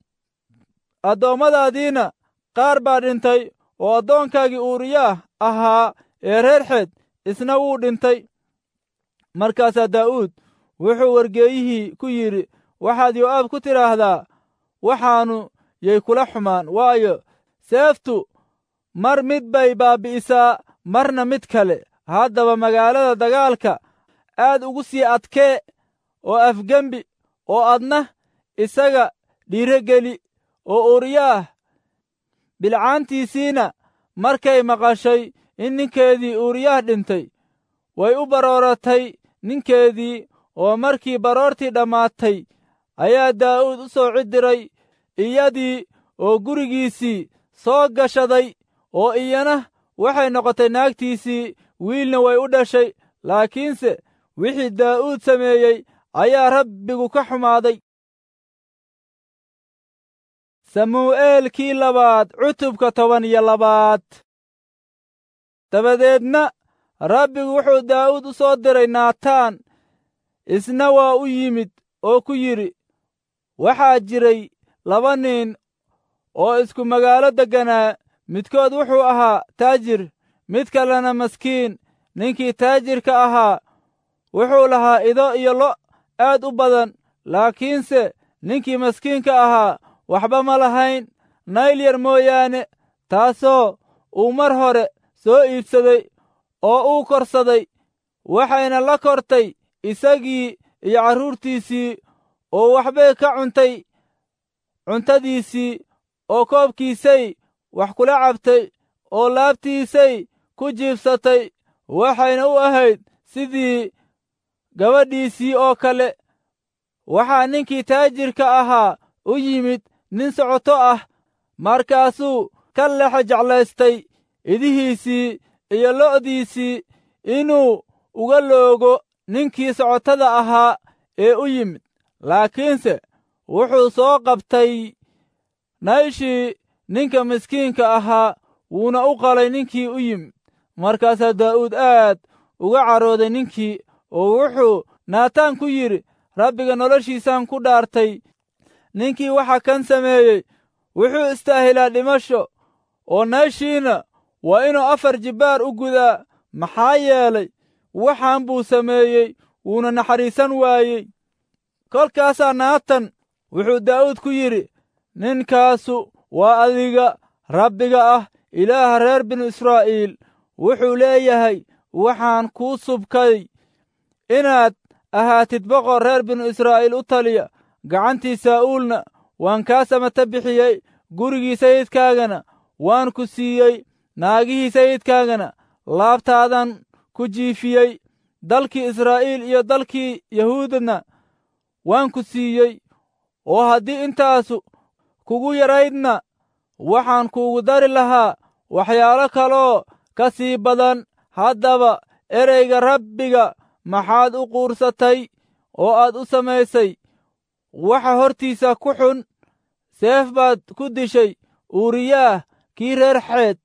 addoommadaadiina qaar baa dhintay oo addoonkaagii uuriyaah ahaa ee reer xeed isna wuu dhintay markaasaa daa'uud wuxuu wargeeyihii ku yidhi waxaad yo'aab ku tidhaahdaa waxaannu yay kula xumaan waayo seeftu mar mid bay baabbi'isaa marna mid kale haddaba magaalada dagaalka aad ugu sii adkee oo afgembi oo adna isaga dhiirogeli oo uuriyaah bilcaantiisiina markay maqashay in ninkeedii uuriyaah dhintay way u barooratay ninkeedii oo markii baroortii dhammaatay ayaa daa'uud u soo cidiray iyadii oo gurigiisii soo gashaday oo iyana waxay noqotay naagtiisii wiilna way u dhashay laakiinse wixii daa'uud sameeyey ayaa rabbigu ka xumaaday samuu'eelkii labaad cutubka toban iyo labaad dabadeedna rabbigu wuxuu daa'uud u soo diray naataan isna waa u yimid oo ku yidhi waxaa jiray laba nin oo isku magaalo degganaa midkood wuxuu ahaa taajir mid kalena maskiin ninkii taajirka ahaa wuxuu lahaa ido iyo lo' aad u badan laakiinse ninkii maskiinka ahaa waxba ma lahayn nayl yar mooyaane taasoo uu mar hore soo iibsaday oo uu korsaday waxayna la kortay isagii iyo carruurtiisii oo waxbay ka cuntay cuntadiisii oo koobkiisay wax kula cabtay oo laabtiisay ku jiibsatay waxayna u ahayd sidii gabadhiisii oo kale waxaa ninkii taajirka ahaa u yimid nin socoto ah markaasuu ka lexa jeclaystay idihiisii iyo lo'diisii inuu uga loogo ninkii socotada ahaa ee u yimid laakiinse wuxuu soo qabtay nayshii ninka miskiinka ahaa wuuna u qalay ninkii u yimid markaasaa daa'uud aad uga carooday ninkii oo wuxuu naataan ku yidhi rabbiga noloshiisaan ku dhaartay ninkii waxa kan sameeyey wuxuu istaahilaa dhimasho oo nayshiina waa inuu afar jibbaar u gudaa maxaa yeelay waxaan buu sameeyey wuuna naxariisan waayey kolkaasaa naatan wuxuu daa'uud ku yidhi ninkaasu waa adiga rabbiga ah ilaaha reer binu israa'iil wuxuu leeyahay waxaan kuu subkay inaad ahaatid boqor reer binu israa'iil u taliya gacantii saa'uulna waan kaa samata bixiyey gurigii sayidkaagana waan ku siiyey naagihii sayidkaagana laabtaadan ku jiifiyey dalkii israa'iil iyo dalkii yahuudna waan ku siiyey oo haddii intaasu kugu yaraydna waxaan kuugu dari lahaa waxyaalo kaloo ka sii badan haddaba ereyga rabbiga maxaad u quursatay oo aad u samaysay waxa hortiisa ku xun seef baad ku dishay uuriyaah kii reer xeed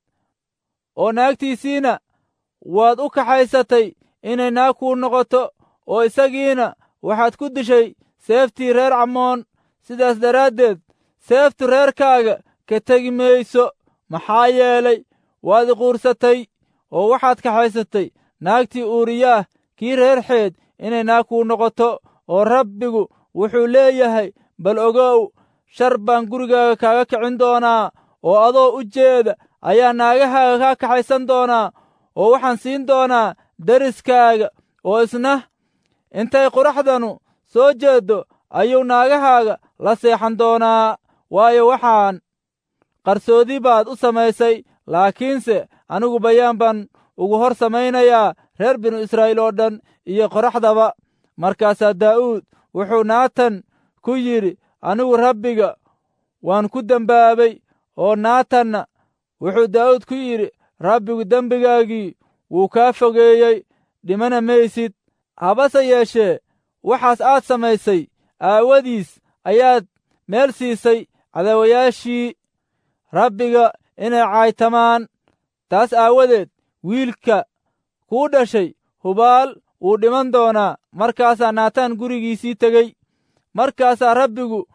oo naagtiisiina waad u kaxaysatay inay naag kuu noqoto oo isagiina waxaad ku dishay seeftii reer camoon sidaas daraaddeed seeftu reerkaaga ka tegi mayso maxaa yeelay waad iquursatay oo waxaad kaxaysatay naagtii uuriyaah kii reer xeed inay naag kuu noqoto oo rabbigu wuxuu leeyahay bal ogow shar baan gurigaaga kaaga kicin doonaa oo adoo u jeeda ayaa naagahaaga kaa kaxaysan doonaa oo waxaan siin doonaa deriskaaga oo isna intay quraxdanu soo jeeddo ayuu naagahaaga la seexan doonaa waayo waxaan qarsoodi baad u samaysay laakiinse anigu bayaan baan ugu hor samaynayaa reer binu israa'iil oo dhan iyo qoraxdaba markaasaa daa'uud wuxuu naatan ku yidhi anigu rabbiga waan ku dembaabay oo naatanna wuxuu daa'uud ku yidhi rabbigu dembigaagii wuu kaa fogeeyey dhimana maysid habase yeeshee waxaas aad samaysay aawadiis ayaad meel siisay cadaawayaashii rabbiga inay caaytamaan taas aawadeed wiilka kuu dhashay hubaal wuu dhiman doonaa markaasaa naataan gurigiisii tegey markaasaa rabbigu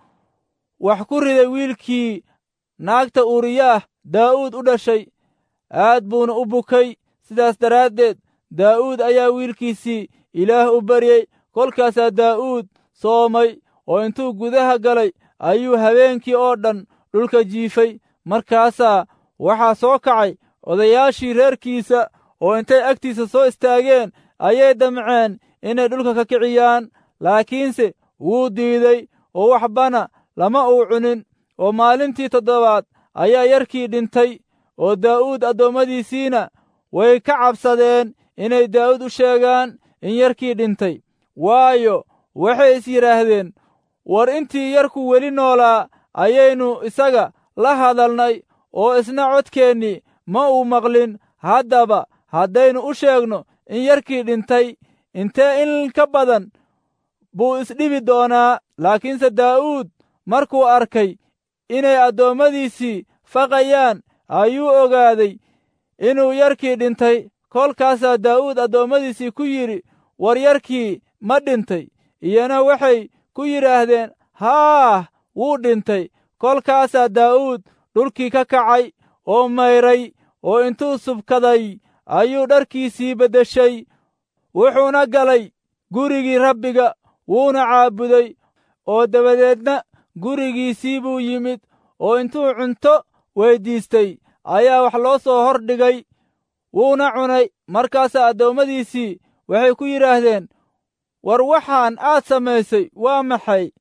wax ku riday wiilkii naagta uuriyaah daa'uud u dhashay aad buuna u bukay sidaas daraaddeed daa'uud ayaa wiilkiisii ilaah u baryey kolkaasaa daa'uud soomay oo intuu gudaha galay ayuu habeenkii oo dhan dhulka jiifay markaasaa waxaa soo kacay odayaashii reerkiisa oo intay agtiisa soo istaageen ayay damceen inay dhulka ka kiciyaan laakiinse wuu diiday oo waxbana lama uu cunin oo maalintii toddobaad ayaa yarkii dhintay oo daa'uud addoommadiisiina way ka cabsadeen inay daa'uud u sheegaan in yarkii dhintay waayo waxay is yidhaahdeen war intii yarku weli noolaa ayaynu isaga la hadalnay oo isna codkeennii ma uu maqlin haddaba haddaynu u sheegno in yarkii dhintay intee in ka badan buu isdhibi doonaa laakiinse daa'uud markuu arkay inay addoommadiisii faqayaan ayuu ogaaday inuu yarkii dhintay kolkaasaa daa'uud addoommadiisii ku yidhi war yarkii ma dhintay iyana waxay ku yidhaahdeen haah wuu dhintay kolkaasaa daa'uud dhulkii ka kacay oo mayray oo intuu subkaday ayuu dharkiisii beddeshay wuxuuna galay gurigii rabbiga wuuna caabuday oo dabadeedna gurigiisii buu yimid oo intuu cunto weyddiistay ayaa wax loo soo hor dhigay wuuna cunay markaasaa addoommadiisii waxay ku yidhaahdeen war waxaan aad samaysay waa maxay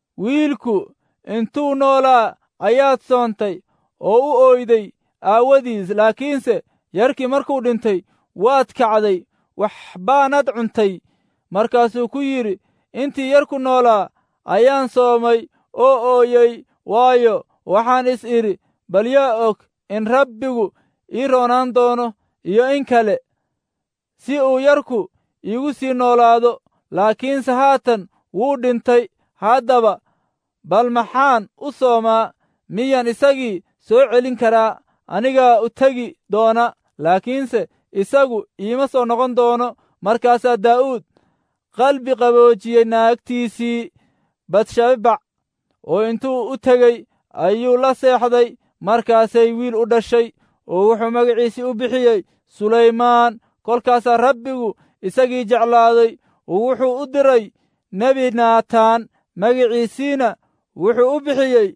wiilku intuu noolaa ayaad soontay oo u ooyday aawadiis laakiinse yarkii markuu dhintay waad kacday wax baanad cuntay markaasuu ku yidhi intii yarku noolaa ayaan soomay oo ooyey waayo waxaan is idhi bal yaa og in rabbigu ii roonaan doono iyo in kale si uu yarku iigu sii noolaado laakiinse haatan wuu dhintay haddaba bal maxaan u soomaa miyaan isagii soo celin karaa anigaa u tegi doona laakiinse isagu iima soo noqon doono markaasaa daa'uud qalbi qaboojiyey naagtiisii batshabac oo intuu u tegey ayuu la seexday markaasay wiil u dhashay oo wuxuu magaciisii u bixiyey sulaymaan kolkaasaa rabbigu isagii jeclaaday oo wuxuu u diray nebi naataan magiciisiina wuxuu u bixiyey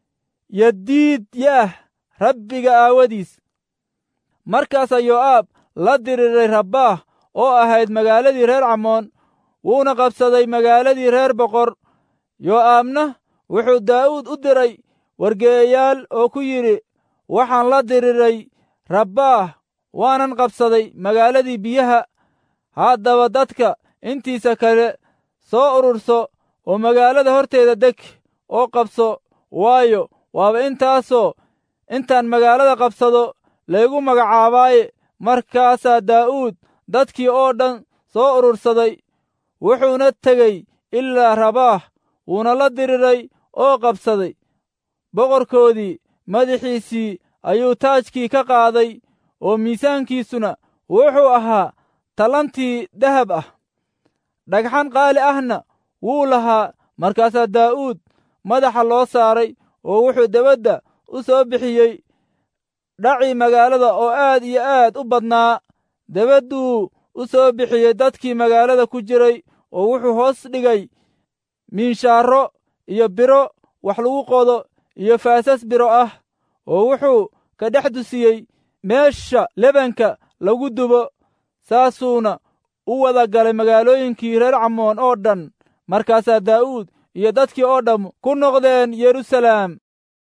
yadiid yaah rabbiga aawadiis markaasaa yoo'aab la diriiray rabbaah oo ahayd magaaladii reer camoon wuuna qabsaday magaaladii reer boqor yoo'aabna wuxuu daa'uud u diray wargeeyayaal oo ku yidhi waxaan la diriiray rabbaah waanan qabsaday magaaladii biyaha haddaba dadka intiisa kale soo ururso oo magaalada horteeda deg oo qabso waayo waaba intaasoo intaan magaalada qabsado laygu magacaabaaye markaasaa daa'uud dadkii oo dhan soo urursaday wuxuuna tegey ilaa rabaah wuuna la diriray oo qabsaday boqorkoodii madaxiisii ayuu taajkii ka qaaday oo miisaankiisuna wuxuu ahaa talantii dahab ah dhagxan qaali ahna wuu lahaa markaasaa daa'uud madaxa loo saaray oo wuxuu debadda u soo bixiyey dhacii magaalada oo aad iyo aad u badnaa debadduu u soo bixiyey dadkii magaalada ku jiray oo wuxuu hoos dhigay miinshaaro iyo biro wax lagu qodo iyo faasas biro ah oo wuxuu ka dhex dusiyey meesha lebanka lagu dubo saasuuna u wada galay magaalooyinkii reer camoon oo dhan markaasaa daa'uud iyo dadkii oo dhamm ku noqdeen yeruusalaam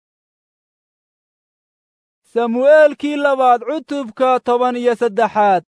samu'eelkii labaad cutubka toban iyo saddexaad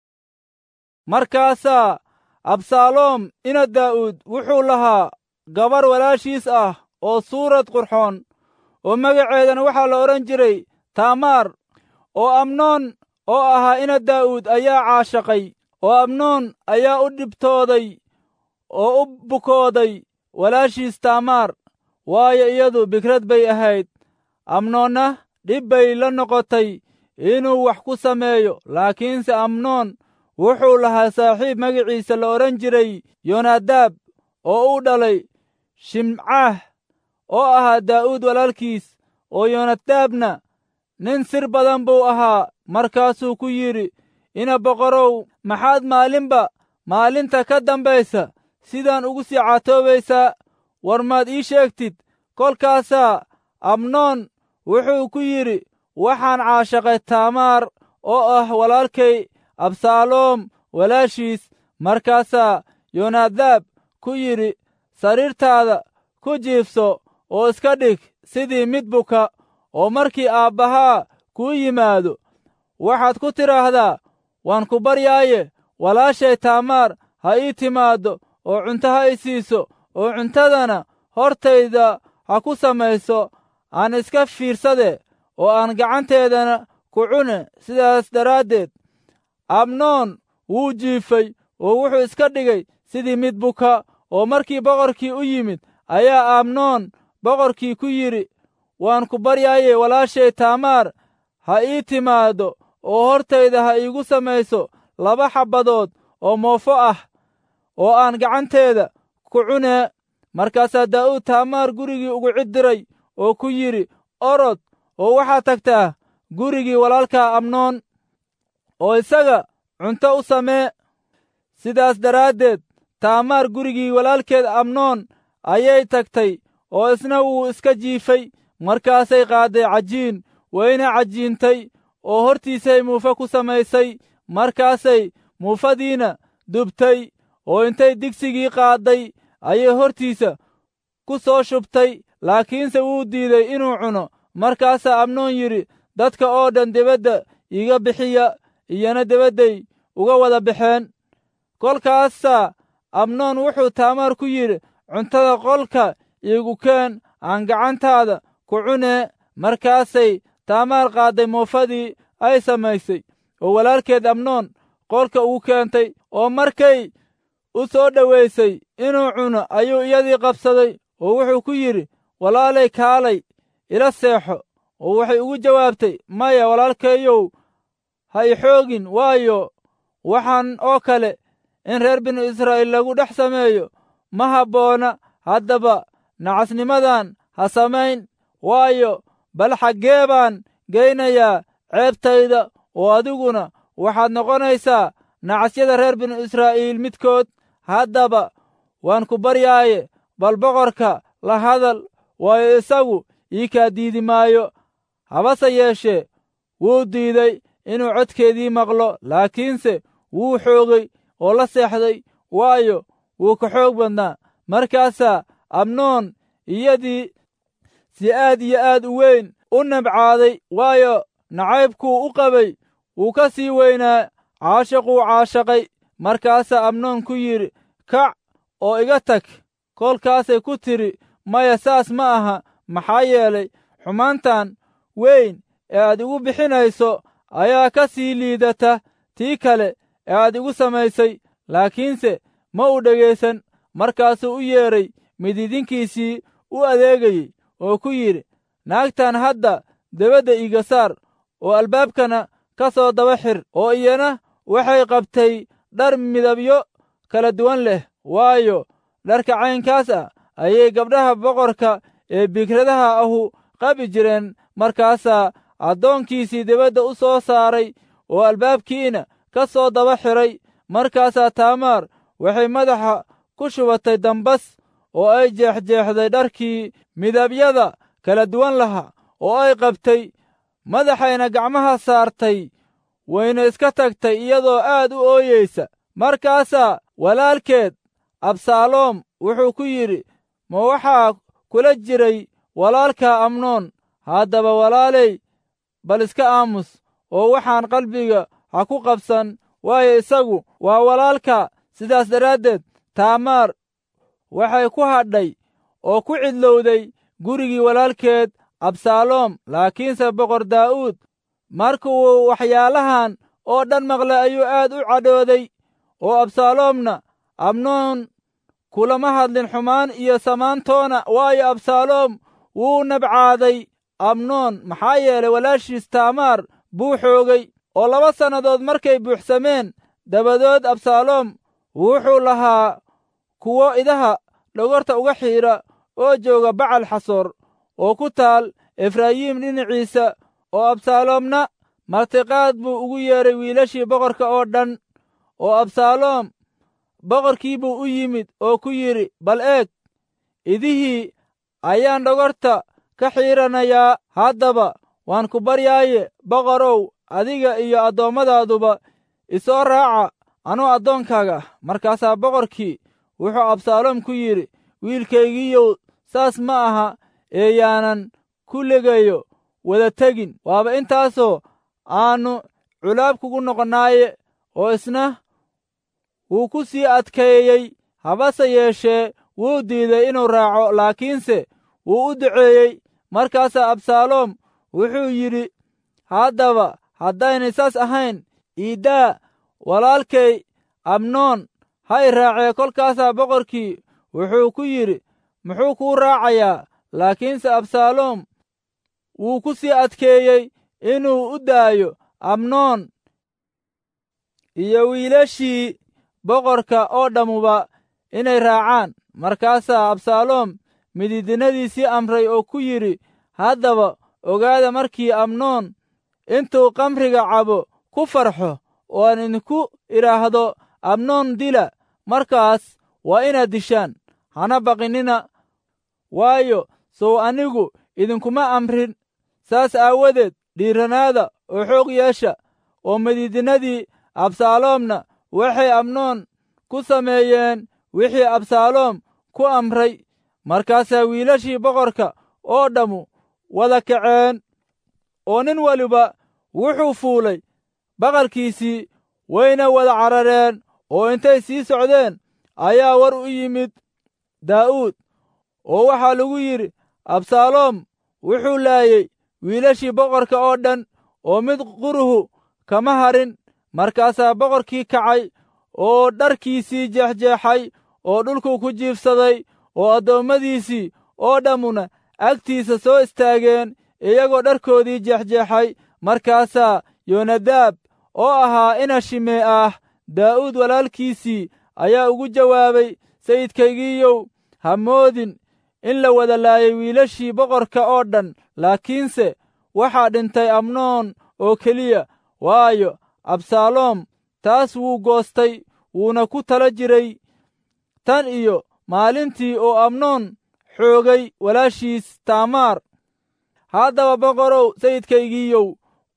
markaasaa absaaloom ina daa'uud wuxuu lahaa gabar walaashiis ah oo suurad qurxoon oo magaceedana waxaa la odhan jiray taamaar oo amnoon oo ahaa ina daa'uud ayaa caashaqay oo amnoon ayaa u dhibtooday oo u bukooday walaashiis taamaar waayo iyadu bikrad bay ahayd amnoonna dhib bay la noqotay inuu wax ku sameeyo laakiinse amnoon wuxuu lahaa saaxiib magaciisa la odhan jiray yonadaab oo u dhalay shimcaah oo ahaa daa'uud walaalkiis oo yonadaabna nin sir badan buu ahaa markaasuu ku yidhi ina boqorow maxaad maalinba maalinta ka dambaysa sidaan ugu sii catoobaysaa war maad ii sheegtid kolkaasaa amnoon wuxuu ku yidhi waxaan caashaqay taamaar oo ah walaalkay absaaloom walaashiis markaasaa yonadaab ku yidhi sariirtaada ku jiifso oo iska dhig sidii mid buka oo markii aabbahaa kuu yimaado waxaad ku tidhaahdaa waan ku baryaaye walaashay taamaar ha ii timaaddo oo cunto ha i siiso oo cuntadana hortayda ha ku samayso aan iska fiirsade oo aan gacanteedana ku cune sidaas daraaddeed abnoon wuu jiifay oo wuxuu iska dhigay sidii mid buka oo markii boqorkii u yimid ayaa amnoon boqorkii ku yidhi waan ku baryaaye walaashay taamaar ha ii timaaddo oo hortayda ha iigu samayso laba xabbadood oo moofo ah oo aan gacanteeda ku cunee markaasaa daa'uud taamaar gurigii ugu cid diray oo ku yidhi orod oo waxaad tagtaa gurigii walaalkaa amnoon oo isaga cunto u samee sidaas daraaddeed taamaar gurigii walaalkeed amnoon ayay tagtay oo isna wuu iska jiifay markaasay qaadday cajiin wayna cajiintay oo hortiisay muufe ku samaysay markaasay muufadiina dubtay oo intay digsigii qaadday ayay hortiisa ku soo shubtay laakiinse wuu diiday inuu cuno markaasaa amnoon yidhi dadka oo dhan debadda iiga bixiya iyana debadday uga wada baxeen kolkaasaa amnoon wuxuu taamaar ku yidhi cuntada qolka iigu keen aan gacantaada ku cunee markaasay taamaar qaadday muufadii ay samaysay oo walaalkeed amnoon qolka ugu keentay oo markay u soo dhowaysay inuu cuno ayuu iyadii qabsaday oo wuxuu ku yidhi walaalay kaalay ila seexo oo waxay ugu jawaabtay maya walaalkeeyow ha i xoogin waayo waxaan oo kale in reer binu israa'iil lagu dhex sameeyo ma habboona haddaba nacasnimadan ha samayn waayo bal xaggee baan geynayaa ceebtayda oo adiguna waxaad noqonaysaa nacasyada reer binu israa'iil midkood haddaba waan ku baryaaye bal boqorka la hadal waayo isagu ii kaa diidi maayo habase yeeshee wuu diiday inuu codkeedii maqlo laakiinse wuu xoogay oo la seexday waayo wuu ka xoog badnaa markaasaa amnoon iyadii si aad iyo aad u weyn u nabcaaday waayo nacaybkuu u qabay wuu ka sii weynaa caashaquu caashaqay markaasaa amnoon ku yidhi kac oo iga tag kolkaasay ku tidhi maya saas ma aha maxaa yeelay xumaantan weyn ee aad igu bixinayso ayaa ka sii liidata tii kale ee aad igu samaysay laakiinse ma uu dhegaysan markaasuu u yeedhay mididinkiisii u adeegayey oo ku yidhi naagtan hadda debadda iiga saar oo albaabkana ka soo daba xir oo iyana waxay qabtay dhar midabyo kala duwan leh waayo dharka caynkaas ah ayay gabdhaha boqorka ee bikradaha ahu qabi jireen markaasaa addoonkiisii dibadda u soo saaray oo albaabkiina ka soo daba xidhay markaasaa taamaar waxay madaxa ku shubatay dambas oo ay jeexjeexday dharkii midabyada kala duwan lahaa oo ay qabtay madaxayna gacmaha saartay wayna iska tagtay iyadoo aad u ooyeysa markaasaa walaalkeed absaaloom wuxuu ku yidhi ma waxaa kula jiray walaalkaa amnoon haddaba walaaley bal iska aamus oo waxaan qalbiga ha ku qabsan waayo isagu waa walaalka sidaas daraaddeed taamaar waxay ku hadhay oo ku cidlowday gurigii walaalkeed absaaloom laakiinse boqor daa'uud markuu waxyaalahan oo dhan maqlay ayuu aad u cadhooday oo absaaloomna amnoon kulama hadlin xumaan iyo samaantoona waayo absaaloom wuu nabcaaday amnoon maxaa yeelay walaashiis taamaar buu xoogay oo laba sannadood markay buuxsameen dabadood absaaloom wuxuu lahaa kuwo idaha dhogorta uga xiidha oo jooga bacal xasoor oo ku taal efraayiim dhinaciisa oo absaaloomna martiqaad buu ugu yeedhay wiilashii boqorka oo dhan oo absaaloom boqorkii buu u yimid oo ku yidhi bal eeg idihii ayaan dhogorta ka xiidhanayaa haddaba waan ku baryaaye boqorow adiga iyo addoommadaduba isoo raaca anuu addoonkaaga ah markaasaa boqorkii wuxuu absaaloom ku yidhi wiilkaygiiyow saas ma aha ee yaanan ku legayo wada tegin waaba intaasoo aannu culaab kugu noqonnaaye oo isna wuu ku sii adkeeyey habase yeeshee wuu diiday inuu raaco laakiinse wuu u duceeyey markaasaa absaaloom wuxuu yidhi haddaba haddaynay saas ahayn iiddaa walaalkay amnoon ha i raacee kolkaasaa boqorkii wuxuu ku yidhi muxuu kuu raacayaa laakiinse absaaloom wuu ku sii adkeeyey inuu u daayo amnoon iyo wiilashii boqorka oo dhammuba inay raacaan markaasaa absaaloom mididinadiisii amray oo ku yidhi haddaba ogaada markii amnoon intuu kamriga cabo ku farxo oo aan idinku idhaahdo amnoon dila markaas waa inaad dishaan hana baqinina waayo sow anigu idinkuma amrin saas aawadeed dhiiranaada oo xoog yeesha oo mididinadii absaaloomna waxay amnoon ku sameeyeen wixii absaaloom ku amray markaasaa wiilashii boqorka oo dhammu wada kaceen oo nin waliba wuxuu fuulay baqalkiisii wayna wada carareen oo intay sii socdeen ayaa war u yimid daa'uud oo waxaa lagu yidhi absaaloom wuxuu laayey wiilashii boqorka oo dhan oo mid quruhu kama harin markaasaa boqorkii kacay oo dharkiisii jeexjeexay oo dhulkuu ku jiibsaday oo addoommadiisii oo dhammuna agtiisa soo istaageen iyagoo dharkoodii jeexjeexay markaasaa yonadaab oo ahaa ina shimee ah daa'uud walaalkiisii ayaa ugu jawaabay sayidkaygiiyow ha moodin in la wada laayay wiilashii boqorka oo dhan laakiinse waxaa dhintay amnoon oo keliya waayo absaaloom taas wuu goostay wuuna ku tala jiray tan iyo maalintii oo amnoon xoogay walaashiis taamaar haddaba boqorow sayidkaygiiyow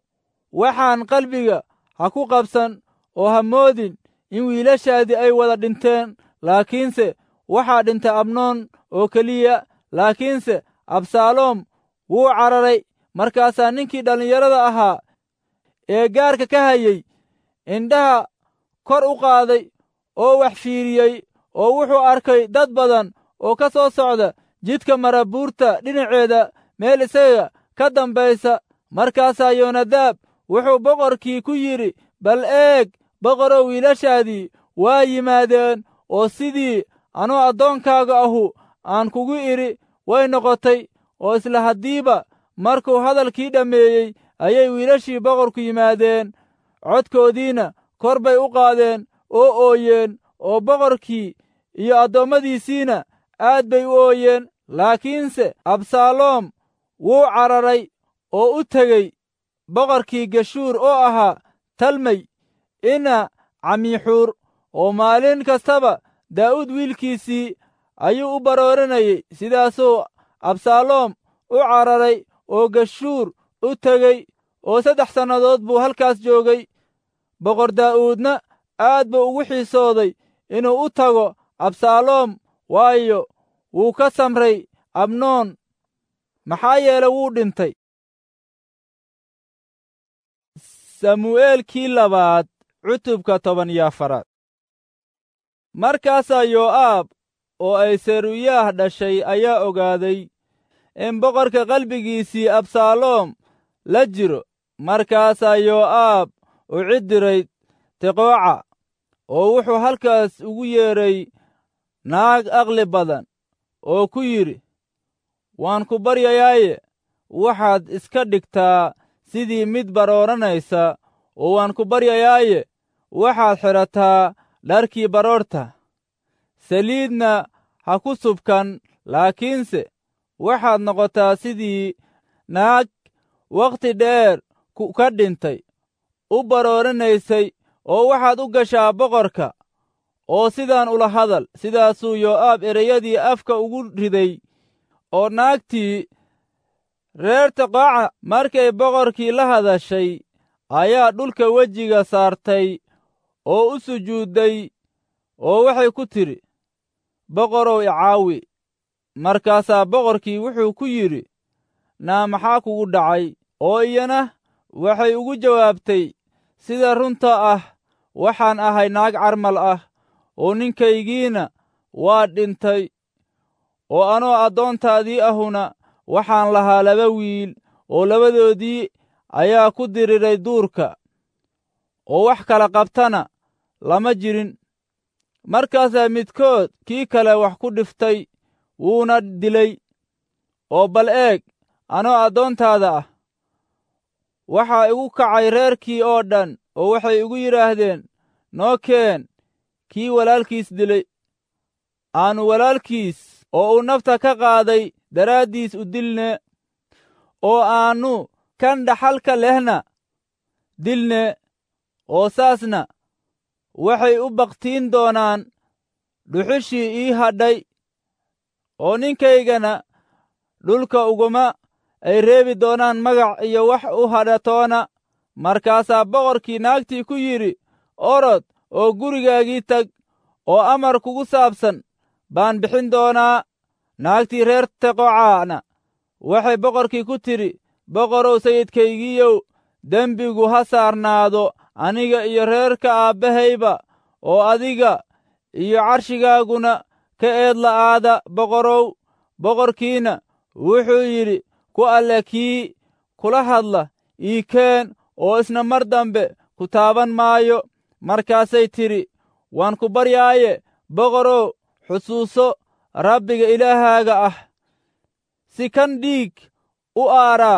waxaan qalbiga ha ku qabsan oo ha moodin in wiilashaadii ay wada dhinteen laakiinse waxaa dhintay amnoon oo keliya laakiinse absaaloom wuu cararay markaasaa ninkii dhallinyarada ahaa ee gaarka ka hayey indhaha kor u qaaday oo wax fiiriyey oo wuxuu arkay dad badan oo ka soo socda jidka marabuurta dhinaceeda meel isaga ka dambaysa markaasaa yonadaab wuxuu boqorkii ku yidhi bal eeg boqorow wiilashaadii waa yimaadeen oo sidii anuu addoonkaaga ahu aan kugu idhi way noqotay oo isla haddiiba markuu hadalkii dhammeeyey ayay wiilashii boqorku yimaadeen codkoodiina kor bay u qaadeen oo ooyeen oo boqorkii iyo addoommadiisiina aad bay u ooyeen laakiinse absaaloom wuu cararay oo u tegey boqorkii geshuur oo ahaa talmay ina camiixuur oo maalin kastaba daa'uud wiilkiisii ayuu u barooranayey sidaasuu absaaloom u cararay oo geshuur u tegey oo saddex sannadood buu halkaas joogay boqor daa'uudna aad buu ugu xiisooday inuu u tago absaaloom waayo wuu ka samray abnoon maxaa yeele wuu dhintay samu'eelkii labaad cutubka toban iyo afaraad markaasaa yoo'aab oo ay seruyaah dhashay ayaa ogaaday in boqorka qalbigiisii absaaloom la jiro markaasaa yoo'aab u ciddiray tiqooca oo wuxuu halkaas ugu yeedhay naag aqli badan oo ku yidhi waan ku baryayaaye waxaad iska dhigtaa sidii mid barooranaysa oo waan ku baryayaaye waxaad xidhataa dharkii baroorta saliidna ha ku subkan laakiinse waxaad noqotaa sidii naag wakhti dheer ka dhintay u barooranaysay oo waxaad u gashaa boqorka oo sidaan ula hadal sidaasuu yoo'aab ereyadii afka ugu riday oo naagtii reer tiqooca markay boqorkii la hadashay ayaa dhulka wejiga saartay oo u sujuudday oo waxay ku tidhi boqorow icaawi markaasaa boqorkii wuxuu ku yidhi naa maxaa kugu dhacay oo iyana waxay ugu jawaabtay sida runta ah waxaan ahay naag carmal ah oo ninkaygiina waa dhintay oo anoo addoontaadii ahuna waxaan lahaa laba wiil oo labadoodii ayaa ku diriray duurka oo wax kala qabtana lama jirin markaasaa midkood kii kale wax ku dhiftay wuuna dilay oo bal eeg anoo addoontaada ah waxaa igu kacay reerkii oo dhan oo waxay igu yidhaahdeen noo keen kii walaalkiis dilay aannu walaalkiis oo uu nafta ka qaaday daraaddiis u dilne oo aannu kan dhaxalka lehna dilne oo saasna waxay u bakhtiin doonaan dhuxushii ii hadhay oo ninkaygana dhulka uguma ay reebi doonaan magac iyo wax u hadhatoona markaasaa boqorkii naagtii ku yidhi orod oo gurigaagii tag oo amar kugu saabsan baan bixin doonaa naagtii reer teqocaana waxay boqorkii ku tidhi boqorow sayidkaygiiyow dembigu ha saarnaado aniga iyo reerka aabbahayba oo adiga iyo carshigaaguna ka eed la'aada boqorow boqorkiina wuxuu yidhi ku alle kii kula hadla ii keen oo isna mar dambe ku taaban maayo markaasay tidhi waan ku baryaaye boqorow xusuuso rabbiga ilaahaaga ah si kan dhiig u aaraa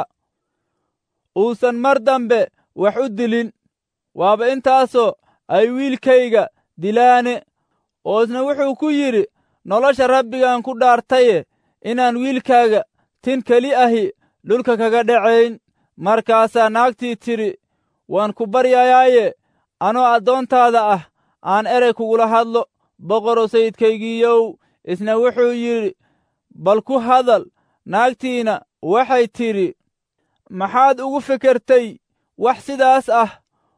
uusan mar dambe wax u dilin waaba intaasoo ay wiilkayga dilaane oo isna wuxuu ku yidhi nolosha rabbigaan ku dhaartaye inaan wiilkaaga tin keli ahi dhulka kaga dhacayn markaasaa naagtii tidhi waan ku baryayaaye anoo addoontaada ah aan erey kugula hadlo boqorow sayidkaygiiyow isna wuxuu yidhi bal ku hadal naagtiina waxay tidhi maxaad ugu fekertay wax sidaas ah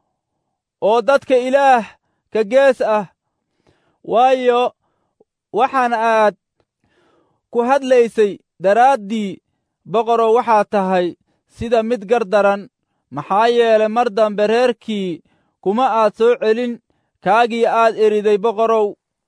oo dadka ilaah ka gees ah waayo waxaan aad ku hadlaysay daraaddii boqorow waxaa tahay sida mid gardaran maxaa yeelay mar dambe reerkii kuma aad soo celin kaagii aad eriday boqorow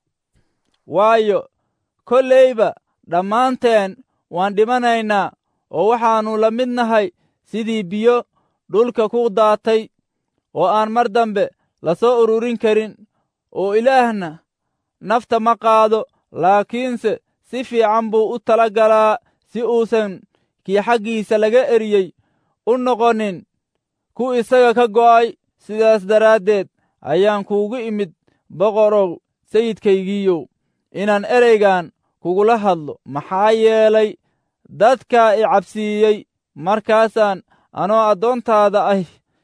waayo kollayba dhammaanteen waan dhimanaynaa oo waxaannu la mid nahay sidii biyo dhulka ku daatay oo aan mar dambe la soo ururin karin oo ilaahna nafta ma qaado laakiinse si fiican buu u tala galaa si uusan kii xaggiisa laga eriyey u noqonin ku isaga ka go'ay sidaas daraaddeed ayaan kuugu imid boqorow sayidkaygiiyow inaan ereygan kugula hadlo maxaa yeelay dadkaa i cabsiiyey markaasaan anoo addoontaada ah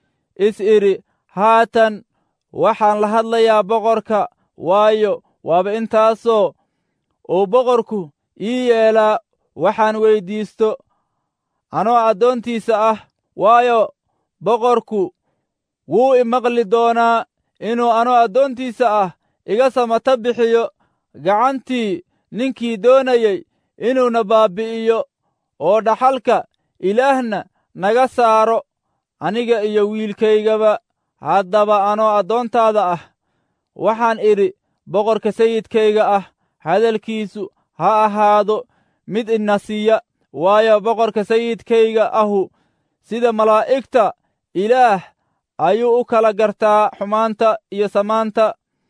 is idhi haatan waxaan la hadlayaa boqorka waayo waaba intaasoo uu boqorku ii yeelaa waxaan weyddiisto anoo addoontiisa ah waayo boqorku wuu i maqli doonaa inuu anoo addoontiisa ah iga samata bixiyo gacantii ninkii doonayey inuuna baabbi'iyo oo dhaxalka ilaahna naga saaro aniga iyo wiilkaygaba haddaba anoo addoontaada ah waxaan idhi boqorka sayidkayga ah hadalkiisu ha ahaado mid ina siiya waayo boqorka sayidkayga ahu sida malaa'igta ilaah ayuu u kala gartaa xumaanta iyo samaanta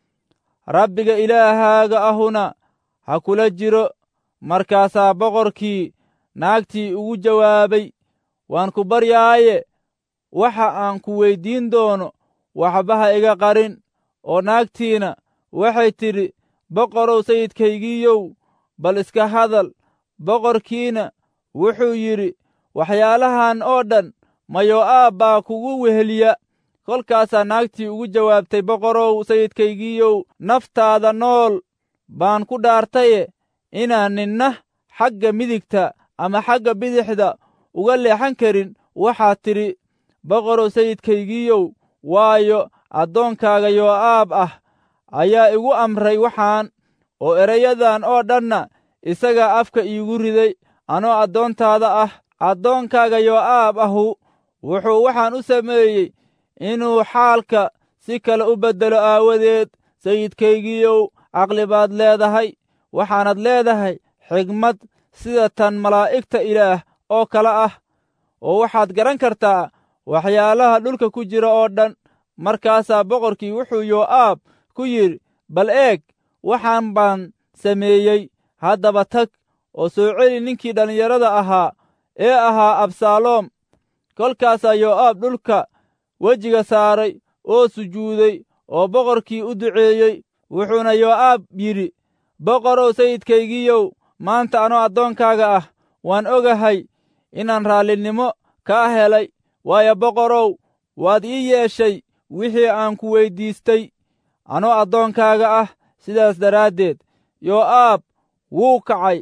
rabbiga ilaahaaga ahuna ha kula jiro markaasaa boqorkii naagtii ugu jawaabay waan ku baryaaye waxa aan ku weyddiin doono waxba ha iga qarin oo naagtiina waxay tidhi boqorow sayidkaygiiyow bal iska hadal boqorkiina wuxuu yidhi waxyaalahan oo dhan mayo'aab baa kugu weheliya kolkaasaa naagtii ugu jawaabtay boqorow sayidkaygiiyow naftaada nool baan ku dhaartaye inaan ninna xagga midigta ama xagga bidixda uga leexan karin waxaad tidhi boqorow sayidkaygiiyow waayo addoonkaaga yoo'aab ah ayaa igu amray waxaan oo erayadan oo dhanna isagaa afka iigu riday anoo addoontaada ah addoonkaaga yoo'aab ahu wuxuu waxaan u sameeyey inuu xaalka si kale u beddelo aawadeed sayidkaygiiyow caqli baad leedahay waxaanad leedahay xigmad sida tan malaa'igta ilaah oo kale ah oo waxaad garan kartaa waxyaalaha dhulka ku jira oo dhan markaasaa boqorkii wuxuu yoo'aab ku yidhi bal eeg waxaan baan sameeyey haddaba tag oo soo celi ninkii dhallinyarada ahaa ee ahaa absaaloom kolkaasaa yoo'aab dhulka wejiga saaray oo sujuuday oo boqorkii u duceeyey wuxuuna yoo'aab yidhi boqorow sayidkaygiiyow maanta anoo addoonkaaga ah waan ogahay inaan raallinimo kaa helay waayo boqorow waad ii yeeshay wixii aan ku weyddiistay anoo addoonkaaga ah sidaas daraaddeed yoo'aab wuu kacay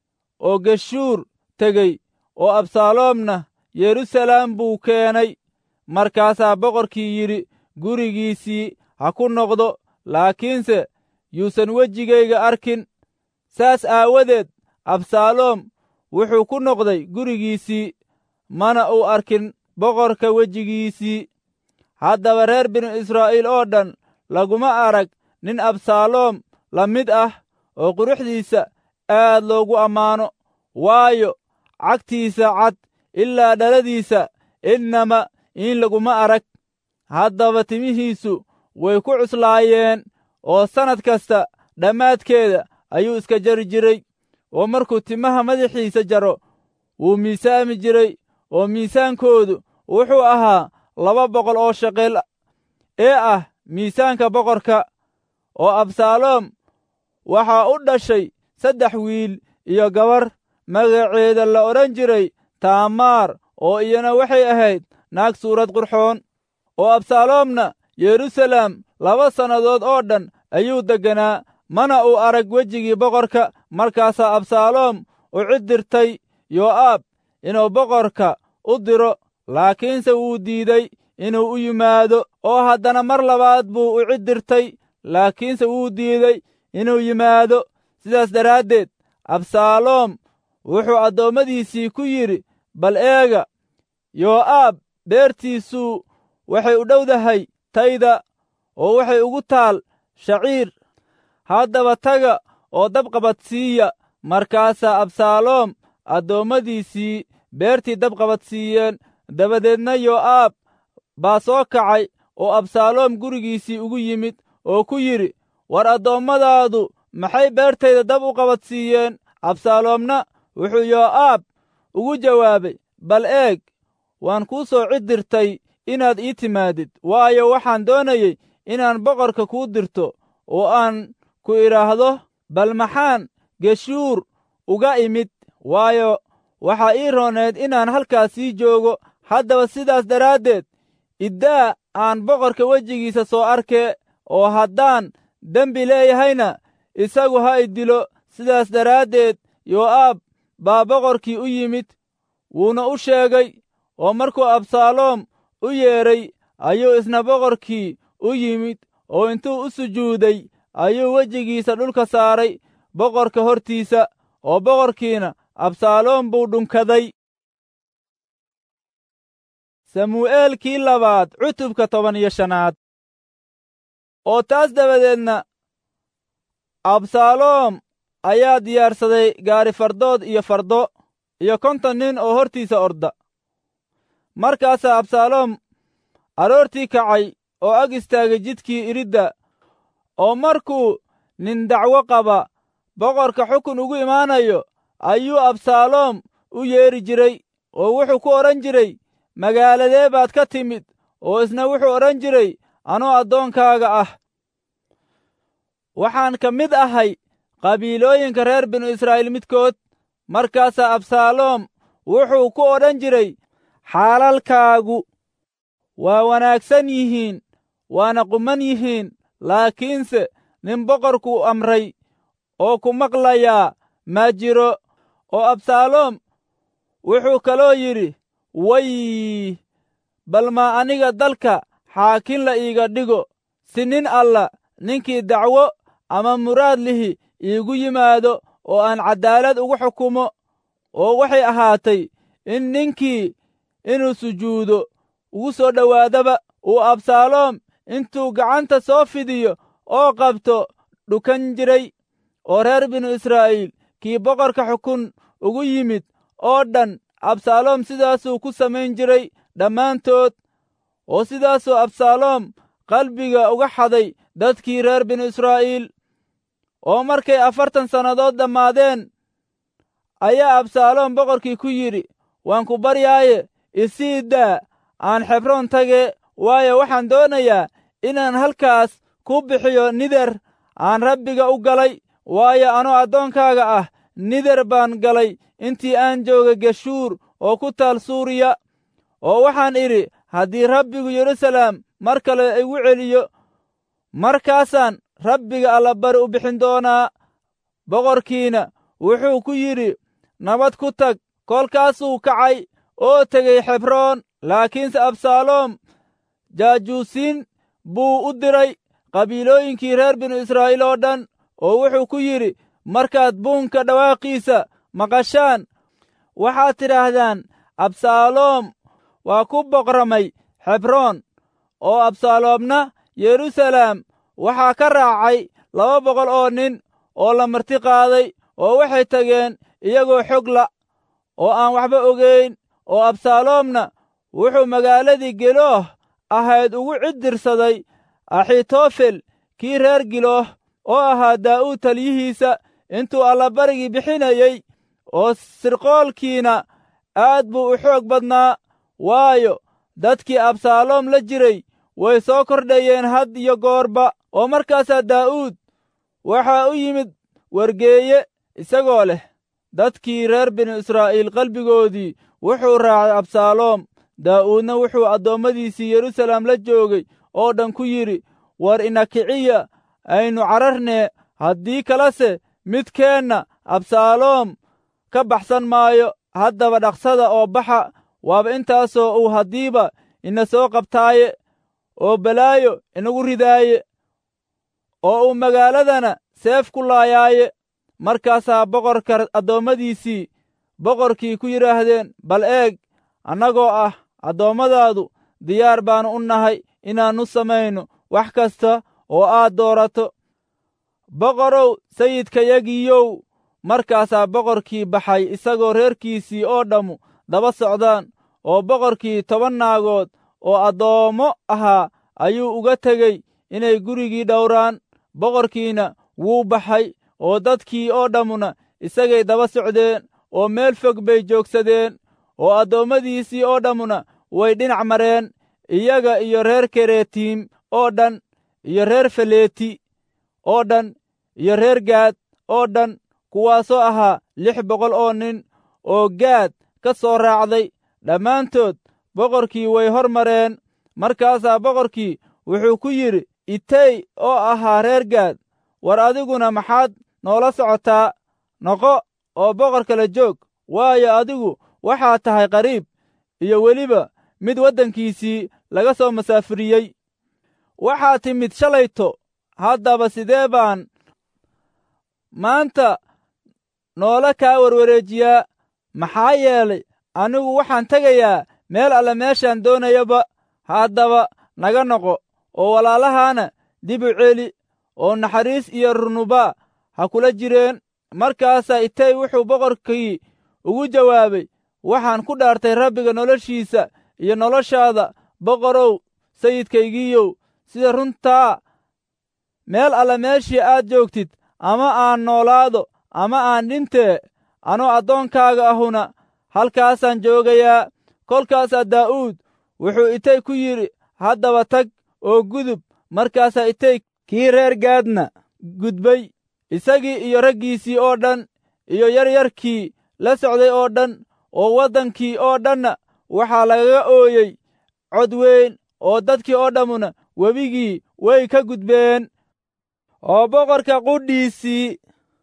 oo geshuur tegey oo absaaloomna yeruusalaam buu keenay markaasaa boqorkii yidhi gurigiisii ha ku noqdo laakiinse yuusan wejigayga arkin saas aawadeed absaaloom wuxuu ku noqday gurigiisii mana uu arkin boqorka wejigiisii haddaba reer binu israa'iil oo dhan laguma arag nin absaaloom la mid ah oo quruxdiisa aad loogu ammaano waayo cagtiisa cad ilaa dhaladiisa innama in laguma arag haddaba timihiisu way ku cuslaayeen oo sannad kasta dhammaadkeeda ayuu iska jari jiray oo markuu timaha madaxiisa jaro wuu miisaami jiray oo miisaankoodu wuxuu ahaa laba boqol oo shaqel ee ah miisaanka boqorka oo absaaloom waxaa u dhashay saddex wiil iyo gabar magaceeda la odhan jiray taamaar oo iyana waxay ahayd naag suurad qurxoon oo absaaloomna yeruusaalem laba sannadood oo dhan ayuu degganaa mana uu arag wejigii boqorka markaasaa absaaloom u cid dirtay yoo'aab inuu boqorka u diro laakiinse wuu diiday inuu u yimaado oo haddana mar labaad buu u cid dirtay laakiinse wuu diiday inuu yimaado sidaas daraaddeed absaaloom wuxuu addoommadiisii ku yidhi bal eega yoo'aab beertiisuu waxay u dhowdahay tayda oo waxay ugu taal shaciir haddaba taga oo dabqabadsiiya markaasaa absaaloom addoommadiisii beertii dabqabadsiiyeen dabadeedna yoo'aab baa soo kacay oo absaaloom gurigiisii ugu yimid oo ku yidhi war addoommadaadu maxay beertayda dab u qabadsiiyeen absaaloomna wuxuu yoo'aab ugu jawaabay bal eeg waan kuu soo cid dirtay inaad ii timaadid waayo waxaan doonayey inaan boqorka kuu dirto oo aan ku idhaahdo bal maxaan geshuur uga imid waayo waxaa ii rooneed inaan halkaas sii joogo haddaba sidaas daraaddeed iddaa aan boqorka wejigiisa soo arkee oo haddaan dembi leeyahayna isagu ha i dilo sidaas daraaddeed yoo'aab baa boqorkii u yimid wuuna u sheegay oo markuu absaaloom u yeedhay ayuu isna boqorkii u yimid oo intuu u sujuuday ayuu wejigiisa dhulka saaray boqorka hortiisa oo boqorkiina absaaloom buu dhunkaday samu'eelkii labaad cutubka toban iyo shanaad oo taas dabadeedna absaaloom ayaa diyaarsaday gaari fardood iyo fardo iyo konton nin oo hortiisa orda markaasaa absaaloom aroortii kacay oo ag istaagay jidkii iridda oo markuu nin dacwo qaba boqorka xukun ugu imaanayo ayuu absaaloom u yeedhi jiray oo wuxuu ku odhan jiray magaaladee baad ka timid oo isna wuxuu odhan jiray anoo addoonkaaga ah waxaan ka mid ahay qabiilooyinka reer binu israa'iil midkood markaasaa absaaloom wuxuu ku odhan jiray xaalalkaagu waa wanaagsan yihiin waana quman yihiin laakiinse nin boqorkuu amray oo ku maqlayaa ma jiro oo absaaloom wuxuu kaloo yidhi way bal maa aniga dalka xaakin la iiga dhigo si nin alla ninkii dacwo ama muraad lihi iigu yimaado oo aan caddaalad ugu xukumo oo waxay ahaatay in ninkii inuu sujuudo ugu soo dhowaadaba uu absaaloom intuu gacanta soo fidiyo oo qabto dhukan jiray oo reer binu israa'iil kii boqorka xukun ugu yimid oo dhan absaaloom sidaasuu ku samayn jiray dhammaantood oo sidaasuu absaaloom qalbiga uga xaday dadkii reer binu israa'iil oo markay afartan sannadood dhammaadeen ayaa absaaloom boqorkii ku yidhi waan ku baryaaye isii daa aan xebroon tage waayo waxaan doonayaa inaan halkaas ku bixiyo nider aan rabbiga u galay waayo anoo addoonkaaga ah nider baan galay intii aan jooga geshuur oo ku taal suuriya oo waxaan idhi haddii rabbigu yeruusaalem mar kale igu celiyo markaasaan rabbiga allabari u bixin doonaa boqorkiina wuxuu ku yidhi nabad ku tag kolkaasuu kacay oo tegey xebroon laakiinse absaaloom jaajuusiin buu u diray qabiilooyinkii reer binu israa'iil oo dhan oo wuxuu ku yidhi markaad buunka dhawaaqiisa maqashaan waxaad tidhaahdaan absaaloom waa ku boqramay xebroon oo absaaloomna yeruusaalem waxaa ka raacay laba boqol oo nin oo la marti qaaday oo waxay tageen iyagoo xogla oo aan waxba ogayn oo absaaloomna wuxuu magaaladii gelooh ahayd ugu ciddirsaday axitofel kii reer gilooh oo ahaa daa'uud taliyihiisa intuu allabarigii bixinayey oo sirqoolkiina aad buu u xoog badnaa waayo dadkii absaaloom la jiray way soo kordhayeen had iyo goorba oo markaasaa daa'uud waxaa u yimid wargeeye isagoo leh dadkii reer binu israa'iil qalbigoodii wuxuu raacay absaaloom daa'uudna wuxuu addoommadiisii yeruusaalem la joogay oo dhan ku yidhi war ina kiciya aynu cararnee haddii kalese midkeenna absaaloom ka baxsan maayo haddaba dhaqsada oo baxa waaba intaasoo uu haddiiba ina soo qabtaaye oo balaayo inagu ridaaye oo uu magaaladana seef ku laayaaye markaasaa boqorka addoommadiisii boqorkii ku yidhaahdeen bal eeg annagoo ah addoommadaadu diyaar baannu u nahay inaannu samayno wax kasta oo aad doorato boqorow sayidkayagiiyow markaasaa boqorkii baxay isagoo reerkiisii oo dhammu daba socdaan oo boqorkii toban naagood oo addoommo ahaa ayuu uga tegey inay gurigii dhowraan boqorkiina wuu baxay oo dadkii oo dhammuna isagay daba socdeen oo meel fog bay joogsadeen oo addoommadiisii oo dhammuna way dhinac mareen iyaga iyo reer keretiim oo dhan iyo reer faleeti oo dhan iyo reer gaad oo dhan kuwaasoo ahaa lix boqol oo nin oo gaad ka soo raacday dhammaantood boqorkii way hor mareen markaasaa boqorkii wuxuu ku yidhi itey oo ahaa reer gaad war adiguna maxaad noola socotaa noqo oo boqor kala joog waayo adigu waxaad tahay qariib iyo weliba mid waddankiisii laga soo masaafiriyey waxaa timid shalayto haddaba sidee baan maanta noola kaa warwareejiyaa maxaa yeelay anigu waxaan tegayaa meel alle meeshaan doonayaba haddaba naga noqo oo walaalahaana dib u celi oo naxariis iyo runuba ha kula jireen markaasaa itay wuxuu boqorkii ugu jawaabay waxaan ku dhaartay rabbiga noloshiisa iyo noloshaada boqorow sayidkaygiiyow sida runtaa meel alle meeshii aad joogtid ama aan noolaado ama aan dhintee anoo addoonkaaga ahuna halkaasaan joogayaa kolkaasaa daa'uud wuxuu itay ku yidhi haddaba tag oo gudub markaasaa itay kii reer gaadna gudbay isagii iyo raggiisii oo dhan iyo yaryarkii la socday oo dhan oo waddankii oo dhanna waxaa lagaga ooyey cod weyn oo dadkii oo dhammuna webigii way ka gudbeen oo boqorka qudhiisii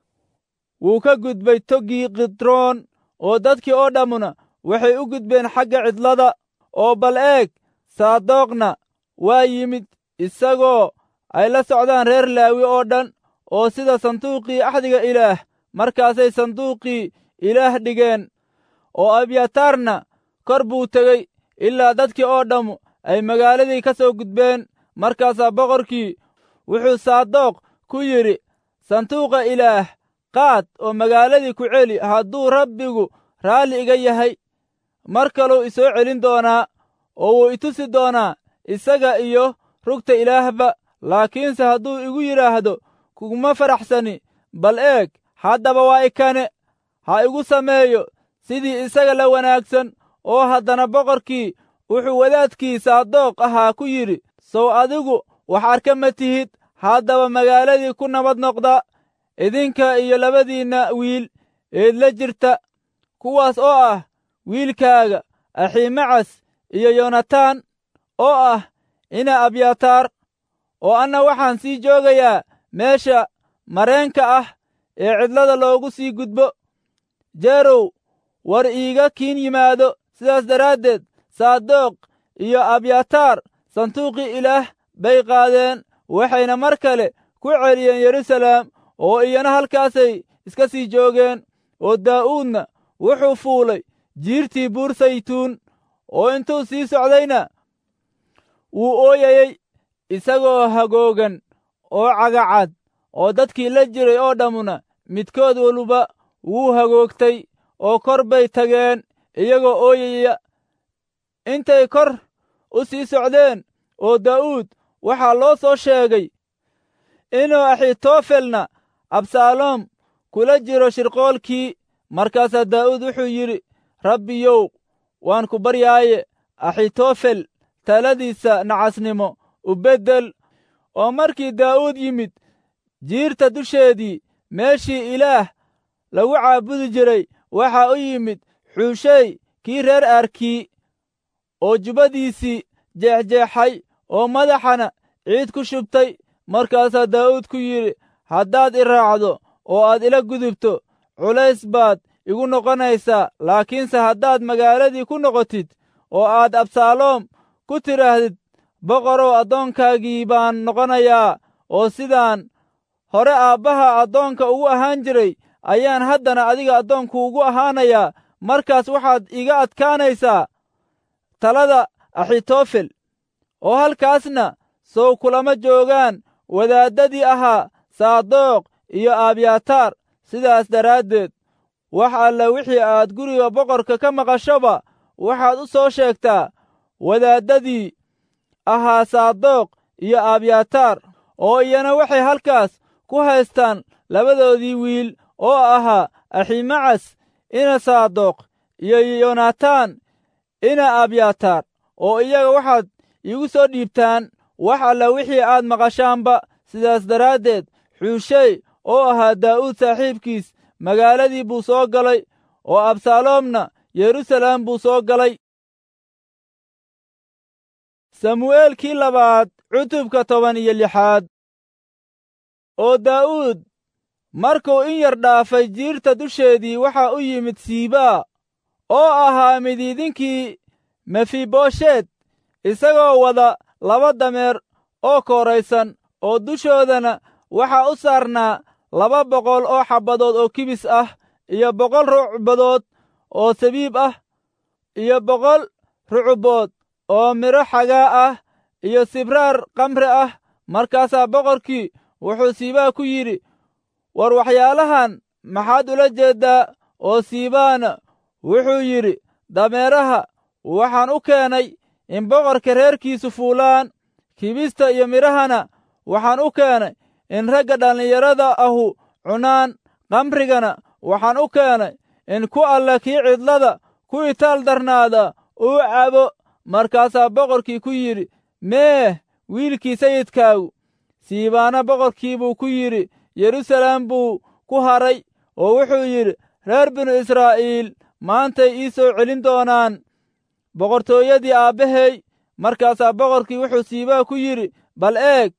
wuu ka gudbay toggii kidroon oo dadkii oo dhammuna waxay u gudbeen xagga cidlada oo bal eeg saadoqna waa yimid isagoo ay la socdaan reer laawi oo dhan oo sida sanduuqii axdiga ilaah markaasay sanduuqii ilaah dhigeen oo abyataarna kor buu tegey ilaa dadkii oo dhammu ay magaaladii ka soo gudbeen markaasaa boqorkii wuxuu saadoq ku yidhi sanduuqa ilaah qaad oo magaaladii ku celi hadduu rabbigu raalli iga yahay mar kaluu isoo celin doonaa oo wuu itusi doonaa isaga iyo rugta ilaahba laakiinse hadduu igu yidhaahdo kuguma faraxsani bal eeg haddaba waa ikane ha igu sameeyo sidii isaga la wanaagsan oo haddana boqorkii wuxuu wadaadkii saadoq ahaa ku yidhi sow adigu wax arka ma tihid haddaba magaaladii ku nabad noqda idinka iyo labadiinna wiil eed la jirta kuwaas oo ah wiilkaaga axiimacas iyo yonataan oo ah ina abyataar oo anna waxaan sii joogayaa meesha mareenka ah ee cidlada loogu sii gudbo jeerow war iiga kiin yimaado sidaas daraaddeed saadoq iyo abyataar sanduuqii ilaah bay qaadeen waxayna mar kale ku celiyeen yeruusaalem oo iyana halkaasay iska sii joogeen oo daa'uudna wuxuu fuulay jiirtii buur saytuun oo intuu sii socdayna wuu ooyayey isagoo hagoogan oo cagacad oo dadkii la jiray oo dhammuna midkood waluba wuu hagoogtay oo kor bay tageen iyagoo ooyaya intay kor u sii socdeen oo daa'uud waxaa loo soo sheegay inuu axitofelna absaaloom kula jiro shirqoolkii markaasaa daa'uud wuxuu yidhi rabbiyow waan ku baryaaye axitofel taladiisa nacasnimo u beddel oo markii daa'uud yimid jiirta dusheedii meeshii ilaah lagu caabudi jiray waxaa u yimid xuushey kii reer aarkii oo jubbadiisii jeexjeexay oo madaxana ciid ku shubtay markaasaa daa'uud ku yidhi haddaad i raacdo oo aad ila gudubto culays baad igu noqonaysaa laakiinse haddaad magaaladii ku noqotid oo aad absaaloom ku tidhaahdid boqorow addoonkaagii baan noqonayaa oo sidaan hore aabbaha addoonka ugu ahaan jiray ayaan haddana adiga addoonku ugu ahaanayaa markaas waxaad iga adkaanaysaa talada axitofel oo halkaasna sow kulama joogaan wadaaddadii ahaa saadoq iyo abyataar sidaas daraaddeed wax alla wixii aad guriga boqorka ka maqashoba waxaad u soo sheegtaa wadaaddadii ahaa saadoq iyo abyataar oo iyana waxay halkaas ku haystaan labadoodii wiil oo ahaa aximacas ina saadoq iyo yonataan ina abyataar oo iyaga waxaad iigu soo dhiibtaan wax alla wixii aad maqashaanba sidaas daraaddeed xuushey oo ahaa daa'uud saaxiibkiis magaaladii buu soo galay oo absaaloomna yeruusaleem buu soo galay samu'eelkii labaad cutubka toban iyo lixaad oo daa'uud markuu in yar dhaafay jiirta dusheedii waxaa u yimid siibaa oo ahaa midiidinkii mefiboshet isagoo wada laba dameer oo kooraysan oo dushoodana waxaa u saarnaa laba boqol oo xabbadood oo kibis ah iyo boqol rucbadood oo sabiib ah iyo boqol rucubood oo midho xagaa ah iyo sibraar kamre ah markaasaa boqorkii wuxuu siibaa ku yidhi war waxyaalahan maxaad ula jeeddaa oo siibaana wuxuu yidhi dameeraha waxaan u keenay in boqorka reerkiisu fuulaan kibista iyo midhahana waxaan u keenay in ragga dhallinyarada ahu cunaan kamrigana waxaan u keenay in ku alla kii cidlada ku itaal darnaada uu cabo markaasaa boqorkii ku yidhi meeh wiilkii sayidkaagu siibaana boqorkii buu ku yidhi yeruusaleem buu ku haray oo wuxuu yidhi reer binu israa'iil maantay ii soo celin doonaan boqortooyadii aabbahay markaasaa boqorkii wuxuu siibaa ku yidhi bal eeg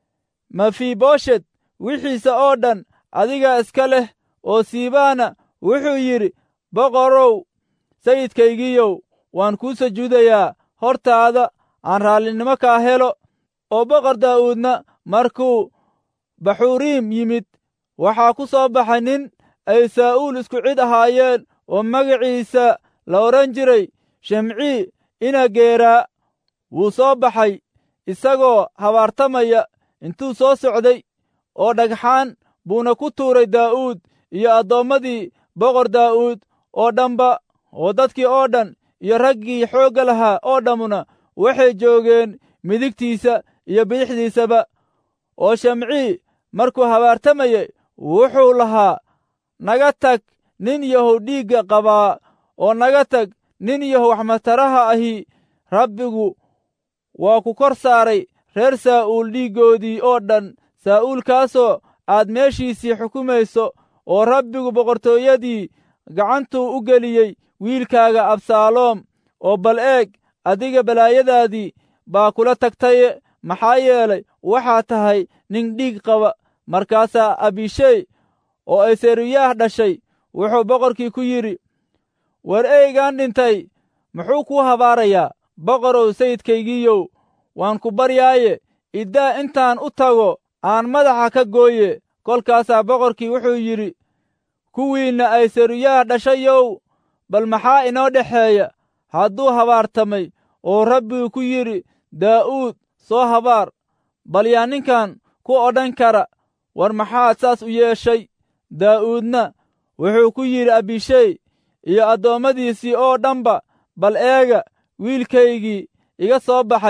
mefiboshet wixiisa oo dhan adigaa iska leh oo siibaana wuxuu yidhi boqorow sayidkaygiiyow waan kuu sujuudayaa hortaada aan raallinimo kaa helo oo boqor daa'uudna markuu baxuriim yimid waxaa ku soo baxay nin ay saa'uul isku cid ahaayeen oo magaciisa la odhan jiray shimcii ina geeraa wuu soo baxay isagoo habaartamaya intuu soo socday oo dhagxaan buuna ku tuuray daa'uud iyo addoommadii boqor daa'uud oo dhanba oo dadkii oo dhan iyo raggii xoogga lahaa oo dhammuna waxay joogeen midigtiisa iyo bidixdiisaba oo shamcii markuu habaartamayey wuxuu lahaa naga tag nin yahow dhiigga qabaa oo naga tag nin yahow waxmataraha ahi rabbigu waa ku kor saaray reer saa'uul dhiiggoodii oo dhan saa'uulkaasoo aad meeshiisii xukumayso oo rabbigu boqortooyadii gacantuu u geliyey wiilkaaga absaaloom oo bal eeg adiga balaayadaadii baa kula tagtaye maxaa yeelay waxaa tahay nin dhiig qaba markaasaa abishey oo ay seruyaah dhashay wuxuu boqorkii ku yidhi war eygaan dhintay muxuu kuu habaarayaa boqorow sayidkaygiiyow waan ku baryaaye iddaa intaan u tago aan madaxa ka gooye kolkaasaa boqorkii wuxuu yidhi kuwiinna ay seruyaah dhashayow bal maxaa inoo dhexeeya hadduu habaartamay oo rabbigu ku yidhi daa'uud soo habaar bal yaa ninkan ku odhan kara war maxaad saas u yeeshay daa'uudna wuxuu ku yidhi abishey iyo addoommadiisii oo dhanba bal eega wiilkaygii iga soo baxay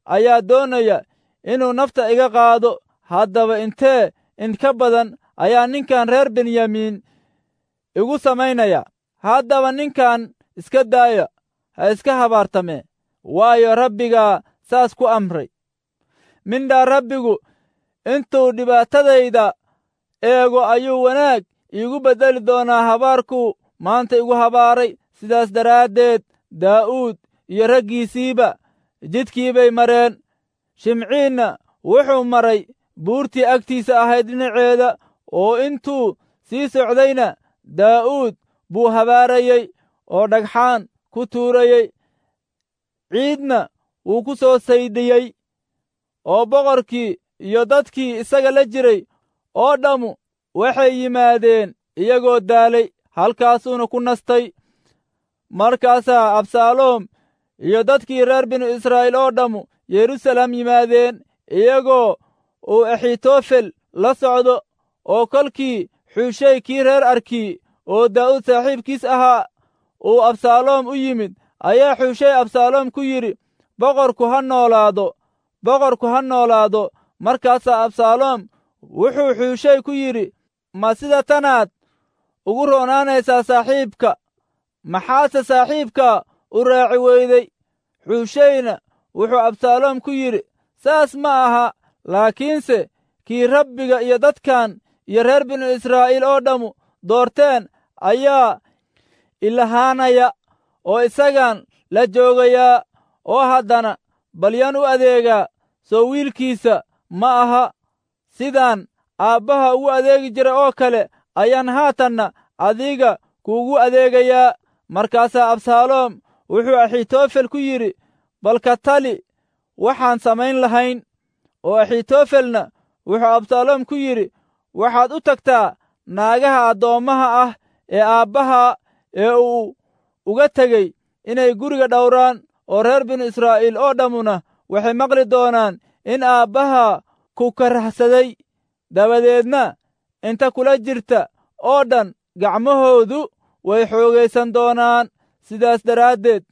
ayaa doonaya inuu nafta iga qaado haddaba intee in ka badan ayaa ninkan reer benyamiin igu samaynaya haddaba ninkan iska daaya ha iska habaartame waayo rabbigaa saas ku amray mindhaa rabbigu intuu dhibaatadayda eego ayuu wanaag iigu beddeli doonaa habaarkuu maanta igu habaaray sidaas daraaddeed daa'uud iyo raggiisiiba jidkii bay mareen shimciinna wuxuu maray buurtii agtiisa ahayd dhinaceeda oo intuu sii socdayna daa'uud buu habaarayey oo dhagxaan ku tuurayey ciidna wuu ku soo saydhiyey oo boqorkii iyo dadkii isaga la jiray oo dhammu waxay yimaadeen iyagoo daalay halkaasuuna ku nastay markaasaa absaaloom iyo dadkii reer binu israa'iil oo dhammu yeruusaalem yimaadeen iyagoo uu axitofel la socdo oo kolkii xuushay kii reer arkii oo daa'uud saaxiibkiis ahaa uu absaaloom u yimid ayaa xuushay absaaloom ku yidhi boqorku ha noolaado boqorku ha noolaado markaasaa absaaloom wuxuu xuushay ku yidhi ma sida tanaad ugu roonaanaysaa saaxiibka maxaase saaxiibka u raaci weyday xuushayna wuxuu absaaloom ku yidhi saas ma aha laakiinse kii rabbiga iyo dadkan iyo reer binu israa'iil oo dhammu doorteen ayaa ilahaanaya oo isagaan la joogayaa oo haddana balyaan u adeegaa soo wiilkiisa ma aha sidaan aabbaha ugu adeegi jira oo kale ayaan haatanna adiga kuugu adeegayaa markaasaa absaaloom wuxuu axitofel ku yidhi balka tali waxaan samayn lahayn oo axitofelna wuxuu absaaloom ku yidhi waxaad u tagtaa naagaha addoommaha ah ee aabbaha ee uu uga tegey inay guriga dhowraan oo reer binu israa'iil oo dhammuna waxay maqli doonaan in aabbaha ku karahsaday dabadeedna inta kula jirta oo dhan gacmahoodu way xoogaysan doonaan sidaas daraaddeed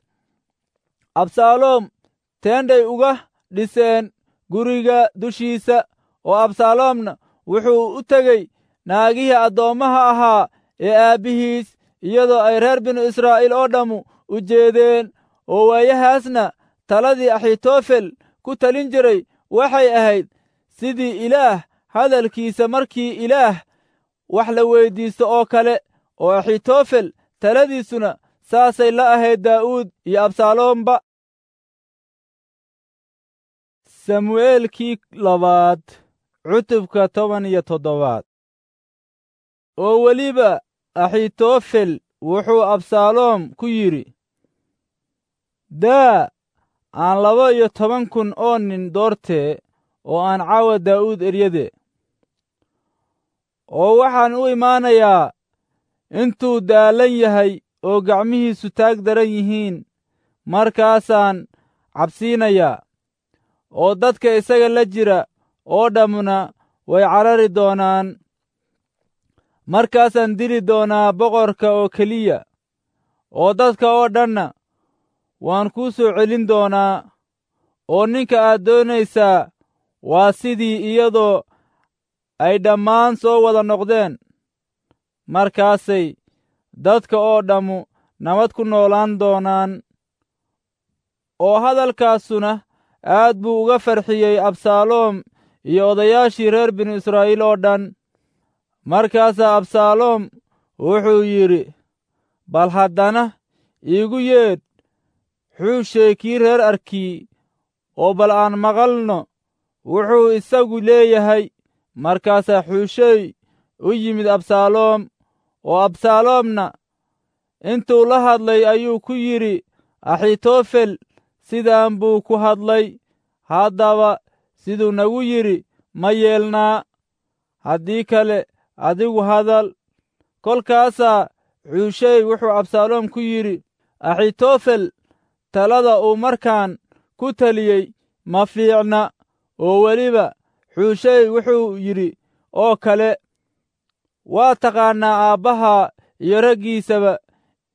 absaaloom teendhay uga dhiseen guriga dushiisa oo absaaloomna wuxuu u tegey naagihii addoommaha ahaa ee aabbihiis iyadoo ay reer binu israa'iil oo dhammu u jeedeen oo waayahaasna taladii axitofel ku talin jiray waxay ahayd sidii ilaah hadalkiisa markii ilaah wax la weyddiisto oo kale oo axitofel taladiisuna saasay la ahayd daa'uud iyo absaaloomba samu'eelkii labaad cutubka toban iyo toddobaad oo weliba axitofel wuxuu absaaloom ku yidhi daa aan laba iyo toban kun oo nin doortee oo aan caawa daa'uud eryade oo waxaan u imaanayaa intuu daalan yahay oo gacmihiisu taag daran yihiin markaasaan cabsiinayaa oo dadka isaga la jira oo dhammuna way carari doonaan markaasaan dili doonaa boqorka oo keliya oo dadka oo dhanna waan kuu soo celin doonaa oo ninka aad doonaysaa waa sidii iyadoo ay dhammaan soo wada noqdeen markaasay dadka oo dhammu nabad ku noolaan doonaan oo hadalkaasuna aad buu uga farxiyey absaaloom iyo odayaashii reer binu israa'iil oo dhan markaasaa absaaloom wuxuu yidhi bal haddana iigu yeedh xuushey kii reer arkii oo bal aan maqalno wuxuu isagu leeyahay markaasaa xuushey u yimid absaaloom oo absaaloomna intuu la hadlay ayuu ku yidhi axitofel sidaan buu ku hadlay haddaba siduu nagu yidhi ma yeelnaa haddii kale adigu hadal kolkaasaa xuushey wuxuu absaaloom ku yidhi axitofel talada uu markaan ku taliyey ma fiicna oo weliba xuushey wuxuu yidhi oo kale waa taqaannaa aabbaha iyo raggiisaba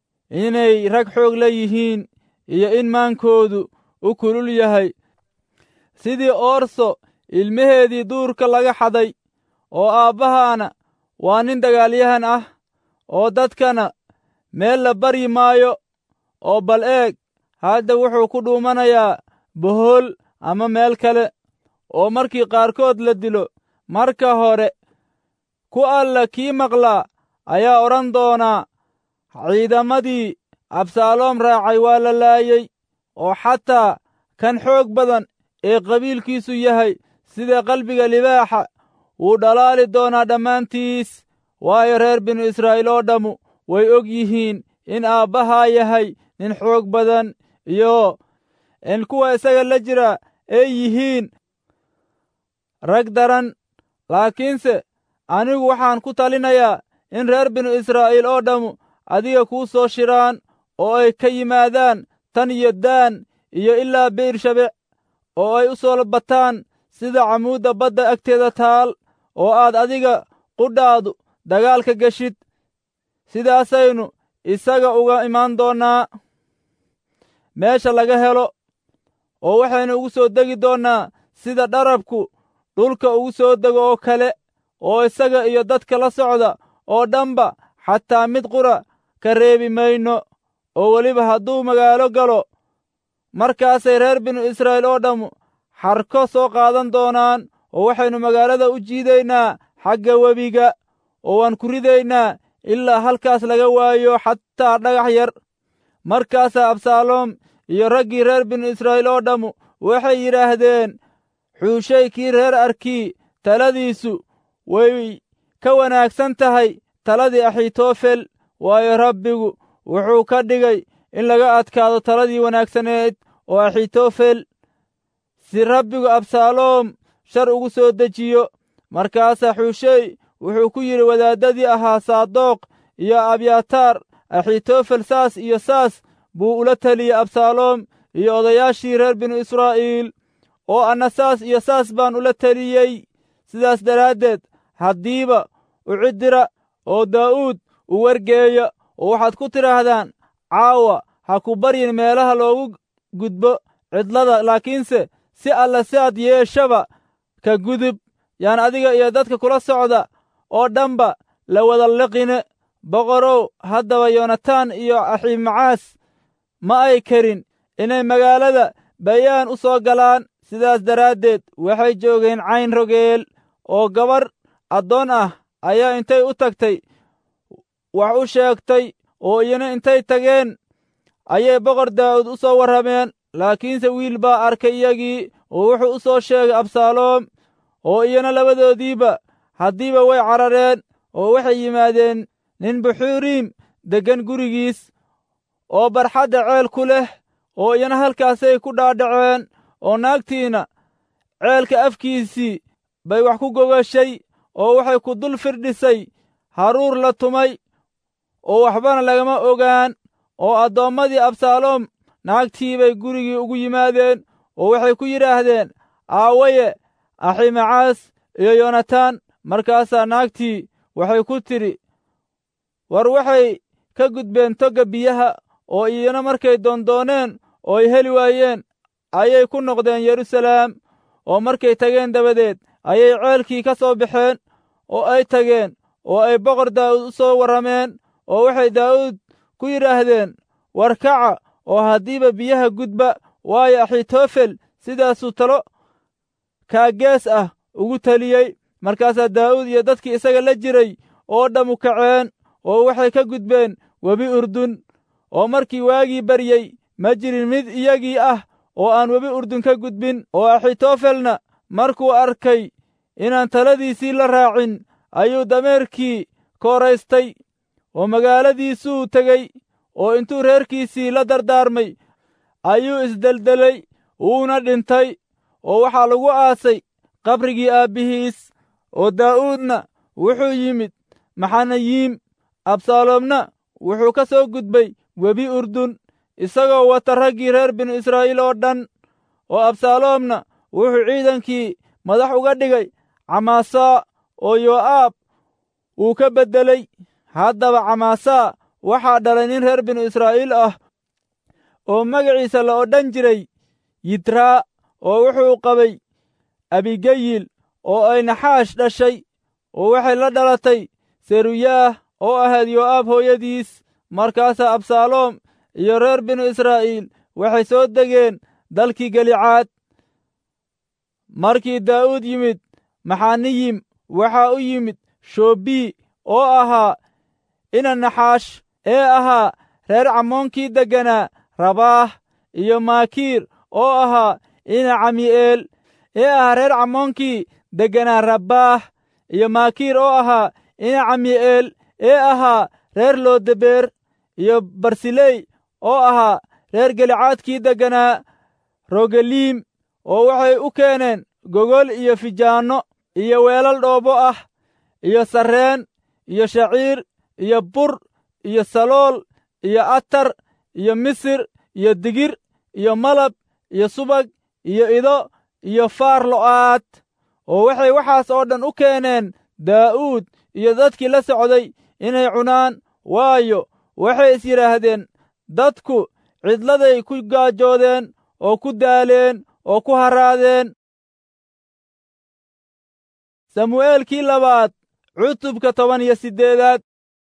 inay rag xoog la yihiin iyo in maankoodu u kulul yahay sidii oorso ilmaheedii duurka laga xaday oo aabbahaana waa nin dagaalyahan ah oo dadkana meel la baryi maayo oo bal eeg hadda wuxuu ku dhuumanayaa bohool ama meel kale oo markii qaarkood la dilo marka hore ku alla kii maqlaa ayaa odhan doonaa ciidamadii absaaloom raacay waa la laayey oo xataa kan xoog badan ee qabiilkiisu yahay sida qalbiga libaaxa wuu dhalaali doonaa dhammaantiis waayo reer binu israa'iil oo dhammu way og yihiin in aabbahaa yahay nin xoog badan iyo in kuwa isaga la jira ay yihiin rag daran laakiinse anigu waxaan ku talinayaa in reer binu israa'iil oo dhammu adiga kuu soo shiraan oo ay ka yimaadaan tan iyo daan iyo ilaa biirshabec oo ay u soo bataan sida camuudda badda agteeda taal oo aad adiga qudhaadu dagaalka geshid sidaasaynu isaga uga imaan doonnaa meesha laga helo oo waxaynu ugu soo degi doonnaa sida dharabku dhulka ugu soo dego oo kale oo isaga iyo dadka la socda oo dhanba xataa mid qura ka reebi mayno oo weliba hadduu magaalo galo markaasay reer binu israa'iil oo dhammu xarko soo qaadan doonaan oo waxaynu magaalada u jiidaynaa xagga webiga oo waan ku ridaynaa ilaa halkaas laga waayo xataa dhagax yar markaasaa absaaloom iyo raggii reer binu israa'iil oo dhammu waxay yidhaahdeen xuushay kii reer arkii taladiisu way ka wanaagsan tahay taladii axitofel waayo rabbigu wuxuu ka dhigay in laga adkaado taladii wanaagsaneed oo axitofel si rabbigu absaaloom shar ugu soo dejiyo markaasaa xuushey wuxuu ku yidhi wadaaddadii ahaa saadoq iyo abyataar axitofel saas iyo saas buu ula teliyey absaaloom iyo odayaashii reer binu israa'iil oo anna saas iyo saas baan ula teliyey sidaas daraaddeed haddiiba u ciddira oo daa'uud u wargeeya oo waxaad ku tidhaahdaan caawa ha ku baryin meelaha loogu gudbo cidlada laakiinse si alla si aad yeeshaba ka gudub yaan adiga iyo dadka kula socda oo dhanba la wada liqine boqorow haddaba yoonataan iyo aximacaas ma ay karin inay magaalada bayaan u soo galaan sidaas daraaddeed waxay joogeen cayn rogeel oo gabarh addoon ah ayaa intay u tagtay wax u sheegtay oo iyana intay tageen ayay boqor daa'uud u soo warrameen laakiinse wiil baa arkay iyagii oo wuxuu u soo sheegay absaaloom oo iyana labadoodiiba haddiiba way carareen oo waxay yimaadeen nin buxuuriim deggan gurigiis oo barxadda ceel ku leh oo iyana halkaasay ku dhaadhaceen oo naagtiina ceelka afkiisii bay wax ku gogashay oo waxay ku dul firdhisay haruur la tumay oo waxbana lagama ogaan oo addoommadii absaaloom naagtii bay gurigii ugu yimaadeen oo waxay ku yidhaahdeen aawaye aximacaas iyo yoonataan markaasaa naagtii waxay ku tidhi war waxay ka gudbeen togga biyaha oo iyana markay doondooneen oo ay heli waayeen ayay ku noqdeen yeruusalaam oo markay tageen dabadeed ayay ceelkii ka soo baxeen oo ay tageen oo ay boqor daa'uud u soo warrameen oo waxay daa'uud ku yidhaahdeen war kaca oo haddiiba biyaha gudba waayo axitofel sidaasuu talo kaagees ah ugu teliyey markaasaa daa'uud iyo dadkii isaga la jiray oo dhammu kaceen oo waxay ka gudbeen webi urdun oo markii waagii baryey ma jirin mid iyagii ah oo aan webi urdun ka gudbin oo axitofelna markuu arkay inaan taladiisii la raacin ayuu dameerkii kooraystay oo magaaladiisuu tegey oo intuu reerkiisii la dardaarmay ayuu isdeldelay wuuna dhintay oo waxaa lagu aasay qabrigii aabbihiis oo daa'uudna wuxuu yimid maxanayiim absaaloomna wuxuu ka soo gudbay webi urdun isagoo wata raggii reer binu israa'iil oo dhan oo absaaloomna wuxuu ciidankii madax uga dhigay camaasaa oo yoo'aab wuu ka beddelay haddaba camaasaa waxaa dhalay nin reer binu israa'iil ah oo magaciisa la odhan jiray yitraa oo wuxuu qabay abigayil oo ay naxaash dhashay oo waxay la dhalatay seruyaah oo ahayd yo'aab hooyadiis markaasaa absaaloom iyo reer binu israa'iil waxay soo degeen dalkii galicaad markii daa'uud yimid maxaniyim waxaa u yimid shoobii oo ahaa ina naxaash ee ahaa reer cammoonkii degganaa rabaah iyo maakiir oo ahaa ina cami'eel ee ahaa reer cammoonkii degganaa rabbaah iyo maakiir oo ahaa ina cami'eel ee ahaa reer loodebeer iyo barsiley oo ahaa reer gelicaadkii degganaa rogeliim oo waxay u keeneen gogol iyo fijaanno iyo weelal dhoobo ah iyo sarreen iyo shaciir iyo bur iyo salool iyo atar iyo misir iyo digir iyo malab iyo subag iyo ido iyo faar lo'aad oo waxay waxaas oo dhan u keeneen daa'uud iyo dadkii la socday inay cunaan waayo waxay is yidhaahdeen dadku cidladay ku gaajoodeen oo ku daaleen oo ku haraadeen samu'eelkii labaad cutubka toban iyo siddeedaad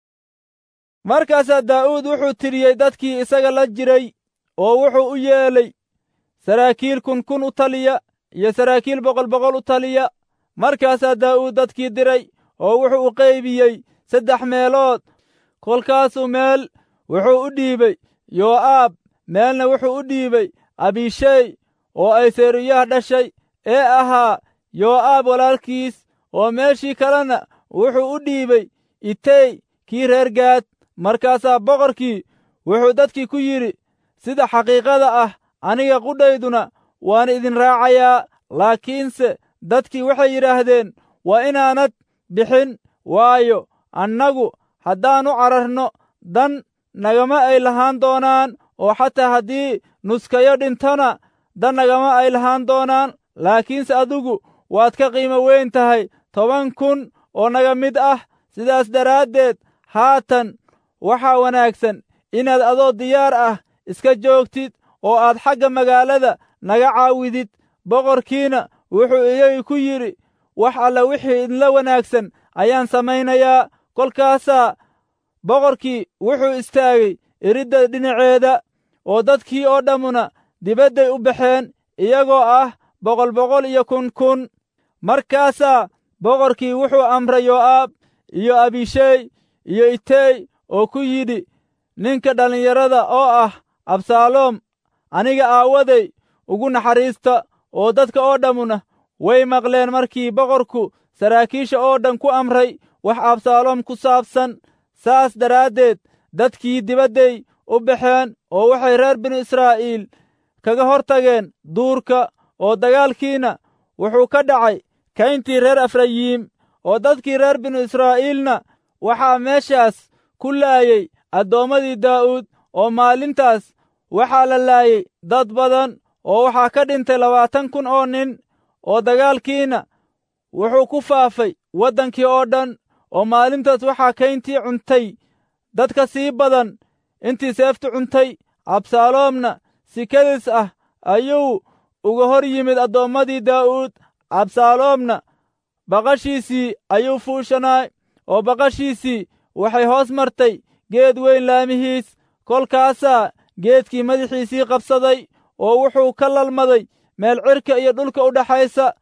markaasaa daa'uud wuxuu tiriyey dadkii isaga la jiray oo wuxuu u yeelay saraakiil kun kun u taliya iyo saraakiil boqol boqol u taliya markaasaa daa'uud dadkii diray oo wuxuu u qaybiyey saddex meelood kolkaasuu meel wuxuu u dhiibay yoo'aab meelna wuxuu u dhiibay abishey oo ay seeruyaah dhashay ee ahaa yoo'aab walaalkiis oo meeshii kalena wuxuu u dhiibay itey kii reer gaad markaasaa boqorkii wuxuu dadkii ku yidhi sida xaqiiqada ah aniga qudhayduna waan idin raacayaa laakiinse dadkii waxay yidhaahdeen waa inaanad bixin waayo annagu haddaannu cararno dan nagama ay lahaan doonaan oo xataa haddii nuskayo dhintona dan nagama ay lahaan doonaan laakiinse adigu waad ka qiimo weyn tahay toban kun oo naga mid ah sidaas daraaddeed haatan waxaa wanaagsan inaad adoo diyaar ah iska joogtid oo aad xagga magaalada naga caawidid boqorkiina wuxuu iyagii ku yidhi wax alla wixii idinla wanaagsan ayaan samaynayaa kolkaasaa boqorkii wuxuu istaagay iridda dhinaceeda oo dadkii oo dhammuna dibadday u baxeen iyagoo ah boqol boqol iyo kun kun markaasaa boqorkii wuxuu amray yoo'aab iyo abishey iyo itey oo ku yidhi ninka dhallinyarada oo ah absaaloom aniga aawaday ugu naxariista oo dadka oo dhammuna way maqleen markii boqorku saraakiisha oo dhan ku amray wax absaaloom ku saabsan saas daraaddeed dadkii dibadday u baxeen oo waxay reer binu israa'iil kaga hor tageen duurka oo dagaalkiina wuxuu ka dhacay kayntii reer efrayiim oo dadkii reer binu israa'iilna waxaa meeshaas ku laayey addoommadii daa'uud oo maalintaas waxaa la laayey dad badan oo waxaa ka dhintay labaatan kun oo nin oo dagaalkiina wuxuu ku faafay waddankii oo dhan oo maalintaas waxaa kayntii cuntay dad ka sii badan intii seeftu cuntay absaaloomna si kedis ah ayuu uga hor yimid addoommadii daa'uud absaaloomna baqashiisii ayuu fuushanaay oo baqashiisii waxay hoos martay geed weyn laamihiis kolkaasaa geedkii madaxiisii qabsaday oo wuxuu ka lalmaday meel cirka iyo dhulka u dhaxaysa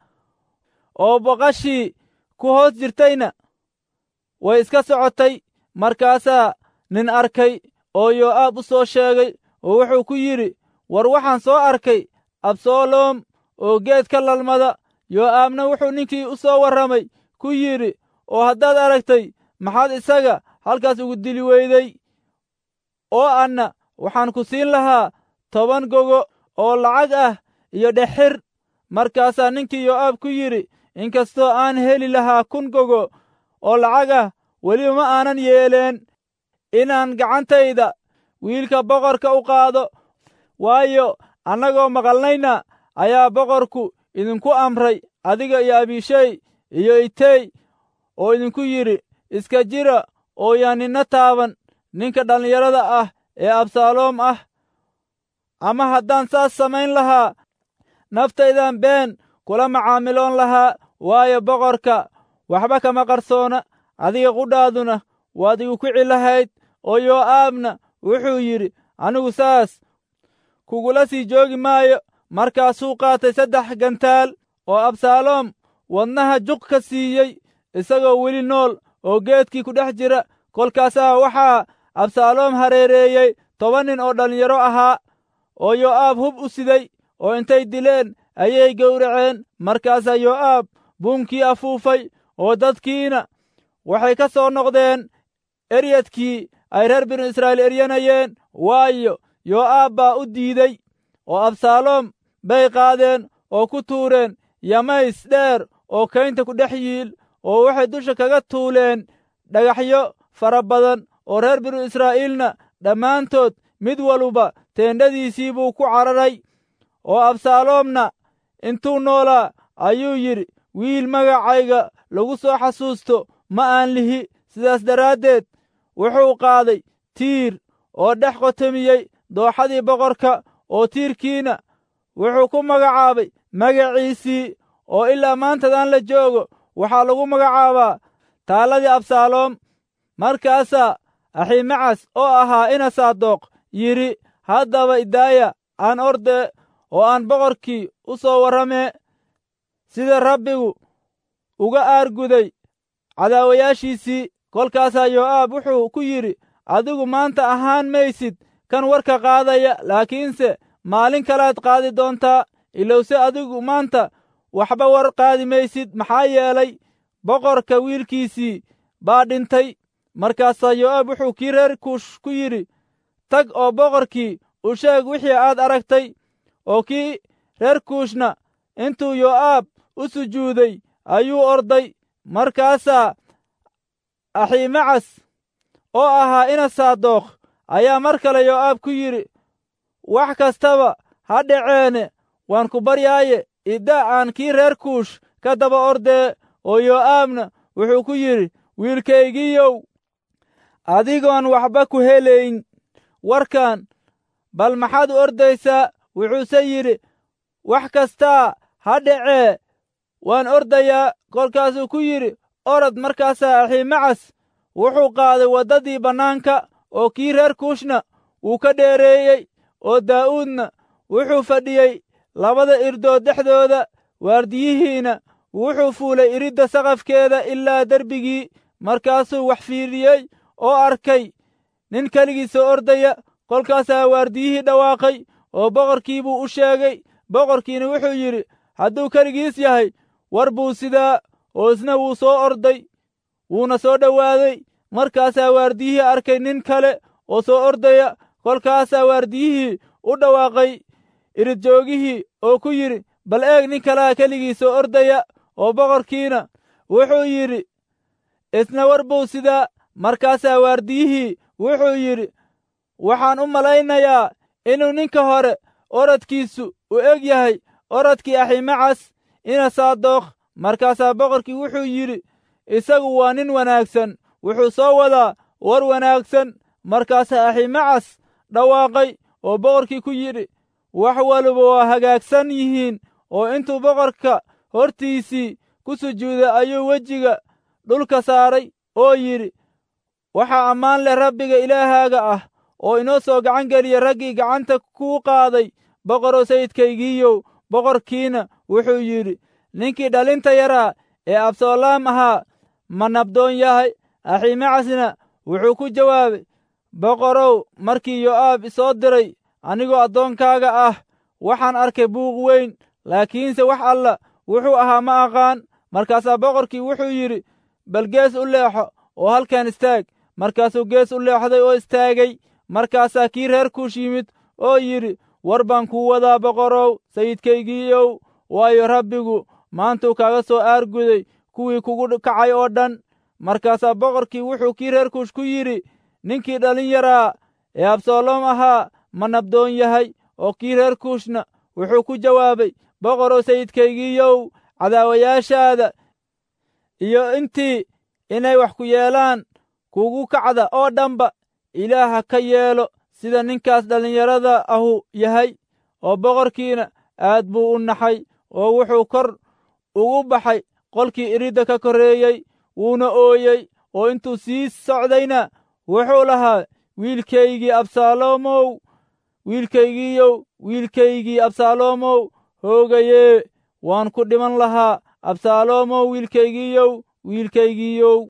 oo baqashii ku hoos jirtayna way iska socotay markaasaa nin arkay oo yoo'aab u soo sheegay oo wuxuu ku yidhi war waxaan soo arkay absaloom oo geed ka lalmada yoo'aabna wuxuu ninkii u soo warramay ku yidhi oo haddaad aragtay maxaad isaga halkaas ugu dili weyday oo anna waxaan ku siin lahaa toban gogo oo lacag ah iyo dhexir markaasaa ninkii yoo'aab ku yidhi inkastoo aan heli lahaa kun gogo oo lacag ah weliba ma aanan yeeleen inaan gacantayda wiilka boqorka u qaado waayo annagoo maqalnayna ayaa boqorku idinku amray adiga iyo abishey iyo itey oo idinku yidhi iska jira oo yaan ninna taaban ninka dhallinyarada ah ee absaaloom ah ama haddaan saas samayn lahaa naftaydan been kula macaamiloon lahaa waayo boqorka waxba kama qarsoona adiga qudhaaduna waad igu kici lahayd oo yoo'aabna wuxuu yidhi anigu saas kugula sii joogi maayo markaasuu qaatay saddex gantaal oo absaaloom wadnaha juq ka siiyey isagoo weli nool oo geedkii ku dhex jira kolkaasaa waxaa absaaloom hareereeyey toban nin oo dhallinyaro ahaa oo yoo'aab hub u siday oo intay dileen ayay gowraceen markaasaa yoo'aab buunkii afuufay oo dadkiina waxay ka soo noqdeen eryadkii ay reer binu israa'iil eryanayeen waayo yoo'aab baa u diidey oo absaaloom bay qaadeen oo ku tuureen yamays dheer oo kaynta ku dhex yiil oo waxay dusha kaga tuuleen dhagaxyo fara badan oo reer binu israa'iilna dhammaantood mid waluba teendhadiisii buu ku cararay oo absaaloomna intuu noolaa ayuu yidhi wiil magacayga lagu soo xasuusto ma aan lihi sidaas daraaddeed wuxuu qaaday tiir oo dhex qotomiyey dooxadii boqorka oo tiirkiina wuxuu ku magacaabay magaciisii oo ilaa maantadan la joogo waxaa lagu magacaabaa taalladii absaaloom markaasaa aximacas oo ahaa ina saadoq yidhi haddaba idaaya aan orde oo aan boqorkii u soo warramee sida rabbigu uga aarguday cadaawayaashiisii kolkaasaa yoo'aab wuxuu ku yidhi adigu maanta ahaan maysid kan warka qaadaya laakiinse maalin kalaad qaadi doontaa ilowse adigu maanta waxba war qaadi maysid maxaa yeelay boqorka wiilkiisii baa dhintay markaasaa yoo'aab wuxuu kii reer kuush ku yidhi tag oo boqorkii u sheeg wixii aad aragtay oo kii reer kuushna intuu yoo'aab u sujuuday ayuu orday markaasaa aximacas oo ahaa ina saadookh ayaa mar kale yoo'aab ku yidhi wax kastaba ha dhaceene waan ku baryaaye idda aan kii reer kuush ka daba ordee oo yoo'aabna wuxuu ku yidhi wiilkaygiiyow adigoon waxba ku helayn warkan bal maxaad u ordaysaa wuxuuse yidhi wax kastaa ha dhacee waan ordayaa kolkaasuu ku yidhi orod markaasaa aximacas wuxuu qaaday waddadii bannaanka oo kii reer kuushna wuu ka dheereeyey oo daa'uudna wuxuu fadhiyey labada irdood dhexdooda waardiyihiina wuxuu fuulay iridda saqafkeeda ilaa derbigii markaasuu wax fiidhiyey oo arkay nin keligiisa ordaya kolkaasaa waardiyihii dhawaaqay oo boqorkii buu u sheegay boqorkiina wuxuu yidhi hadduu keligiis yahay war buu sidaa oo isna wuu soo orday wuuna soo dhowaaday markaasaa waardiyihii arkay nin kale oo soo ordaya kolkaasaa waardiyihii u dhawaaqay iridjoogihii oo ku yidhi bal eeg nin kalaa keligii soo ordaya oo boqorkiina wuxuu yidhi isna war buu sidaa markaasaa waardiyihii wuxuu yidhi waxaan u malaynayaa inuu ninka hore orodkiisu u eg yahay orodkii aximacas ina saadookh markaasaa boqorkii wuxuu yidhi isagu waa nin wanaagsan wuxuu soo wadaa war wanaagsan markaasaa aximacas dhawaaqay oo boqorkii ku yidhi wax waliba waa hagaagsan yihiin oo intuu boqorka hortiisii ku sujuuday ayuu wejiga dhulka saaray oo yidhi waxaa ammaan leh rabbiga ilaahaaga ah oo inoo soo gacan geliya raggii gacanta kuu qaaday boqoroo sayidkaygiiyow boqorkiina wuxuu yidhi ninkii dhalinta yaraa ee absaloom ahaa ma nabdoon yahay aximacasna wuxuu ku jawaabay boqorow markii yo'aab isoo diray anigoo addoonkaaga ah waxaan arkay buuq weyn laakiinse wax alla wuxuu ahaa ma aqaan markaasaa boqorkii wuxuu yidhi bal gees u leexo oo halkan istaag markaasuu gees u leexday oo istaagay markaasaa kii reer kuush yimid oo yidhi war baan kuu wadaa boqorow sayidkaygiiyow waayo rabbigu maantuu kaaga soo aarguday kuwii kugu kacay oo dhan markaasaa boqorkii wuxuu kii reer kuush ku yidhi ninkii dhalin yaraa ee absaloom ahaa ma nabdoon yahay oo kii reer kuushna wuxuu ku jawaabay boqorow sayidkaygiiyow cadaawayaashaada iyo intii inay wax ku yeelaan kugu kacda oo dhanba ilaaha ka yeelo sida ninkaas dhallinyarada ahu yahay oo boqorkiina aad buu u naxay oo wuxuu kor ugu baxay qolkii iridda ka korreeyey wuuna ooyey oo intuu sii socdayna wuxuu lahaa wiilkaygii absaaloomow wiilkaygiiyow wiilkaygii absaaloomow hoogayee waan ku dhiman lahaa absaaloomow wiilkaygiiyow wiilkaygiiyow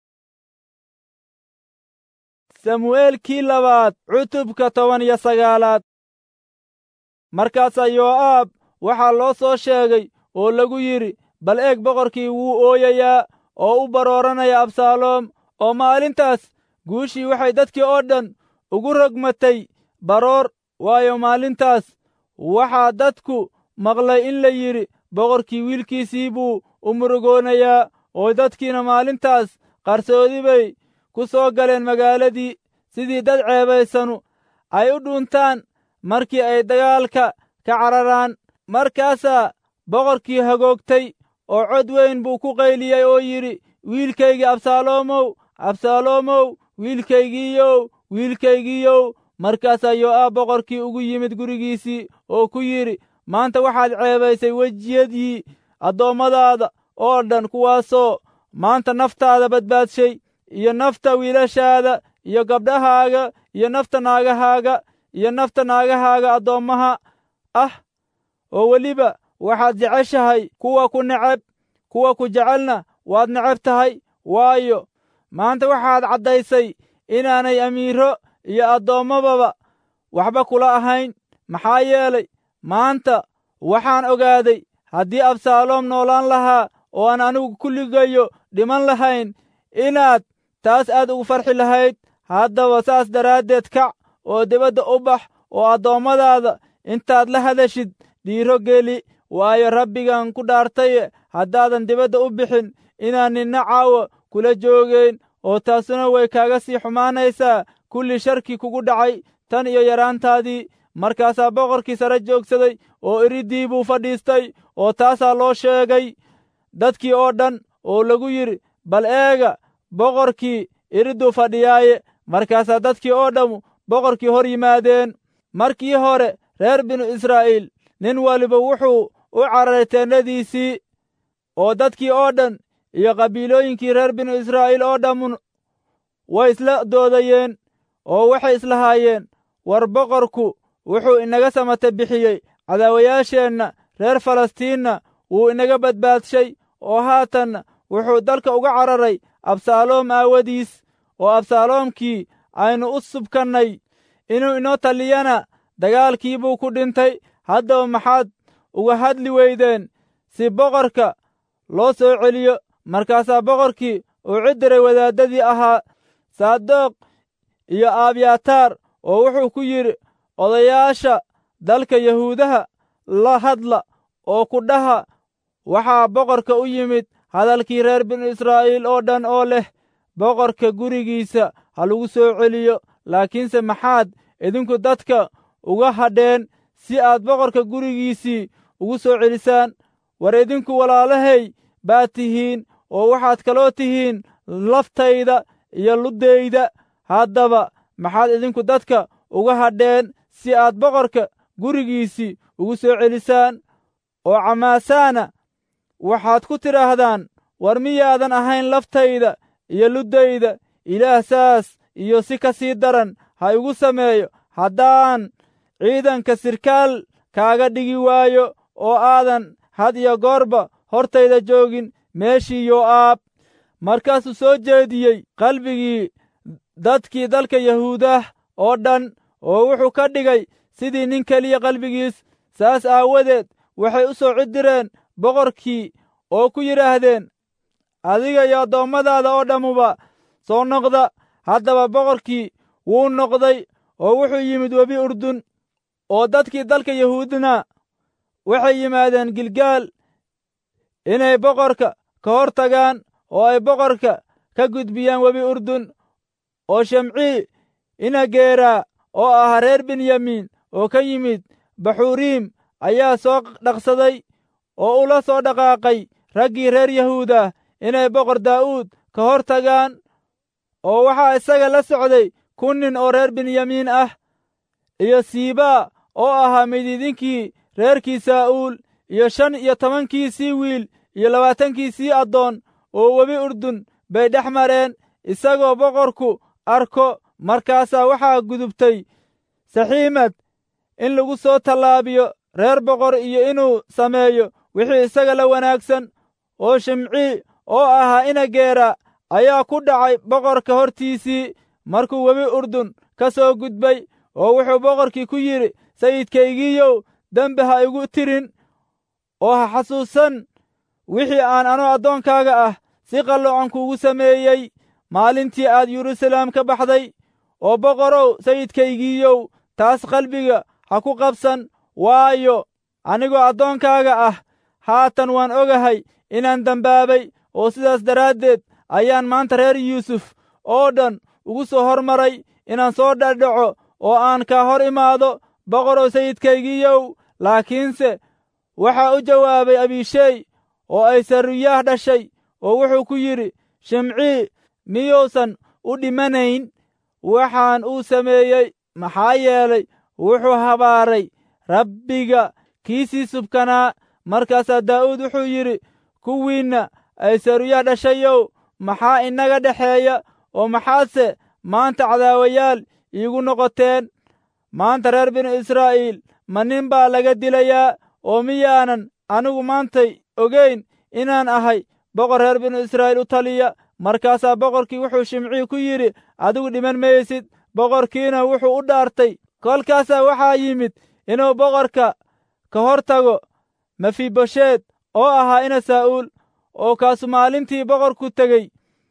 samu'eelkii labaad cutubka toban iyo sagaalaad markaasaa yoo'aab waxaa loo soo sheegay oo lagu yidhi bal eeg boqorkii wuu ooyayaa oo u barooranaya absaaloom oo maalintaas guushii waxay dadkii oo dhan ugu rogmatay baroor waayo maalintaas waxaa dadku maqlay in la yidhi boqorkii wiilkiisii buu u murugoonayaa oo dadkiina maalintaas qarsoodi bay ku soo galeen magaaladii sidii dad ceebaysanu ay u dhuuntaan markii ay dagaalka ka cararaan markaasaa boqorkii hagoogtay oo cod weyn buu ku qayliyey oo yidhi wiilkaygii absaaloomow absaaloomow wiilkaygiiyow wiilkaygiiyow markaasaa yoo'aab boqorkii ugu yimid gurigiisii oo ku yidhi maanta waxaad ceebaysay wejiyadii addoommadaada oo dhan kuwaasoo maanta naftaada badbaadshay iyo nafta wiilashaada iyo gabdhahaaga iyo nafta naagahaaga iyo nafta naagahaaga addoommaha ah oo weliba waxaad jeceshahay kuwa ku neceb kuwa ku jecelna waad neceb tahay waayo maanta waxaad caddaysay inaanay amiiro iyo addoommababa waxba kula ahayn maxaa yeelay maanta waxaan ogaaday haddii absaaloom noolaan lahaa oo aan anigu kulligayo dhiman lahayn inaad taas aad ugu farxi lahayd haddaba saas daraaddeed kac oo dibadda u bax oo addoommadaada intaad la hadashid dhiiro geli waayo rabbigan ku dhaartaye haddaadan dibadda u bixin inaan ninna caawa kula joogayn oo taasuna way kaaga sii xumaanaysaa kulli sharkii kugu dhacay tan iyo yaraantaadii markaasaa boqorkii sare joogsaday oo iriddii buu fadhiistay oo taasaa loo sheegay dadkii oo dhan oo lagu yidhi bal eega boqorkii iridduu fadhiyaaye markaasaa dadkii oo dhammu boqorkii hor yimaadeen markii hore reer binu israa'iil nin waliba wuxuu u cararay teennadiisii oo dadkii oo dhan iyo qabiilooyinkii reer binu israa'iil oo dhammun way isla doodayeen oo waxay islahaayeen war boqorku wuxuu inaga samata bixiyey cadaawayaasheenna reer falastiinna wuu inaga badbaadshay oo haatanna wuxuu dalka uga cararay absaaloom aawadiis oo absaaloomkii aynu u subkannay inuu inoo taliyana dagaalkii buu ku dhintay haddaba maxaad uga hadli weydeen si boqorka loo soo celiyo markaasaa boqorkii uu cidiray wadaaddadii ahaa saadoq iyo abyataar oo wuxuu ku yidhi odayaasha dalka yahuudaha la hadla oo ku dhaha waxaa boqorka u yimid hadalkii reer binu israa'iil oo dhan oo leh boqorka gurigiisa ha lagu soo celiyo laakiinse maxaad idinku dadka uga hadheen si aad boqorka gurigiisii ugu soo celisaan war idinku walaalahay baad tihiin oo waxaad kaloo tihiin laftayda iyo luddayda haddaba maxaad idinku dadka uga hadheen si aad boqorka gurigiisii ugu soo celisaan oo camaasaana waxaad ku tidhaahdaan war miyaadan ahayn laftayda iyo luddayda ilaah saas iyo si ka sii daran ha igu sameeyo haddaan ciidanka sirkaal kaaga dhigi waayo oo aadan had iyo goorba hortayda joogin meeshii yoo'aab markaasuu soo jeediyey qalbigii dadkii dalka yahuudah oo dhan oo wuxuu ka dhigay sidii nin keliya qalbigiis saas aawadeed waxay u soo cidireen boqorkii oo ku yidhaahdeen adiga iyo addoommadaada oo dhammuba soo noqda haddaba boqorkii wuu noqday oo wuxuu yimid webi urdun oo dadkii dalka yahuudna waxay yimaadeen gilgaal inay boqorka ka hor tagaan oo ay boqorka ka gudbiyaan webi urdun oo shemcii inageeraa oo ahaa reer benyamiin oo ka yimid baxuriim ayaa soo dhaqsaday oo ula soo dhaqaaqay raggii reer yahuudah inay boqor daa'uud ka hor tagaan oo waxaa isaga la socday kun nin oo reer benyamiin ah iyo siibaa oo ahaa midiidinkii reerkii saa'uul iyo shan iyo tobankiisii wiil iyo labaatankiisii addoon oo webi urdun bay dhex mareen isagoo boqorku arko markaasaa waxaa gudubtay saxiimad in lagu soo tallaabiyo reer boqor iyo inuu sameeyo wixii isaga la wanaagsan oo shimcii oo ahaa inageera ayaa ku dhacay boqorka hortiisii markuu webi urdun ka soo gudbay oo wuxuu boqorkii ku yidhi sayidkaygiiyow dembi ha igu tirin oo ha xasuusan wixii aan anuu addoonkaaga ah si qalloocan kuugu sameeyey maalintii aad yeruusaleem ka baxday oo boqorow sayidkaygiiyow taas qalbiga ha ku qabsan waayo anigoo addoonkaaga ah haatan waan ogahay inaan dembaabay oo sidaas daraaddeed ayaan maanta reer yuusuf oo dhan ugu soo hormaray inaan soo dhadhaco oo aan kaa hor imaado boqorow sayidkaygiiyow laakiinse waxaa u jawaabay abishey oo ay saruyaah dhashay oo wuxuu ku yidhi shimcii miyuusan u dhimanayn waxaan uu sameeyey maxaa yeelay wuxuu habaaray rabbiga kiisii subkanaa markaasaa daa'uud wuxuu yidhi kuwiinna ay saruyaah dhashayow maxaa inaga dhexeeya oo maxaadse maanta cadaawayaal iigu noqoteen maanta reer binu israa'iil ma nin baa laga dilayaa oo miyaanan anigu maantay ogayn inaan ahay boqor reer binu israa'iil u taliya markaasaa boqorkii wuxuu shimcii ku yidhi adigu dhiman maysid boqorkiina wuxuu u dhaartay kolkaasaa waxaa yimid inuu boqorka ka hor tago mefibosheed oo ahaa ina saa'uul oo kaasu maalintii boqorku tegey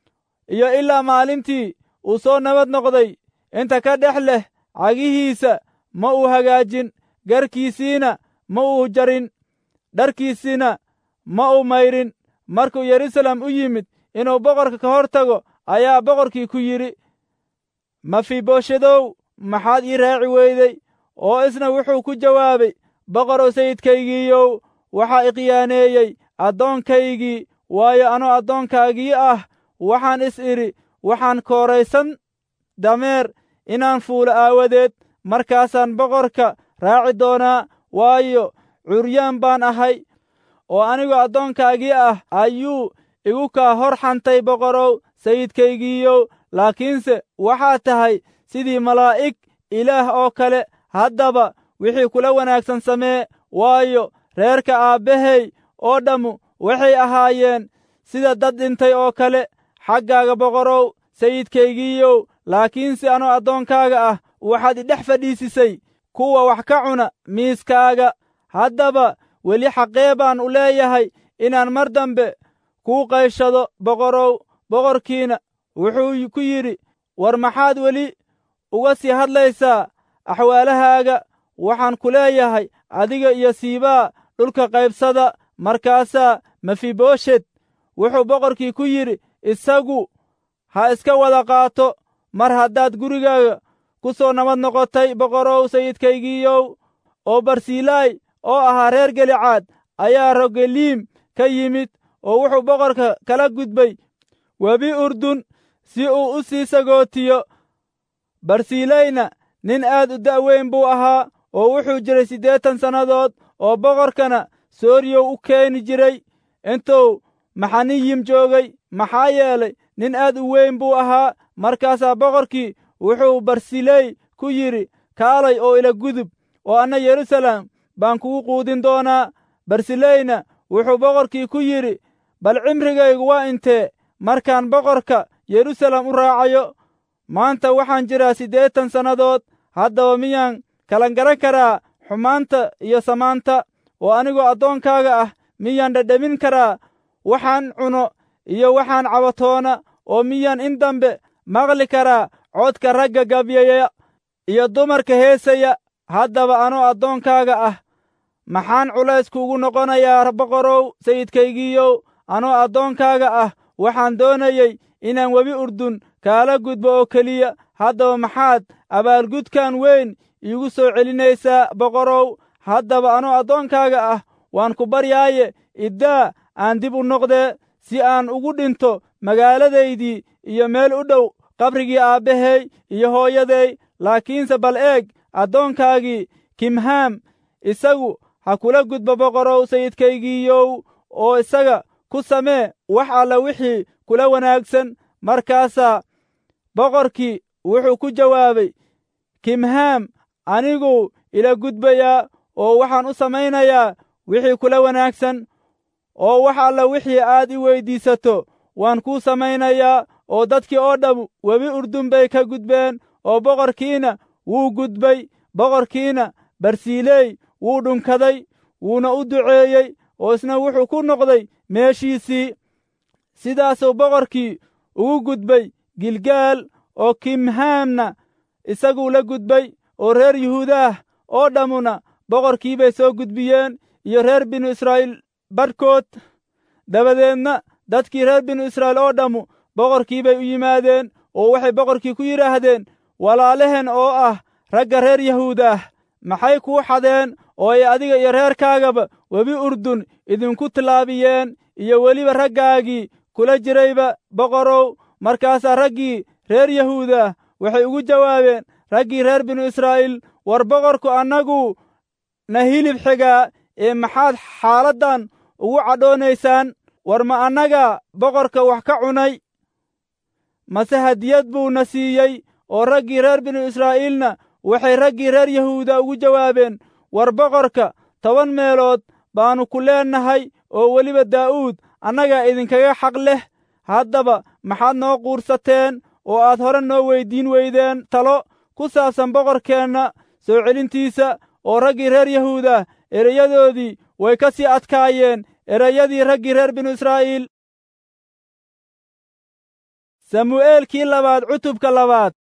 iyo ilaa maalintii uu soo nabad noqday inta ka dhex leh cagihiisa ma uu hagaajin garkiisiina ma uu jarin dharkiisina ma uu mayrin markuu yeruusaalem u yimid inuu boqorka ka hor tago ayaa boqorkii ku yidhi mafiboshedow maxaad ii raaci weyday oo isna wuxuu ku jawaabay boqorow sayidkaygiiyow waxaa iqiyaaneeyey addoonkaygii waayo anuu addoonkaagii ah waxaan is idhi waxaan kooraysan dameer inaan fuulo aawadeed markaasaan boqorka raaci doonaa waayo curyaan baan ahay oo anigoo addoonkaagii ah ayuu igu kaa hor xantay boqorow sayidkaygiiyow laakiinse waxaa tahay sidii malaa'ig ilaah oo kale haddaba wixii kula wanaagsan samee waayo reerka aabbahey oo dhammu waxay ahaayeen sida dad dhintay oo kale xaggaaga boqorow sayidkaygiiyow laakiinse anoo addoonkaaga ah waxaad idhex fadhiisisay kuwa wax ka cuna miiskaaga haddaba weli xaqee baan u leeyahay inaan mar dambe kuu qayshado boqorow boqorkiina wuxuu ku yidhi war maxaad weli uga sii hadlaysaa axwaalahaaga waxaan ku leeyahay adiga iyo siibaa dhulka qaybsada markaasaa mefiboshet wuxuu boqorkii ku yidhi isagu ha iska wada qaato mar haddaad gurigaaga ku soo nabad noqotay boqorow sayidkaygiiyow oo barsilaay oo ahaa reer gelicaad ayaa rogeliim ka yimid oo wuxuu boqorka kala gudbay webi urdun si uu u sii sagootiyo barsilayna nin aad u da'weyn buu ahaa oo wuxuu jiray siddeetan sannadood oo boqorkana sooriyow u keeni jiray intuu maxaniyim joogay maxaa yeelay nin aad u weyn buu ahaa markaasaa boqorkii wuxuu barsiley ku yidhi kaalay oo ila gudub oo anna yeruusaalem baan kugu quudin doonaa barsileyna wuxuu boqorkii ku yidhi bal cimrigaygu waa intee markaan boqorka yeruusaalem u raacayo maanta waxaan jiraa siddeetan sannadood haddaba miyaan kalan garan karaa xumaanta iyo samaanta oo anigoo addoonkaaga ah miyaan dhadhamin karaa waxaan cuno iyo waxaan cabatoona oo miyaan in dambe maqli karaa codka ragga gabyaya iyo dumarka heesaya haddaba anoo addoonkaaga ah maxaan culays kuugu noqonayaa boqorow sayidkaygiiyow anoo addoonkaaga ah waxaan doonayey inaan webi urdun kaala gudbo oo keliya haddaba maxaad abaalgudkan weyn iigu soo celinaysaa boqorow haddaba anoo addoonkaaga ah waan ku baryaaye iddaa aan dib u noqdee si aan ugu dhinto magaaladaydii iyo meel u dhow qabrigii aabbahay iyo hooyaday laakiinse bal eeg addoonkaagii kimhaam isagu ha kula gudbo boqorow sayidkaygiiyow oo isaga ku samee wax alla wixii kula wanaagsan markaasaa boqorkii wuxuu ku jawaabay kimhaam anigu ila gudbayaa oo waxaan u samaynayaa wixii kula wanaagsan oo wax alla wixii aad i weyddiisato waan kuu samaynayaa oo dadkii oo dham webi urdun bay ka gudbeen oo boqorkiina wuu gudbay boqorkiina barsiiley wuu dhunkaday wuuna u duceeyey oo isna wuxuu ku noqday meeshiisii sidaasuu boqorkii ugu gudbay gilgaal oo kimhaamna isaguu la gudbay oo reer yuhuudaah oo dhammuna boqorkii bay soo gudbiyeen iyo reer binu israa'iil badhkood dabadeedna dadkii reer binu israa'iil oo dhammu boqorkii bay u yimaadeen oo waxay boqorkii ku yidhaahdeen walaalehen oo ah ragga reer yahuudaah maxay kuu xadeen oo ay adiga iyo reerkaagaba webi urdun idinku tillaabiyeen iyo weliba raggaagii kula jirayba boqorow markaasaa raggii reer yahuudaah waxay ugu jawaabeen raggii reer binu israa'iil war boqorku annagu na hilib xigaa ee maxaad xaaladdan ugu cadhoonaysaan war ma annaga boqorka wax ka cunay mase hadiyad buu na siiyey oo raggii reer binu israa'iilna waxay raggii reer yahuuda ugu jawaabeen war boqorka toban meelood baannu ku leennahay oo weliba daa'uud annagaa idinkaga xaq leh haddaba maxaad noo quursateen oo aad hore noo weyddiin weydeen talo ku saabsan boqorkeenna soo celintiisa oo raggii reer yahuuda erayadoodii way ka sii adkaayeen erayadii raggii reer binu israa'iil samu'eelkii labaad cutubka labaad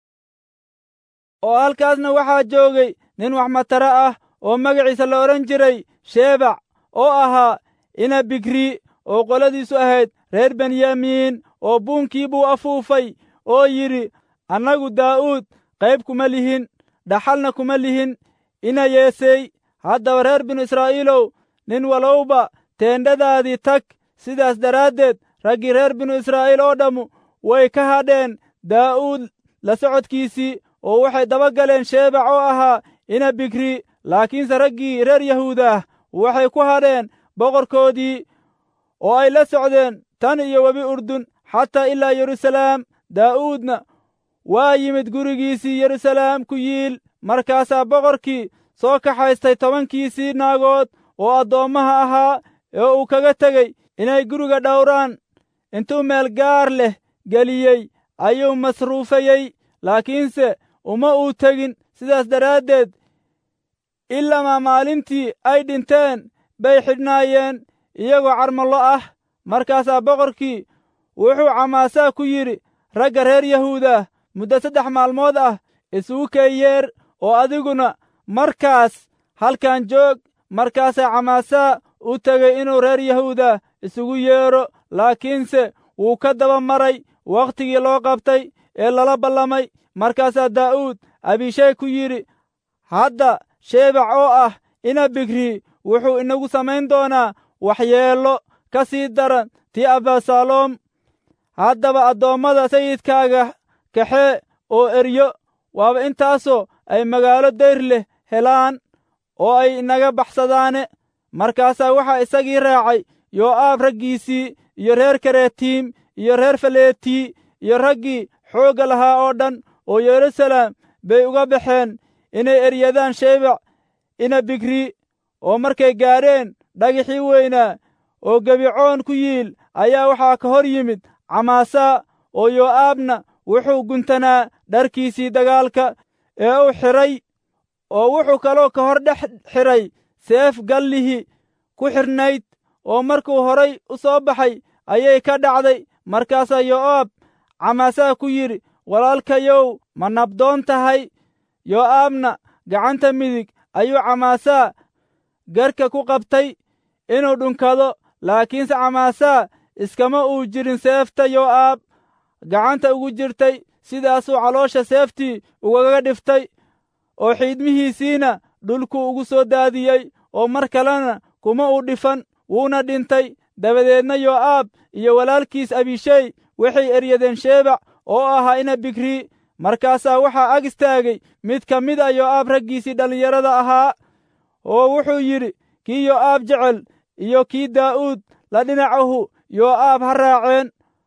oo halkaasna waxaa joogay nin wax mataro ah oo magaciisa la odhan jiray sheebac oo ahaa ina bigri oo qoladiisu ahayd reer benyamiin oo buunkii buu afuufay oo yidhi annagu daa'uud qayb kuma lihin dhaxalna kuma lihin ina yeesey haddaba reer binu israa'iilow nin walowba teendhadaadii tag sidaas daraaddeed raggii reer binu israa'iil oo dhammu way ka hadheen daa'uud la socodkiisii oo waxay daba galeen sheebac oo ahaa ina bigri laakiinse raggii reer yahuudaah waxay ku hadheen boqorkoodii oo ay la socdeen tan iyo webi urdun xataa ilaa yeruusalaam daa'uudna waa yimid gurigiisii yeruusalaam ku yiil markaasaa boqorkii soo kaxaystay tobankiisii naagood oo addoommaha ahaa ee uu kaga tegey inay guriga dhowraan intuu meel gaar leh geliyey ayuu masruufayey laakiinse uma uu tegin sidaas daraaddeed ilamaa maalintii ay dhinteen bay xidhnaayeen iyagoo carmallo ah markaasaa boqorkii wuxuu camaasaa ku yidhi ragga reer yahuuda muddo saddex maalmood ah isugu keeyeer oo adiguna markaas halkan joog markaasaa camaasaa u tegey inuu reer yahuuda isugu yeedho laakiinse wuu ka daba maray wakhtigii loo qabtay ee lala ballamay markaasaa daa'uud abishay ku yidhi hadda sheebac oo ah ina bigri wuxuu inagu samayn doonaa waxyeello ka sii daran tii abasaloom haddaba addoommada sayidkaaga kaxee oo eryo waaba intaasoo ay magaalo dayr leh helaan oo ay inaga baxsadaane markaasaa waxaa isagii raacay yoo'aab raggiisii iyo reer karetiim iyo reer faleetii iyo raggii xoogga lahaa oo dhan oo yeruusalaam bay uga baxeen inay eryadaan sheebac ina bigri oo markay gaadheen dhagixii weynaa oo gebicoon ku yiil ayaa waxaa ka hor yimid camaasaa oo yoo'aabna wuxuu guntanaa dharkiisii dagaalka ee uu xidhay oo wuxuu kaloo ka hor dhex xidhay seef gallihi ku xidhnayd oo markuu horay u soo baxay ayay ka dhacday markaasaa yoo'aab camaasaa ku yidhi walaalkayow ma nabdoon tahay yoo'aabna gacanta midig ayuu camaasaa garka ku qabtay inuu dhunkado laakiinse camaasaa iskama uu jirin seefta yoo'aab gacanta ugu jirtay sidaasuu caloosha seeftii ugaga dhiftay oo xiidmihiisiina dhulkuu ugu soo daadiyey oo mar kalena kuma uu dhifan wuuna dhintay dabadeedna yoo'aab iyo walaalkiis abishey waxay eryadeen sheebac oo ahaa ina bigri markaasaa waxaa ag istaagay mid ka mid a yoo'aab raggiisii dhallinyarada ahaa oo wuxuu yidhi kii yo'aab jecel iyo kii daa'uud la dhinacahu yo'aab ha raaceen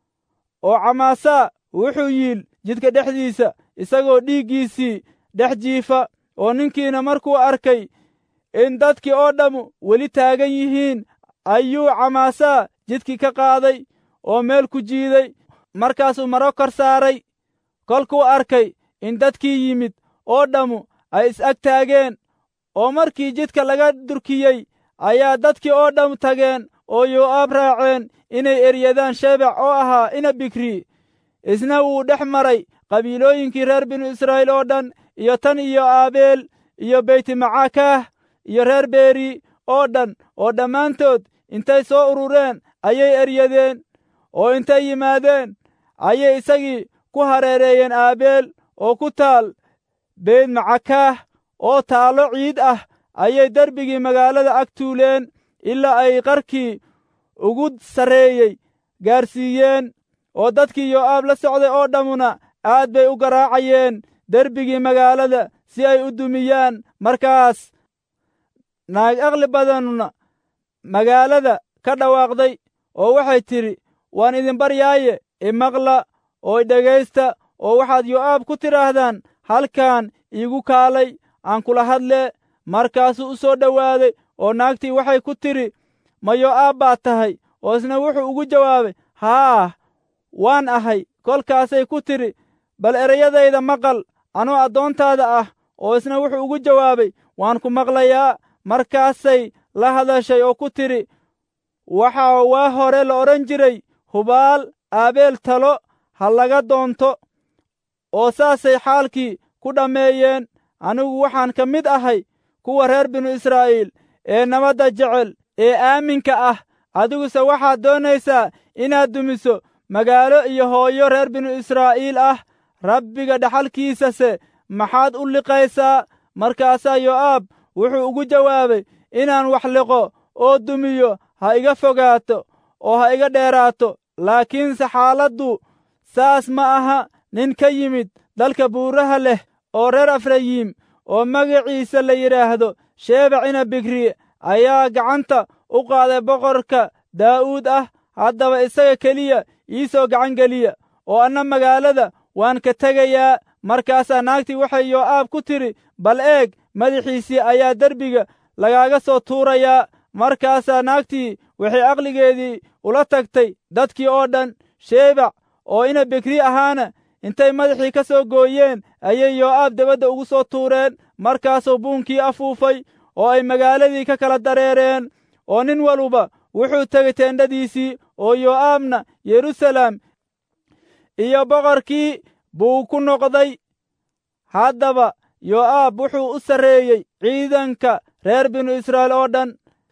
oo camaasaa wuxuu yiil jidka dhexdiisa isagoo dhiiggiisii dhex jiifa oo ninkiina markuu arkay in dadkii oo dhammu weli taagan yihiin ayuu camaasaa jidkii ka qaaday oo meel ku jiiday markaasuu maro kor saaray kolkuu arkay in dadkii yimid oo dhammu ay is-ag taageen oo markii jidka laga durkiyey ayaa dadkii oo dhammu tageen oo yo'aab raaceen inay eryadaan shebec oo ahaa ina bikri isna wuu dhex maray qabiilooyinkii reer binu israa'iil oo dhan iyo tan iyo aabeel iyo beytmacakaah iyo reer beeri oo dhan oo dhammaantood intay soo urureen ayay eryadeen oo intay yimaadeen ayay isagii ku hareereeyeen aabeel oo ku taal beytmacakaah oo taallo ciid ah ayay derbigii magaalada ag tuuleen ilaa ay qarkii ugu sarreeyey gaarsiiyeen oo dadkii yo'aab la socday oo dhammuna aad bay u garaacayeen derbigii magaalada si ay u dumiyaan markaas naag aqli badanuna magaalada ka dhawaaqday oo waxay tidhi waan idin baryaaye imaqla oo idhegaysta oo waxaad yo'aab ku tidhaahdaan halkan iigu kaalay aan kula hadlee markaasuu u soo dhowaaday oo naagtii waxay ku tidhi ma yo'aab baad tahay oo isna wuxuu ugu jawaabay haah waan ahay kolkaasay ku tidhi bal ereyadayda maqal anoo addoontaada ah oo isna wuxuu ugu jawaabay waan ku maqlayaa markaasay la hadashay oo ku tidhi waxaa waa hore la odhan jiray hubaal aabeel talo ha laga doonto oo saasay xaalkii ku dhammeeyeen anigu waxaan ka mid ahay kuwa reer binu israa'iil ee nabadda jecel ee aaminka ah adiguse waxaad doonaysaa inaad dumiso magaalo iyo hooyo reer binu israa'iil ah rabbiga dhaxalkiisase maxaad u liqaysaa markaasaa yo'aab wuxuu ugu jawaabay inaan wax liqo oo dumiyo ha iga fogaato oo ha iga dheeraato laakiinse xaaladdu saas ma aha nin ka yimid dalka buuraha leh oo reer efrayiim oo magaciisa la yidhaahdo sheebacina bikri ayaa gacanta u qaaday boqorka daa'uud ah haddaba isaga keliya ii soo gacan geliya oo anna magaalada waan ka tegayaa markaasaa naagtii waxay yo'aab ku tidhi bal eeg madaxiisii ayaa derbiga lagaaga soo tuurayaa markaasaa naagtii waxay aqligeedii ula tagtay dadkii oo dhan sheebac oo ina bikri ahaana intay madaxii ka soo gooyeen ayay yo'aab debadda ugu soo tuureen markaasuu buunkii afuufay oo ay magaaladii ka kala dareereen oo nin waluba wuxuu tegey teendhadiisii oo yo'aabna yeruusaalem iyo boqorkii buu ku noqday haddaba yo'aab wuxuu u sarreeyey ciidanka reer binu israa'iil oo dhan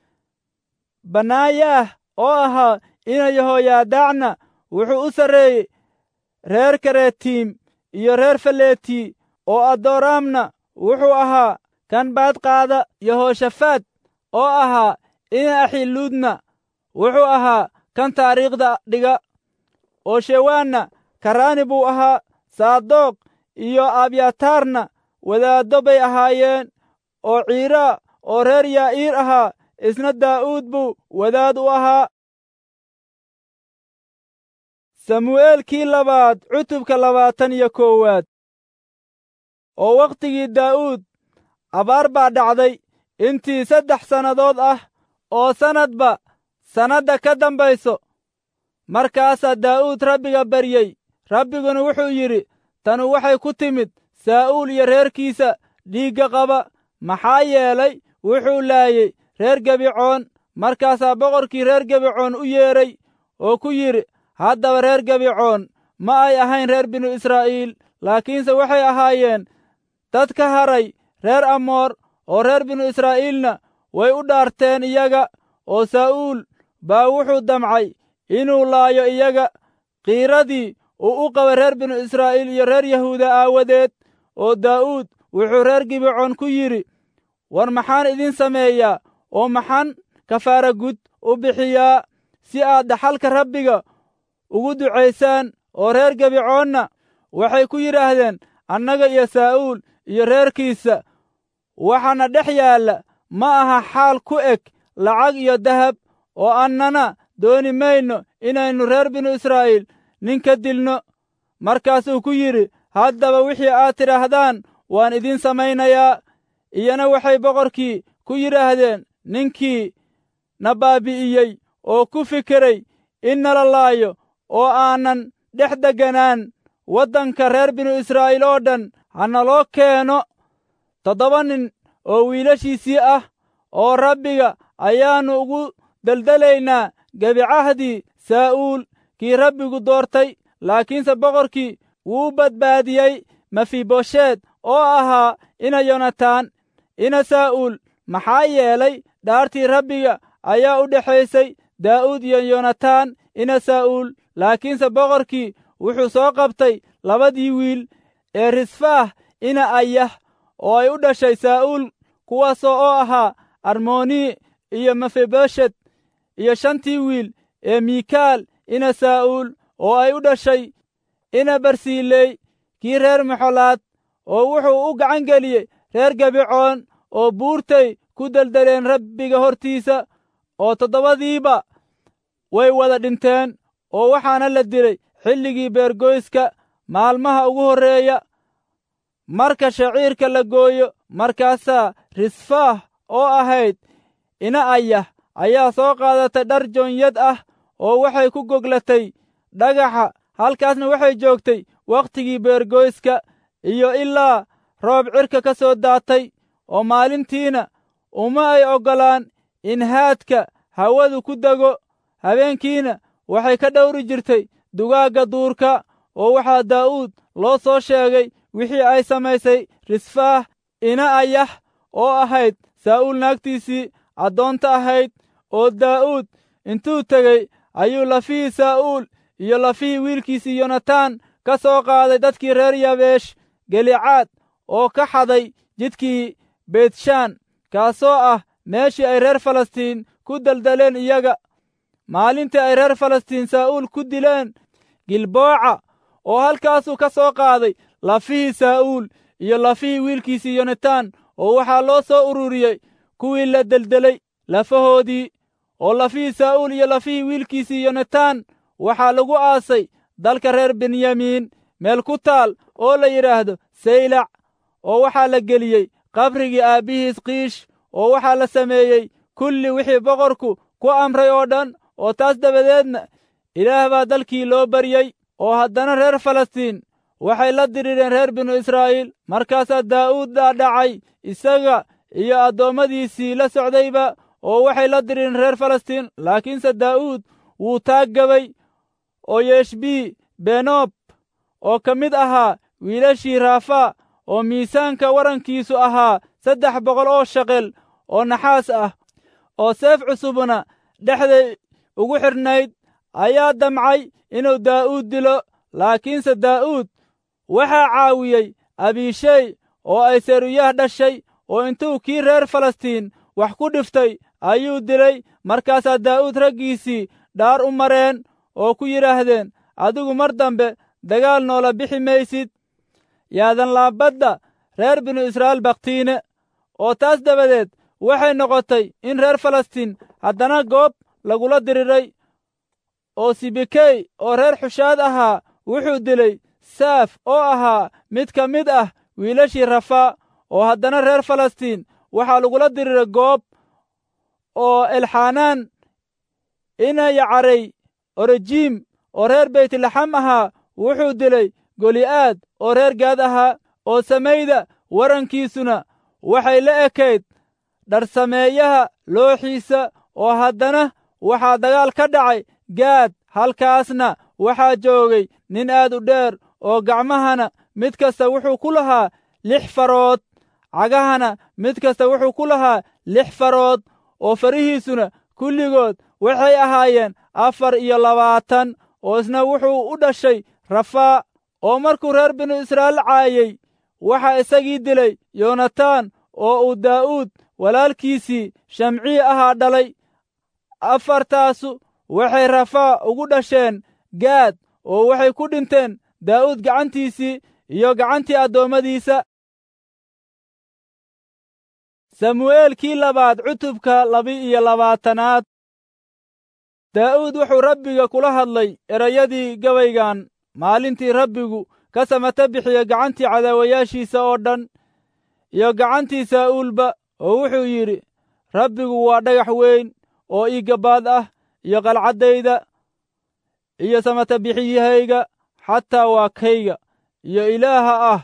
banaayaah oo ahaa ina yehoyaadaacna wuxuu u sarreeyey reer karetiim iyo reer faleeti oo adoraamna wuxuu ahaa kan baadqaada yehooshafaad oo ahaa ina axiluudna wuxuu ahaa kan taariikhda dhiga oo shewaanna karaani buu ahaa saadoq iyo abyataarna wadaaddo bay ahaayeen oo ciiraa oo reer yaa'iir ahaa isna daa'uud buu wadaad u ahaa samu'eelkii labaad cutubka labaatan iyo koowaad oo wakhtigii daa'uud abaar baa dhacday intii saddex sannadood ah oo sannadba sannadda ka dambayso markaasaa daa'uud rabbiga baryey rabbiguna wuxuu yidhi tanu waxay ku timid saa'uul iyo reerkiisa dhiigga qaba maxaa yeelay wuxuu laayey reer gebicoon markaasaa boqorkii reer gebicoon u yeedhay oo ku yidhi haddaba reer gebicoon ma ay ahayn reer binu israa'iil laakiinse waxay ahaayeen dad ka haray reer amoor oo reer binu israa'iilna way u dhaarteen iyaga oo saa'uul baa wuxuu damcay inuu laayo iyaga qiiradii uu u qabay reer binu israa'iil iyo reer yahuuda aawadeed oo daa'uud wuxuu reer gibecoon ku yidhi war maxaan idin sameeyaa oo maxaan kafaara gud u bixiyaa si aad dhaxalka rabbiga ugu ducaysaan oo reer gebicoonna waxay ku yidhaahdeen annaga iyo saa'uul iyo reerkiisa waxaana dhex yaalla ma aha xaal ku eg lacag iyo dahab oo annana dooni mayno inaynu reer binu israa'iil nin ka dilno markaasuu ku yidhi haddaba wixii aad tidhaahdaan waan idiin samaynayaa iyana waxay boqorkii ku yidhaahdeen ninkii na baabi'iyey oo ku fikiray in nala laayo oo aanan dhex degganaan waddanka reer binu israa'iil oo dhan ha naloo keeno toddoba nin oo wiilashiisii ah oo rabbiga ayaannu ugu deldelaynaa gebicahdii saa'uul kii rabbigu doortay laakiinse boqorkii wuu badbaadiyey mefibosheed oo ahaa ina yonataan ina saa'uul maxaa yeelay dhaartii rabbiga ayaa u dhexaysay daa'uud iyo yonataan ina saa'uul laakiinse boqorkii wuxuu soo qabtay labadii wiil ee risfaah ina ayah oo ay u dhashay saa'uul kuwaasoo oo ahaa armoni iyo mefiboshet iyo shantii wiil ee miikaal ina saa'uul oo ay u dhashay ina barsiiley kii reer maxolaad oo wuxuu u gacan geliyey reer gebicoon oo buurtay ku deldeleen rabbiga hortiisa oo toddobadiiba way wada dhinteen oo waxaana la dilay xilligii beergoyska maalmaha ugu horreeya marka shaciirka la gooyo markaasaa risfaah oo ahayd ina ayah ayaa soo qaadatay dhar joonyad ah oo waxay ku goglatay dhagaxa halkaasna waxay joogtay wakhtigii beergoyska iyo ilaa roob cirka ka soo daatay oo maalintiina uma ay oggolaan in haadka hawadu ku dego habeenkiina waxay ka dhowri jirtay dugaagga duurka oo waxaa daa'uud loo soo sheegay wixii ay samaysay risfaah ina ayah oo ahayd saa'uul naagtiisii addoonta ahayd oo daa'uud intuu tegey ayuu lafihii saa'uul iyo lafihii wiilkiisii yonataan ka soo qaaday dadkii reer yabeesh gelicaad oo ka xaday jidkii beytshaan kaasoo ah meeshii ay reer falastiin ku deldeleen iyaga maalintii ay reer falastiin saa'uul ku dileen gilbooca oo halkaasuu ka soo qaaday lafihii saa'uul iyo lafihii wiilkiisii yonataan oo waxaa loo soo ururiyey kuwii la deldelay lafahoodii oo lafihii saa'uul iyo lafihii wiilkiisii yonataan waxaa lagu aasay dalka reer benyamiin meel ku taal oo la yidhaahdo saylac oo waxaa la geliyey qabrigii aabbihiis kiish oo waxaa la sameeyey kulli wixii boqorku ku amray oo dhan oo taas dabadeedna ilaah baa dalkii loo baryey oo haddana reer falastiin waxay la dirireen reer binu israa'iil markaasaa daa'uud dhaadhacay isaga iyo addoommadiisii la socdayba oo waxay la dirireen reer falastiin laakiinse daa'uud wuu taaggabay oo yeshbii benoob oo ka mid ahaa wiilashii raafaa oo miisaanka warankiisu ahaa saddex boqol oo shaqel oo naxaas ah oo seef cusubna dhexday ugu xidhnayd ayaa damcay inuu daa'uud dilo laakiinse daa'uud waxaa caawiyey abiishey oo ay seruyah dhashay oo intuu kii reer falastiin wax ku dhiftay ayuu dilay markaasaa daa'uud raggiisii dhaar u mareen oo ku yidhaahdeen adigu mar dambe dagaal noola bixi maysid yaadan laabadda reer binu israa'iil bakhtiine oo taas dabadeed waxay noqotay in reer falastiin haddana goob lagula diriray oo sibikey oo reer xushaad ahaa wuxuu dilay saaf oo ahaa mid ka mid ah wiilashii rafaa oo haddana reer falastiin waxaa lagula diriray goob oo elxanaan ina yacarey orejiim oo reer beytlaxam ahaa wuxuu dilay goli'aad oo reer gaad ahaa oo samayda warankiisuna waxay la ekayd dharsameeyaha looxiisa oo haddana waxaa dagaal ka dhacay gaad halkaasna waxaa joogay nin aad u dheer oo gacmahana mid kasta wuxuu ku lahaa lix farood cagahana mid kasta wuxuu ku lahaa lix farood oo farihiisuna kulligood waxay ahaayeen afar iyo labaatan oo isna wuxuu u dhashay rafaa oo markuu reer binu israa'iil caayey waxaa isagii dilay yoonataan oo uu daa'uud walaalkiisii shamcii ahaa dhalay afartaasu waxay rafaa ugu dhasheen gaad oo waxay ku dhinteen daa'uud gacantiisii iyo gacantii addoommadiisa samu'eelkii labaad cutubka laba-iyo labaatanaad daa'uud wuxuu rabbiga kula hadlay erayadii gabaygan maalintii rabbigu ka samata bixiya gacantii cadaawayaashiisa oo dhan iyo gacantii saa'uulba oo wuxuu yidhi rabbigu waa dhagax weyn oo ii gabbaad ah iyo qalcaddayda iyo samata bixiyahayga xataa waa kayga iyo ilaaha ah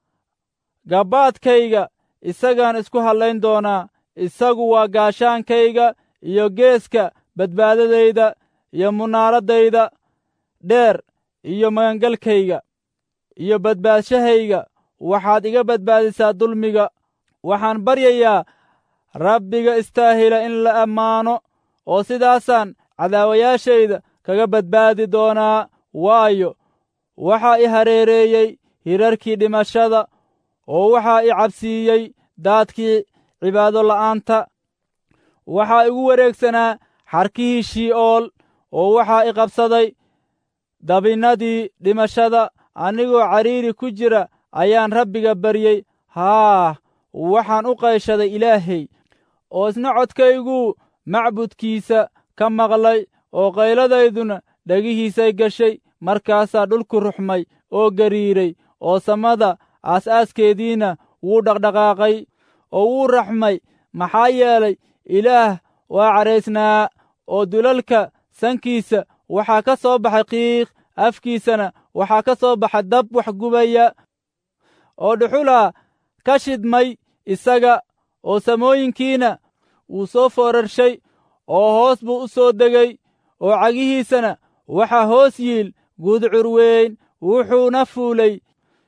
gabbaadkayga isagaan isku hadlayn doonaa isagu waa gaashaankayga iyo geeska badbaadadayda iyo munaaraddayda dheer iyo magangalkayga iyo badbaadshahayga waxaad iga badbaadisaa dulmiga waxaan baryayaa rabbiga istaahila in la ammaano oo sidaasaan cadaawayaashayda kaga badbaadi doonaa waayo waxaa i hareereeyey hirarkii dhimashada oo waxaa i cabsiiyey daadkii cibaado la'aanta waxaa igu wareegsanaa xarkihii shii'ool oo waxaa i qabsaday dabinnadii dhimashada anigoo cariiri ku jira ayaan rabbiga baryey haah waxaan u qayshaday ilaahay oo isna codkayguu macbudkiisa ka maqlay oo qayladayduna dhegihiisay gashay markaasaa dhulku ruxmay oo gariiray oo samada aas-aaskeediina wuu dhaqdhaqaaqay oo wuu raxmay maxaa yeelay ilaah waa cadhaysnaa oo dulalka sankiisa waxaa ka soo baxay qiiq afkiisana waxaa ka soo baxay dab wax gubaya oo dhuxulaa ka shidmay isaga oo samooyinkiina wuu soo foorarshay oo hoos buu u soo degay oo cagihiisana waxaa hoos yiil gudcur weyn wuxuuna fuulay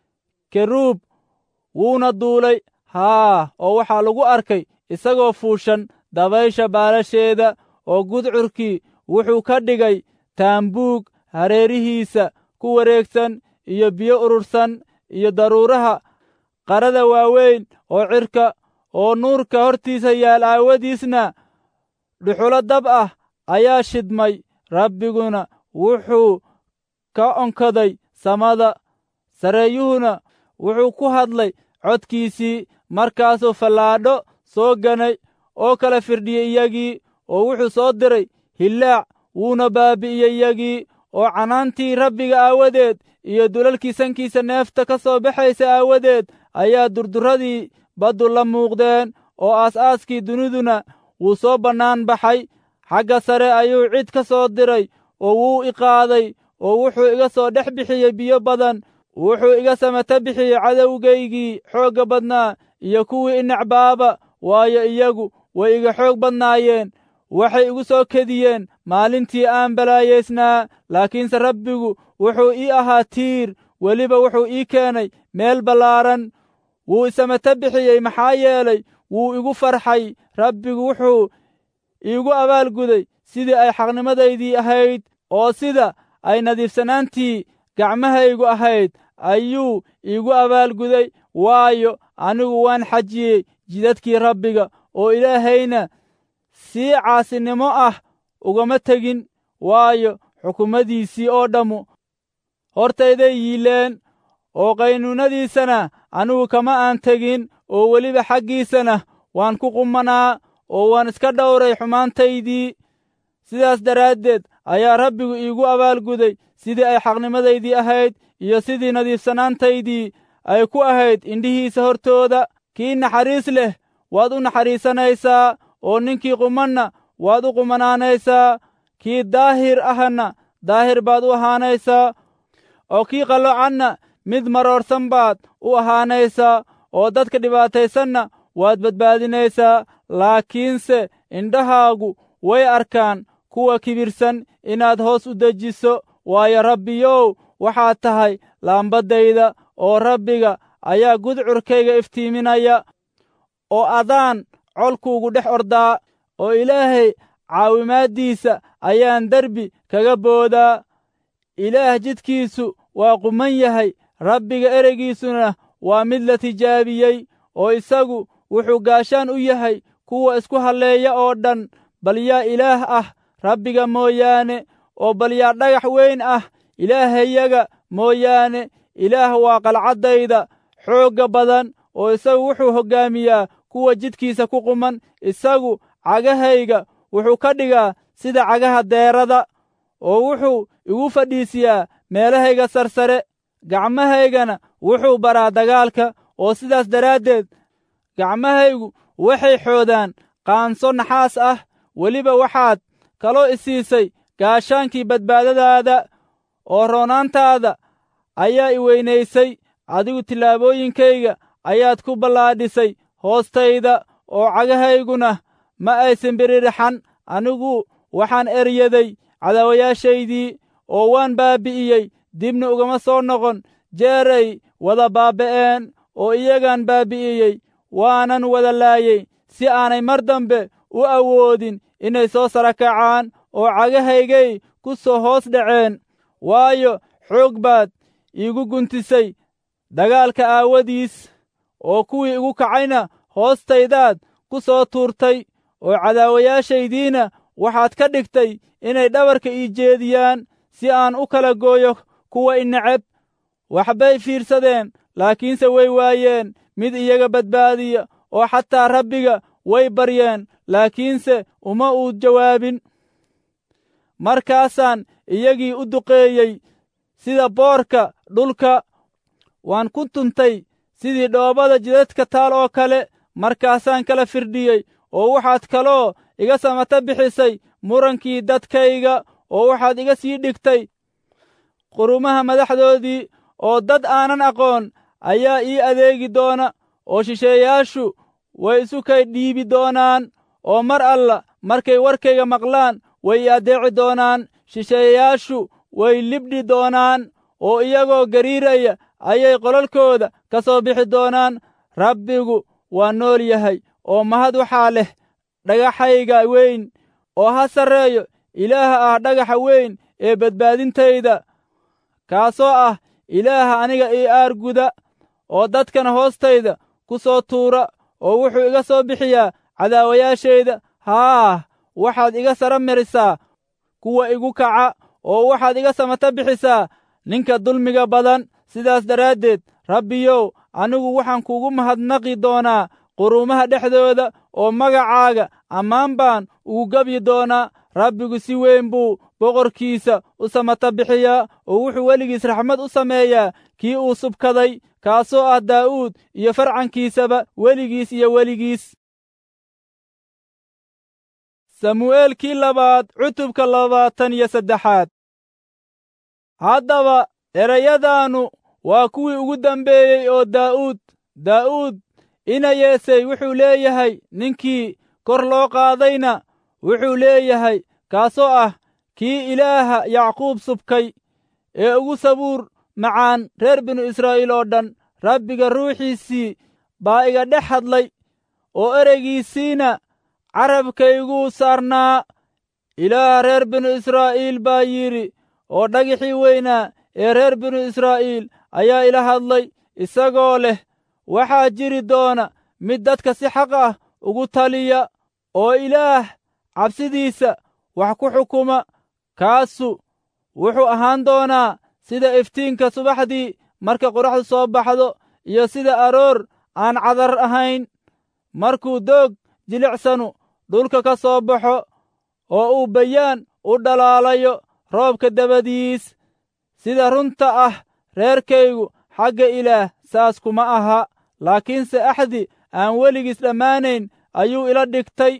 keruub wuuna duulay haa oo waxaa lagu arkay isagoo fuushan dabaysha baalasheeda oo gudcurkii wuxuu ka dhigay taambuug hareerihiisa ku wareegsan iyo biyo urursan iyo daruuraha qarada waaweyn oo cirka oo nuurka hortiisa yaal aawadiisna dhuxulo dab ah ayaa shidmay rabbiguna wuxuu ka onkaday samada sareeyuhuna wuxuu ku hadlay codkiisii markaasuu fallaadho soo ganay oo kala firdhiyey iyagii oo wuxuu soo diray hillaac wuuna baabi'iyey iyagii oo canaantii rabbiga aawadeed iyo dulalkii sankiisa neefta ka soo baxaysa aawadeed ayaa durduradii baddu la muuqdeen oo aas-aaskii duniduna wuu soo bannaan baxay xagga sare ayuu cid ka soo diray oo wuu i qaaday oo wuxuu iga soo dhex bixiyey biyo badan wuxuu iga samata bixiyey cadowgaygii xoogga badnaa iyo kuwii inacbaaba waayo iyagu way iga xoog badnaayeen waxay igu soo kediyeen maalintii aan balaayaysnaa laakiinse rabbigu wuxuu ii ahaa tiir weliba wuxuu ii keenay meel ballaaran wuu isamata bixiyey maxaa yeelay wuu igu farxay rabbigu wuxuu iigu abaalguday sidii ay xaqnimadaydii ahayd oo sida ay nadiifsanaantii gacmahaygu ahayd ayuu iigu abaalguday waayo anigu waan xajiyey jidadkii rabbiga oo ilaahayna sii caasinimo ah ugama tegin waayo xukuumadiisii oo dhammu hortayday yiileen oo qaynuunadiisana anigu kama aan tegin oo weliba xaggiisana waan ku qumanaa oo waan iska dhowray xumaantaydii sidaas daraaddeed ayaa rabbigu iigu abaalguday sidii ay xaqnimadaydii ahayd iyo sidii nadiifsanaantaydii ay ku ahayd indhihiisa hortooda kii naxariis leh waad u naxariisanaysaa oo ninkii qumanna waad u qumanaanaysaa kii daahir ahna daahir baad u ahaanaysaa oo kii qallocanna mid maroorsan baad u ahaanaysaa oo dadka dhibaataysanna waad badbaadinaysaa laakiinse indhahaagu way arkaan kuwa kibirsan inaad hoos u dejiso waayo rabbiyow waxaad tahay laambaddayda oo rabbiga ayaa gudcurkayga iftiiminaya oo adaan colkuugu dhex ordaa oo ilaahay caawimaaddiisa ayaan derbi kaga boodaa ilaah jidkiisu waa quman yahay rabbiga ereygiisuna waa mid la tijaabiyey oo isagu wuxuu gaashaan u yahay kuwa isku halleeya oo dhan bal yaa ilaah ah rabbiga mooyaane oo bal yaa dhagax weyn ah ilaahayaga mooyaane ilaah waa qalcaddayda xoogga badan oo isagu wuxuu hoggaamiyaa kuwa jidkiisa ku quman isagu cagahayga wuxuu ka dhigaa sida cagaha deerada oo wuxuu igu fadhiisiyaa meelahayga sarsare gacmahaygana wuxuu baraa dagaalka oo sidaas daraaddeed gacmahaygu waxay xoodaan qaanso naxaas ah weliba waxaad kaloo isiisay gaashaankii badbaadadaada oo roonaantaada ayaa i weynaysay adigu tillaabooyinkayga ayaad ku ballaadhisay hoostayda oo cagahayguna ma aysan biririxan anigu waxaan eryaday cadaawayaashaydii oo waan baabbi'iyey dibna ugama soo noqon jeeray wada baaba'een oo iyagaan baabbi'iyey waanan wada laayey si aanay mar dambe u awoodin inay soo sara kacaan oo cagahaygay ku soo hoos dhaceen waayo xoog baad iigu guntisay dagaalka aawadiis oo kuwii igu kacayna hoostaydaad ku soo tuurtay oo cadaawayaashaydiina waxaad ka dhigtay inay dhabarka ii jeediyaan si aan u kala gooyo kuwa i neceb waxbay fiirsadeen laakiinse way waayeen mid iyaga badbaadiya oo xataa rabbiga way baryeen laakiinse uma uu jawaabin markaasaan iyagii u duqeeyey sida boorka dhulka waan ku tuntay sidii dhoobada jidadka taal oo kale markaasaan kala firdhiyey oo waxaad kaloo iga samata bixisay murankii dadkayga oo waxaad iga sii dhigtay qurumaha madaxdoodii oo dad aanan aqoon ayaa ii adeegi doona oo shisheeyaashu way isu kay dhiibi doonaan oo mar alla markay warkayga maqlaan way i addeeci doonaan shisheeyayaashu way libdhi doonaan oo iyagoo gariiraya ayay qolalkooda ka soo bixi doonaan rabbigu waa nool yahay oo mahad waxaa leh dhagaxayga weyn oo ha sarreeyo ilaaha ah dhagaxa weyn ee badbaadintayda kaasoo ah ilaaha aniga ii aarguda oo dadkana hoostayda ku soo tuura oo wuxuu iga soo bixiyaa cadaawayaashayda haah waxaad iga sara marisaa kuwa igu kaca oo waxaad iga samata bixisaa ninka dulmiga badan sidaas daraaddeed rabbiyow anigu waxaan kuugu mahadnaqi doonaa quruumaha dhexdooda oo magacaaga ammaan baan ugu gebyi doonaa rabbigu si weyn buu boqorkiisa u samata bixiyaa oo wuxuu weligiis raxmad u sameeyaa kii uu subkaday kaasoo ah daa'uud iyo farcankiisaba weligiis iyo weligiis samu'eelkii labaad cutubka labaatan iyo saddexaad haddaba erayadaannu waa kuwii ugu dambeeyey oo daa'uud daa'uud ina yeesay wuxuu leeyahay ninkii kor loo qaadayna wuxuu leeyahay kaasoo ah kii ilaaha yacquub subkay ee ugu sabuur macaan reer binu israa'iil oo dhan rabbiga ruuxiisii baa iga dhex hadlay oo ereygiisiina carabkayguu saarnaa ilaaha reer binu israa'iil baa yidhi oo dhagixii weynaa ee reer binu israa'iil ayaa ila hadlay isagoo leh waxaa jiri doona mid dadka si xaq ah ugu taliya oo ilaah cabsidiisa wax ku xukuma kaasu wuxuu ahaan doonaa sida iftiinka subaxdii marka qoraxdu soo baxdo iyo sida aroor aan cadar ahayn markuu doog jilicsanu dhulka ka soo baxo oo uu bayaan u dhalaalayo roobka dabadiis sida runta ah reerkaygu xagga ilaah saas kuma aha laakiinse axdi aan weligiis dhammaanayn ayuu ila dhigtay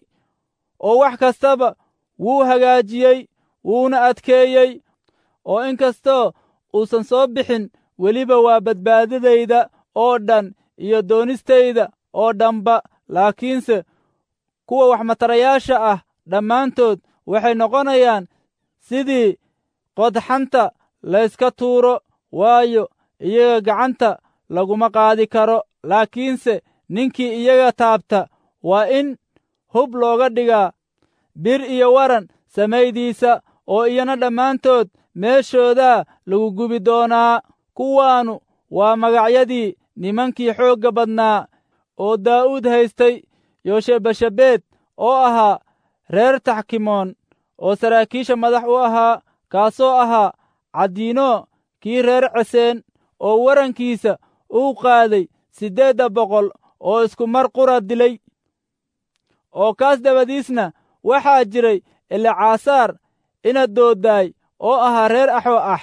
oo wax kastaba wuu hagaajiyey wuuna adkeeyey oo in kastoo uusan soo bixin weliba waa badbaadadayda oo dhan iyo doonistayda oo dhanba laakiinse kuwa waxmatarayaasha ah dhammaantood waxay noqonayaan sidii qodxanta layska tuuro waayo iyaga gacanta laguma qaadi karo laakiinse ninkii iyaga taabta waa in hub looga dhigaa bir iyo waran samaydiisa oo iyana dhammaantood meeshoodaa lagu gubi doonaa kuwaannu waa magacyadii nimankii xoogga badnaa oo daa'uud haystay yoshebashabeed oo ahaa reer taxkimoon oo saraakiisha madax u ahaa kaasoo ahaa caddiino kii reer ceseen oo warankiisa uu qaaday siddeedda boqol oo isku mar qura dilay oo kaas dabadiisna waxaa jiray elecasaar ina doodaay oo ahaa reer axoo ah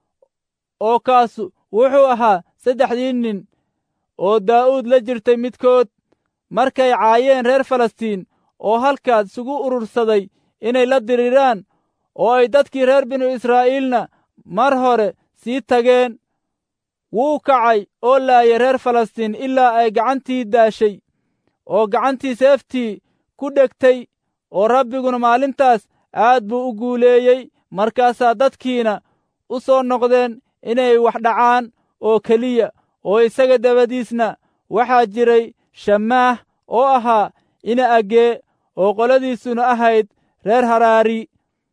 oo kaasu wuxuu ahaa saddexdii nin oo daa'uud la jirtay midkood markay caayeen reer falastiin oo halkaas isugu urursaday inay la diriraan oo ay dadkii reer binu israa'iilna mar hore sii tageen wuu kacay oo laayay reer falastiin ilaa ay gacantii daashay oo gacantii seeftii ku dhegtay oo rabbiguna maalintaas aad buu u guuleeyey markaasaa dadkiina u soo noqdeen inay wax dhacaan oo keliya oo isaga dabadiisna waxaa jiray shamaah oo ahaa ina agee oo qoladiisuna ahayd reer haraari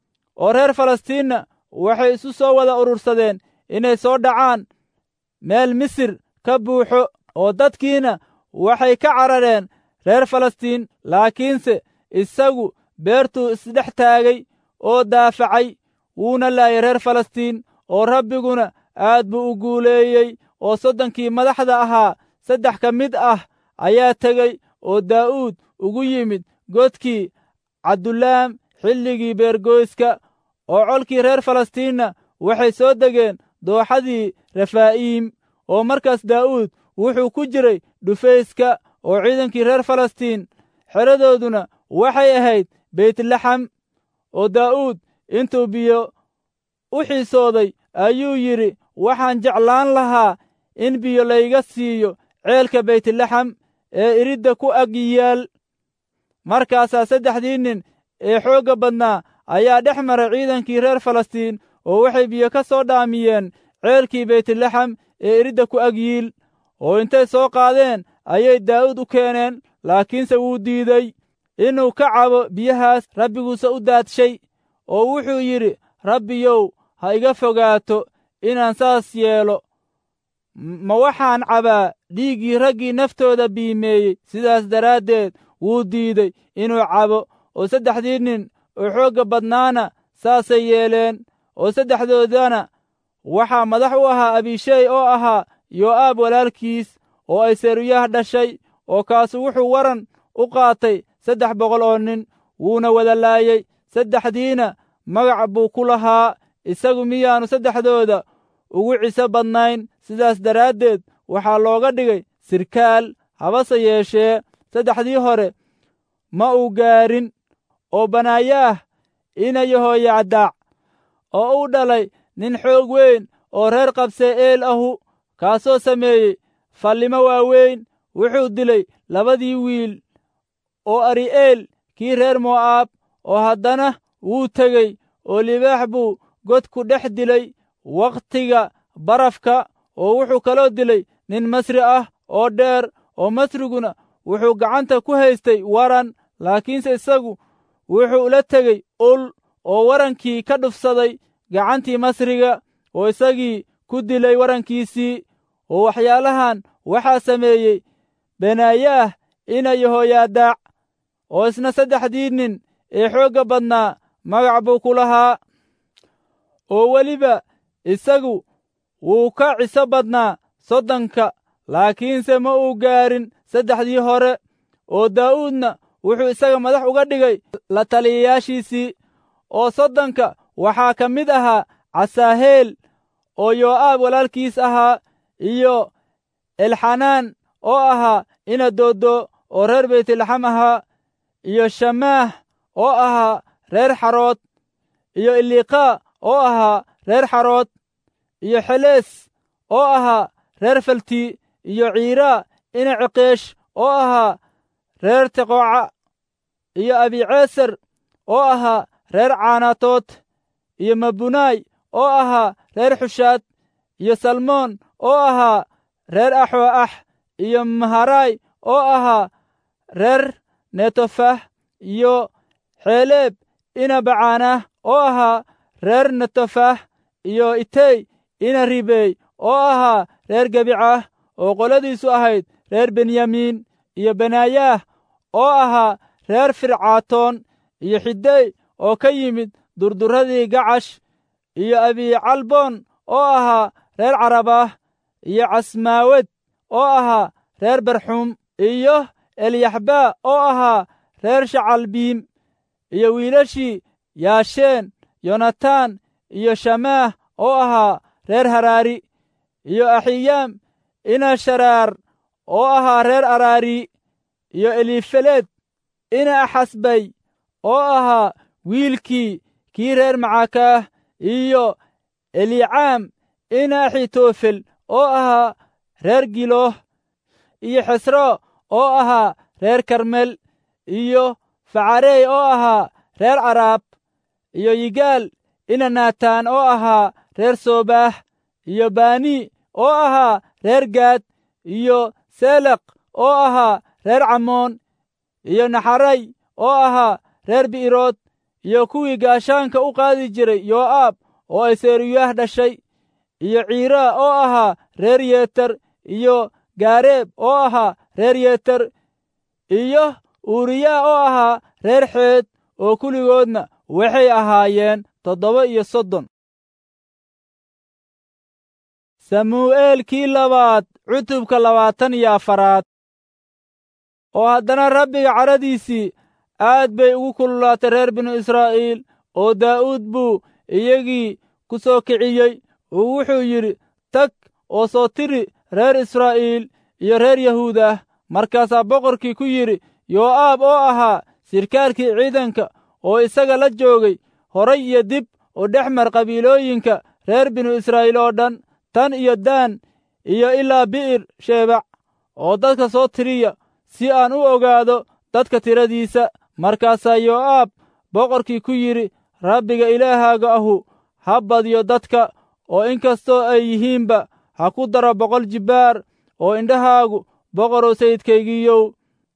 oo reer falastiinna waxay isu soo wada urursadeen inay soo dhacaan meel misir ka buuxo oo dadkiina waxay ka carareen reer falastiin laakiinse isagu beertuu isdhex taagay oo daafacay wuuna laayay reer falastiin oo rabbiguna aad buu u guuleeyey oo soddonkii madaxda ahaa saddex ka mid ah ayaa tegey oo daa'uud ugu yimid godkii cabdulaam xilligii beergoyska oo colkii reer falastiinna waxay soo degeen dooxadii refaa'iim oo markaas daa'uud wuxuu ku jiray dhufayska oo ciidankii reer falastiin xeradooduna waxay ahayd beytlaxam oo daa'uud intuu biyo u xiisooday ayuu yidhi waxaan jeclaan lahaa in biyo layga siiyo ceelka beytlaxam ee iridda ku ag yaal markaasaa saddexdii nin ee xoogga badnaa ayaa dhex maray ciidankii reer falastiin oo waxay biyo ka soo dhaamiyeen ceelkii beytlaxam ee iridda ku ag yiil oo intay soo qaadeen ayay daa'uud u keeneen laakiinse wuu diiday inuu ka cabo biyahaas rabbiguuse u daadshay oo wuxuu yidhi rabbiyow ha iga fogaato inaan saas yeelo ma waxaan cabaa dhiiggii raggii naftooda biimeeyey sidaas daraaddeed wuu diiday inuu cabo oo saddexdii nin oo xoogga badnaana saasay yeeleen oo saddexdoodana waxaa madax u ahaa abishey oo ahaa yoo'aab walaalkiis oo ay seruyaha dhashay oo kaasu wuxuu waran u qaatay saddex boqol oo nin wuuna wada laayey saddexdiina magac buu ku lahaa isagu miyaannu saddexdooda ugu ciso badnayn sidaas daraaddeed waxaa looga dhigay sirkaal habase yeeshee saddexdii hore ma uu gaarin oo banaayaah ina yahoyacdaac oo u dhalay nin xoog weyn oo reer qabsee eel ahu kaasoo sameeyey fallimo waaweyn wuxuu dilay labadii wiil oo ari'eel kii reer mo'aab oo haddana wuu tegey oo libaax buu godku dhex dilay wakhtiga barafka oo wuxuu kaloo dilay nin masri ah oo dheer oo masriguna wuxuu gacanta ku haystay waran laakiinse isagu wuxuu la tegey ul oo warankii ka dhufsaday gacantii masriga oo isagii ku dilay warankiisii oo waxyaalahan waxaa sameeyey benaayaah ina yahoyaadaac oo isna saddexdii nin ee xoogga badnaa magac buu ku lahaa oo weliba isagu wuu ka ciso badnaa soddonka laakiinse ma uu gaarin saddexdii hore oo daa'uudna wuxuu isaga madax uga dhigay la taliyayaashiisii oo soddonka waxaa ka mid ahaa casaaheel oo yoo'aab walaalkiis ahaa iyo elxanaan oo ahaa ina dooddo oo reer beytlaxam ahaa iyo shamaah oo ahaa reer xarood iyo iliqaa oo ahaa reer xarood iyo xelees oo ahaa reer falti iyo ciiraa ina ciqeesh oo ahaa reer teqooca iyo abiceesar oo ahaa reer caanatood iyo mabunaay oo ahaa reer xushaad iyo salmoon oo ahaa reer axoo ax iyo maharaay oo ahaa reer netofah iyo xeeleeb ina bacaanah oo ahaa reer netofah iyo itey ina ribeey oo ahaa reer gebicah oo qoladiisu ahayd reer benyamiin iyo benaayaah oo ahaa reer fircaatoon iyo xidey oo ka yimid durduradii gacash iyo abicalboon oo ahaa reer carabah iyo casmaawed oo ahaa reer barxuum iyo elyaxbaa oo ahaa reer shacalbiim iyo wiilashii yaasheen yonataan iyo shamaah oo ahaa reer haraari iyo axiyaam ina sharaar oo ahaa reer araari iyo elifeleed ina axasbay oo ahaa wiilkii kii reer macakaah iyo elicaam ina axitofel oo ahaa reer gilooh iyo xesro oo ahaa reer karmel iyo facarey oo ahaa reer caraab iyo yigaal ina naataan oo ahaa reer soobaax iyo bani oo ahaa reer gaad iyo seleq oo ahaa reer camoon iyo naxaray oo ahaa reer bi'irood iyo kuwii gaashaanka u qaadi jiray yoo'aab oo ay seeruyaah dhashay iyo ciiraa oo ahaa reer yeeter iyo gaareeb oo ahaa reer yeeter iyo uuriyaa oo ahaa reer xeed oo kulligoodna waxay ahaayeen toddoba iyo soddon samuu'eelkii labaad cutubka labaatan iyo afaraad oo haddana rabbiga cadhadiisii aad bay ugu kululaatay reer binu israa'iil oo daa'uud buu iyagii ku soo kiciyey oo wuxuu yidhi tag oo soo tiri reer israa'iil iyo reer yahuud ah markaasaa boqorkii ku yidhi yoo'aab oo ahaa sirkaalkii ciidanka oo isaga la joogay horay iyo dib oo dhex mar qabiilooyinka reer binu israa'iil oo dhan tan iyo daan iyo ilaa bi'ir sheebac oo dadka soo tiriya si aan u ogaado dadka tiradiisa markaasaa yoo'aab boqorkii ku yidhi rabbiga ilaahaaga ahu ha badiyo dadka oo inkastoo ay yihiinba ha ku daro boqol jibbaar oo indhahaagu boqorow sayidkaygiiyow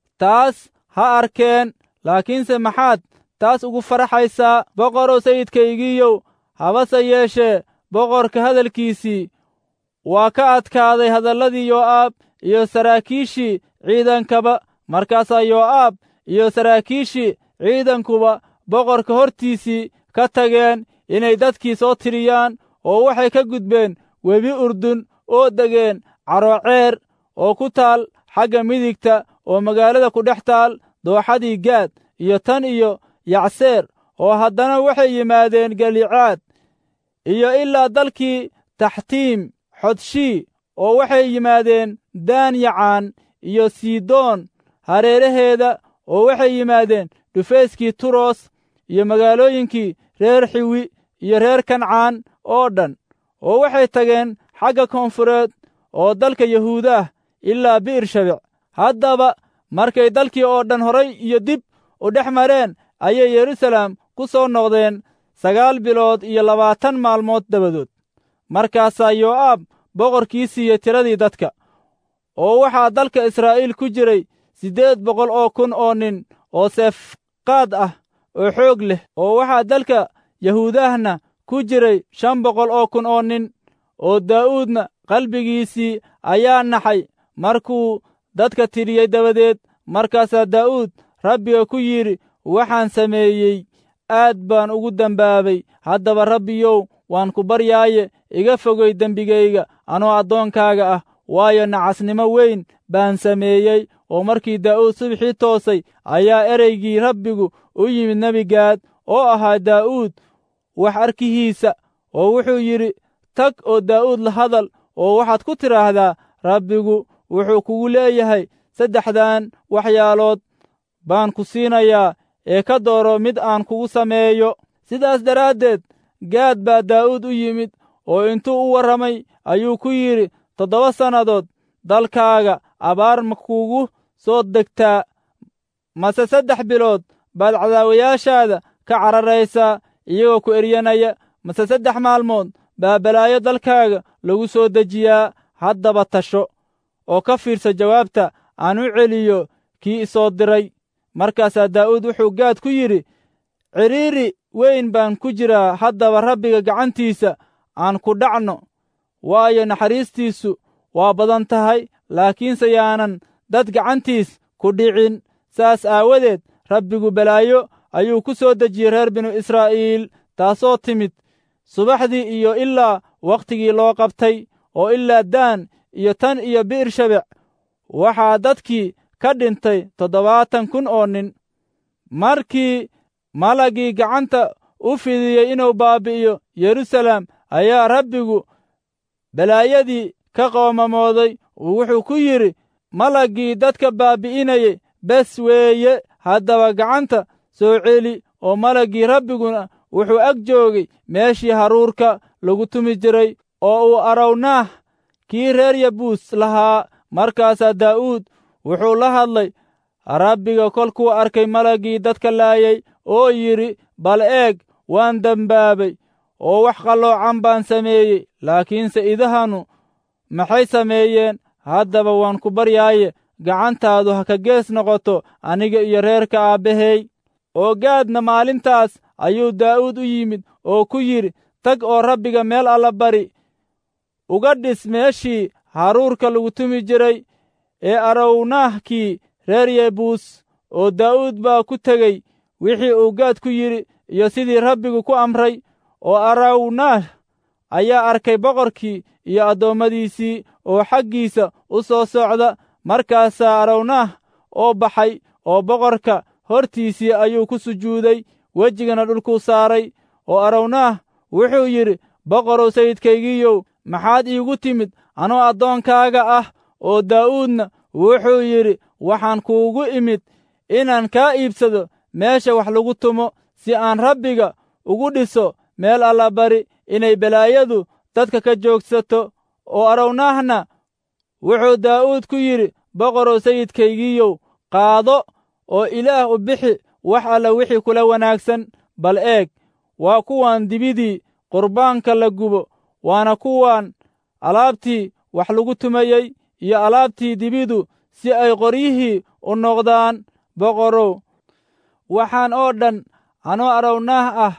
taas ha arkeen laakiinse maxaad taas ugu faraxaysaa boqorow sayidkaygiiyow habase yeeshee boqorka hadalkiisii waa ka adkaaday hadalladii yoo'aab iyo saraakiishii ciidankaba markaasaa yoo'aab iyo saraakiishii ciidankuba boqorka hortiisii ka tageen inay dadkii soo tiriyaan oo waxay ka gudbeen webi urdun oo degeen carooceer oo ku taal xagga midigta oo magaalada ku dhex taal dooxadii gaad iyo tan iyo yacseer oo haddana waxay yimaadeen galicaad iyo ilaa dalkii taxtiim xodshii oo waxay yimaadeen daan yacaan iyo sidoon hareeraheeda oo waxay yimaadeen dhufayskii turos iyo magaalooyinkii reer xiwi iyo reer kancaan oo dhan oo waxay tageen xagga koonfureed oo dalka yahuudaah ilaa bi'ir shabec haddaba markay dalkii oo dhan horay iyo dib u dhex mareen ayay yeruusaalem ku soo noqdeen sagaal bilood iyo labaatan maalmood dabadood markaasaa yoo'aab boqorkii siiyey tiradii dadka oo waxaa dalka israa'iil ku jiray siddeed boqol oo kun oo nin oo seefqaad ah oo xoog leh oo waxaa dalka yahuudahna ku jiray shan boqol oo kun oo nin oo daa'uudna qalbigiisii ayaa naxay markuu dadka tiriyey dabadeed markaasaa daa'uud rabbiga ku yidhi waxaan sameeyey aad baan ugu dembaabay haddaba rabbiyow waan ku baryaaye iga fogay dembigayga anoo addoonkaaga ah waayo nacasnimo weyn baan sameeyey oo markii daa'uud subxii toosay ayaa ereygii rabbigu u yimid nebigaad oo ahaa daa'uud wax arkihiisa oo wuxuu yidhi tag oo daa'uud la hadal oo waxaad ku tidhaahdaa rabbigu wuxuu kugu leeyahay saddexdan waxyaalood baan ku siinayaa ee ka dooro mid aan kugu sameeyo sidaas daraaddeed gaad baa daa'uud u yimid oo intuu u warramay ayuu ku yidhi toddoba sannadood dalkaaga abaar ma kugu soo degtaa mase saddex bilood baad cadaawayaashaada ka cararaysaa iyagoo ku eryanaya mase saddex maalmood baa balaayo dalkaaga lagu soo dejiyaa haddaba tasho oo ka fiirsa jawaabta aan u celiyo kii isoo diray markaasaa daa'uud wuxuu gaad ku yidhi cidhiiri weyn baan ku jiraa haddaba rabbiga gacantiisa aan ku dhacno waayo naxariistiisu waa badan tahay laakiinse yaanan dad gacantiis ku dhicin saas aawadeed rabbigu balaayo ayuu ku soo dejiyey reer binu israa'iil taasoo timid subaxdii iyo ilaa wakhtigii loo qabtay oo ilaa daan iyo tan iyo bi'ir shabec waxaa dadkii ka dhintay toddobaatan kun oo nin markii malagii gacanta u fidiyey inuu baabi'iyo yeruusaalem ayaa rabbigu balaayadii ka qoomamooday wuxuu ku yidhi malaggii dadka baabi'inayay bes weeye haddaba gacanta soo celi oo malaggii rabbiguna wuxuu ag joogay meeshii haruurka lagu tumi jiray oo uu arawnaah kii reer yabuus lahaa markaasaa daa'uud wuxuu la hadlay rabbiga kolkuu arkay malaggii dadka laayay oo yidhi bal eeg waan dembaabay oo wax qalloocan baan sameeyey laakiinse idahanu maxay sameeyeen haddaba waan ku baryaaye gacantaadu ha ka gees noqoto aniga iyo reerka aabbahay oo gaadna maalintaas ayuu daa'uud u yimid oo ku yidhi tag oo rabbiga meel alla bari uga dhis meeshii haruurka lagu tumi jiray ee arawnaahkii reer yebuus oo daa'uud baa ku tegey wixii uu gaad ku yidhi iyo sidii rabbigu ku amray oo arawnaah ayaa arkay boqorkii iyo addoommadiisii oo xaggiisa u soo socda markaasaa arawnaah oo baxay oo boqorka hortiisii ayuu ku sujuuday wejigana dhulkuu saaray oo arawnaah wuxuu yidhi boqorow sayidkaygiiyow maxaad iigu timid anoo addoonkaaga ah oo daa'uudna wuxuu yidhi waxaan kuugu imid inaan kaa iibsado meesha wax lagu tumo si aan rabbiga ugu dhiso meel allabari inay balaayadu dadka ka joogsato oo arawnaahna wuxuu daa'uud ku yidhi boqorow sayidkaygiiyow qaado oo ilaah u bixi wax alla wixii kula wanaagsan bal eeg waa kuwan dibidii qurbaanka la gubo waana kuwan alaabtii wax lagu tumayey iyo alaabtii dibidu si ay qoryihii u noqdaan boqorow waxaan oo dhan anoo arawnaah ah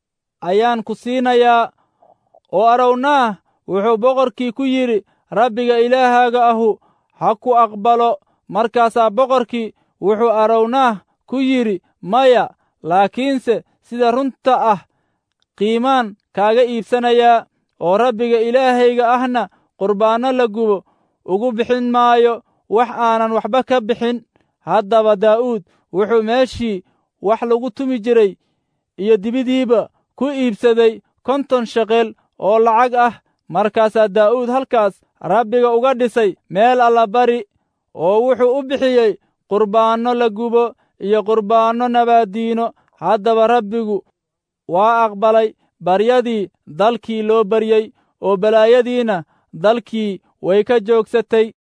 ayaan ku siinayaa oo arawnaah wuxuu boqorkii ku yidhi rabbiga ilaahaaga ahu ha ku aqbalo markaasaa boqorkii wuxuu arawnaah ku yidhi maya laakiinse sida runta ah qiimaan kaaga iibsanayaa oo rabbiga ilaahayga ahna qurbaanno la gubo ugu bixin maayo wax aanan waxba ka bixin haddaba daa'uud wuxuu meeshii wax lagu tumi jiray iyo dibidiiba ku iibsaday konton sheqel oo lacag ah markaasaa daa'uud halkaas rabbiga uga dhisay meel allabari oo wuxuu u bixiyey qurbaanno la gubo iyo qurbaanno nabaaddiino haddaba rabbigu waa aqbalay baryadii dalkii loo baryey oo balaayadiina dalkii way ka joogsatay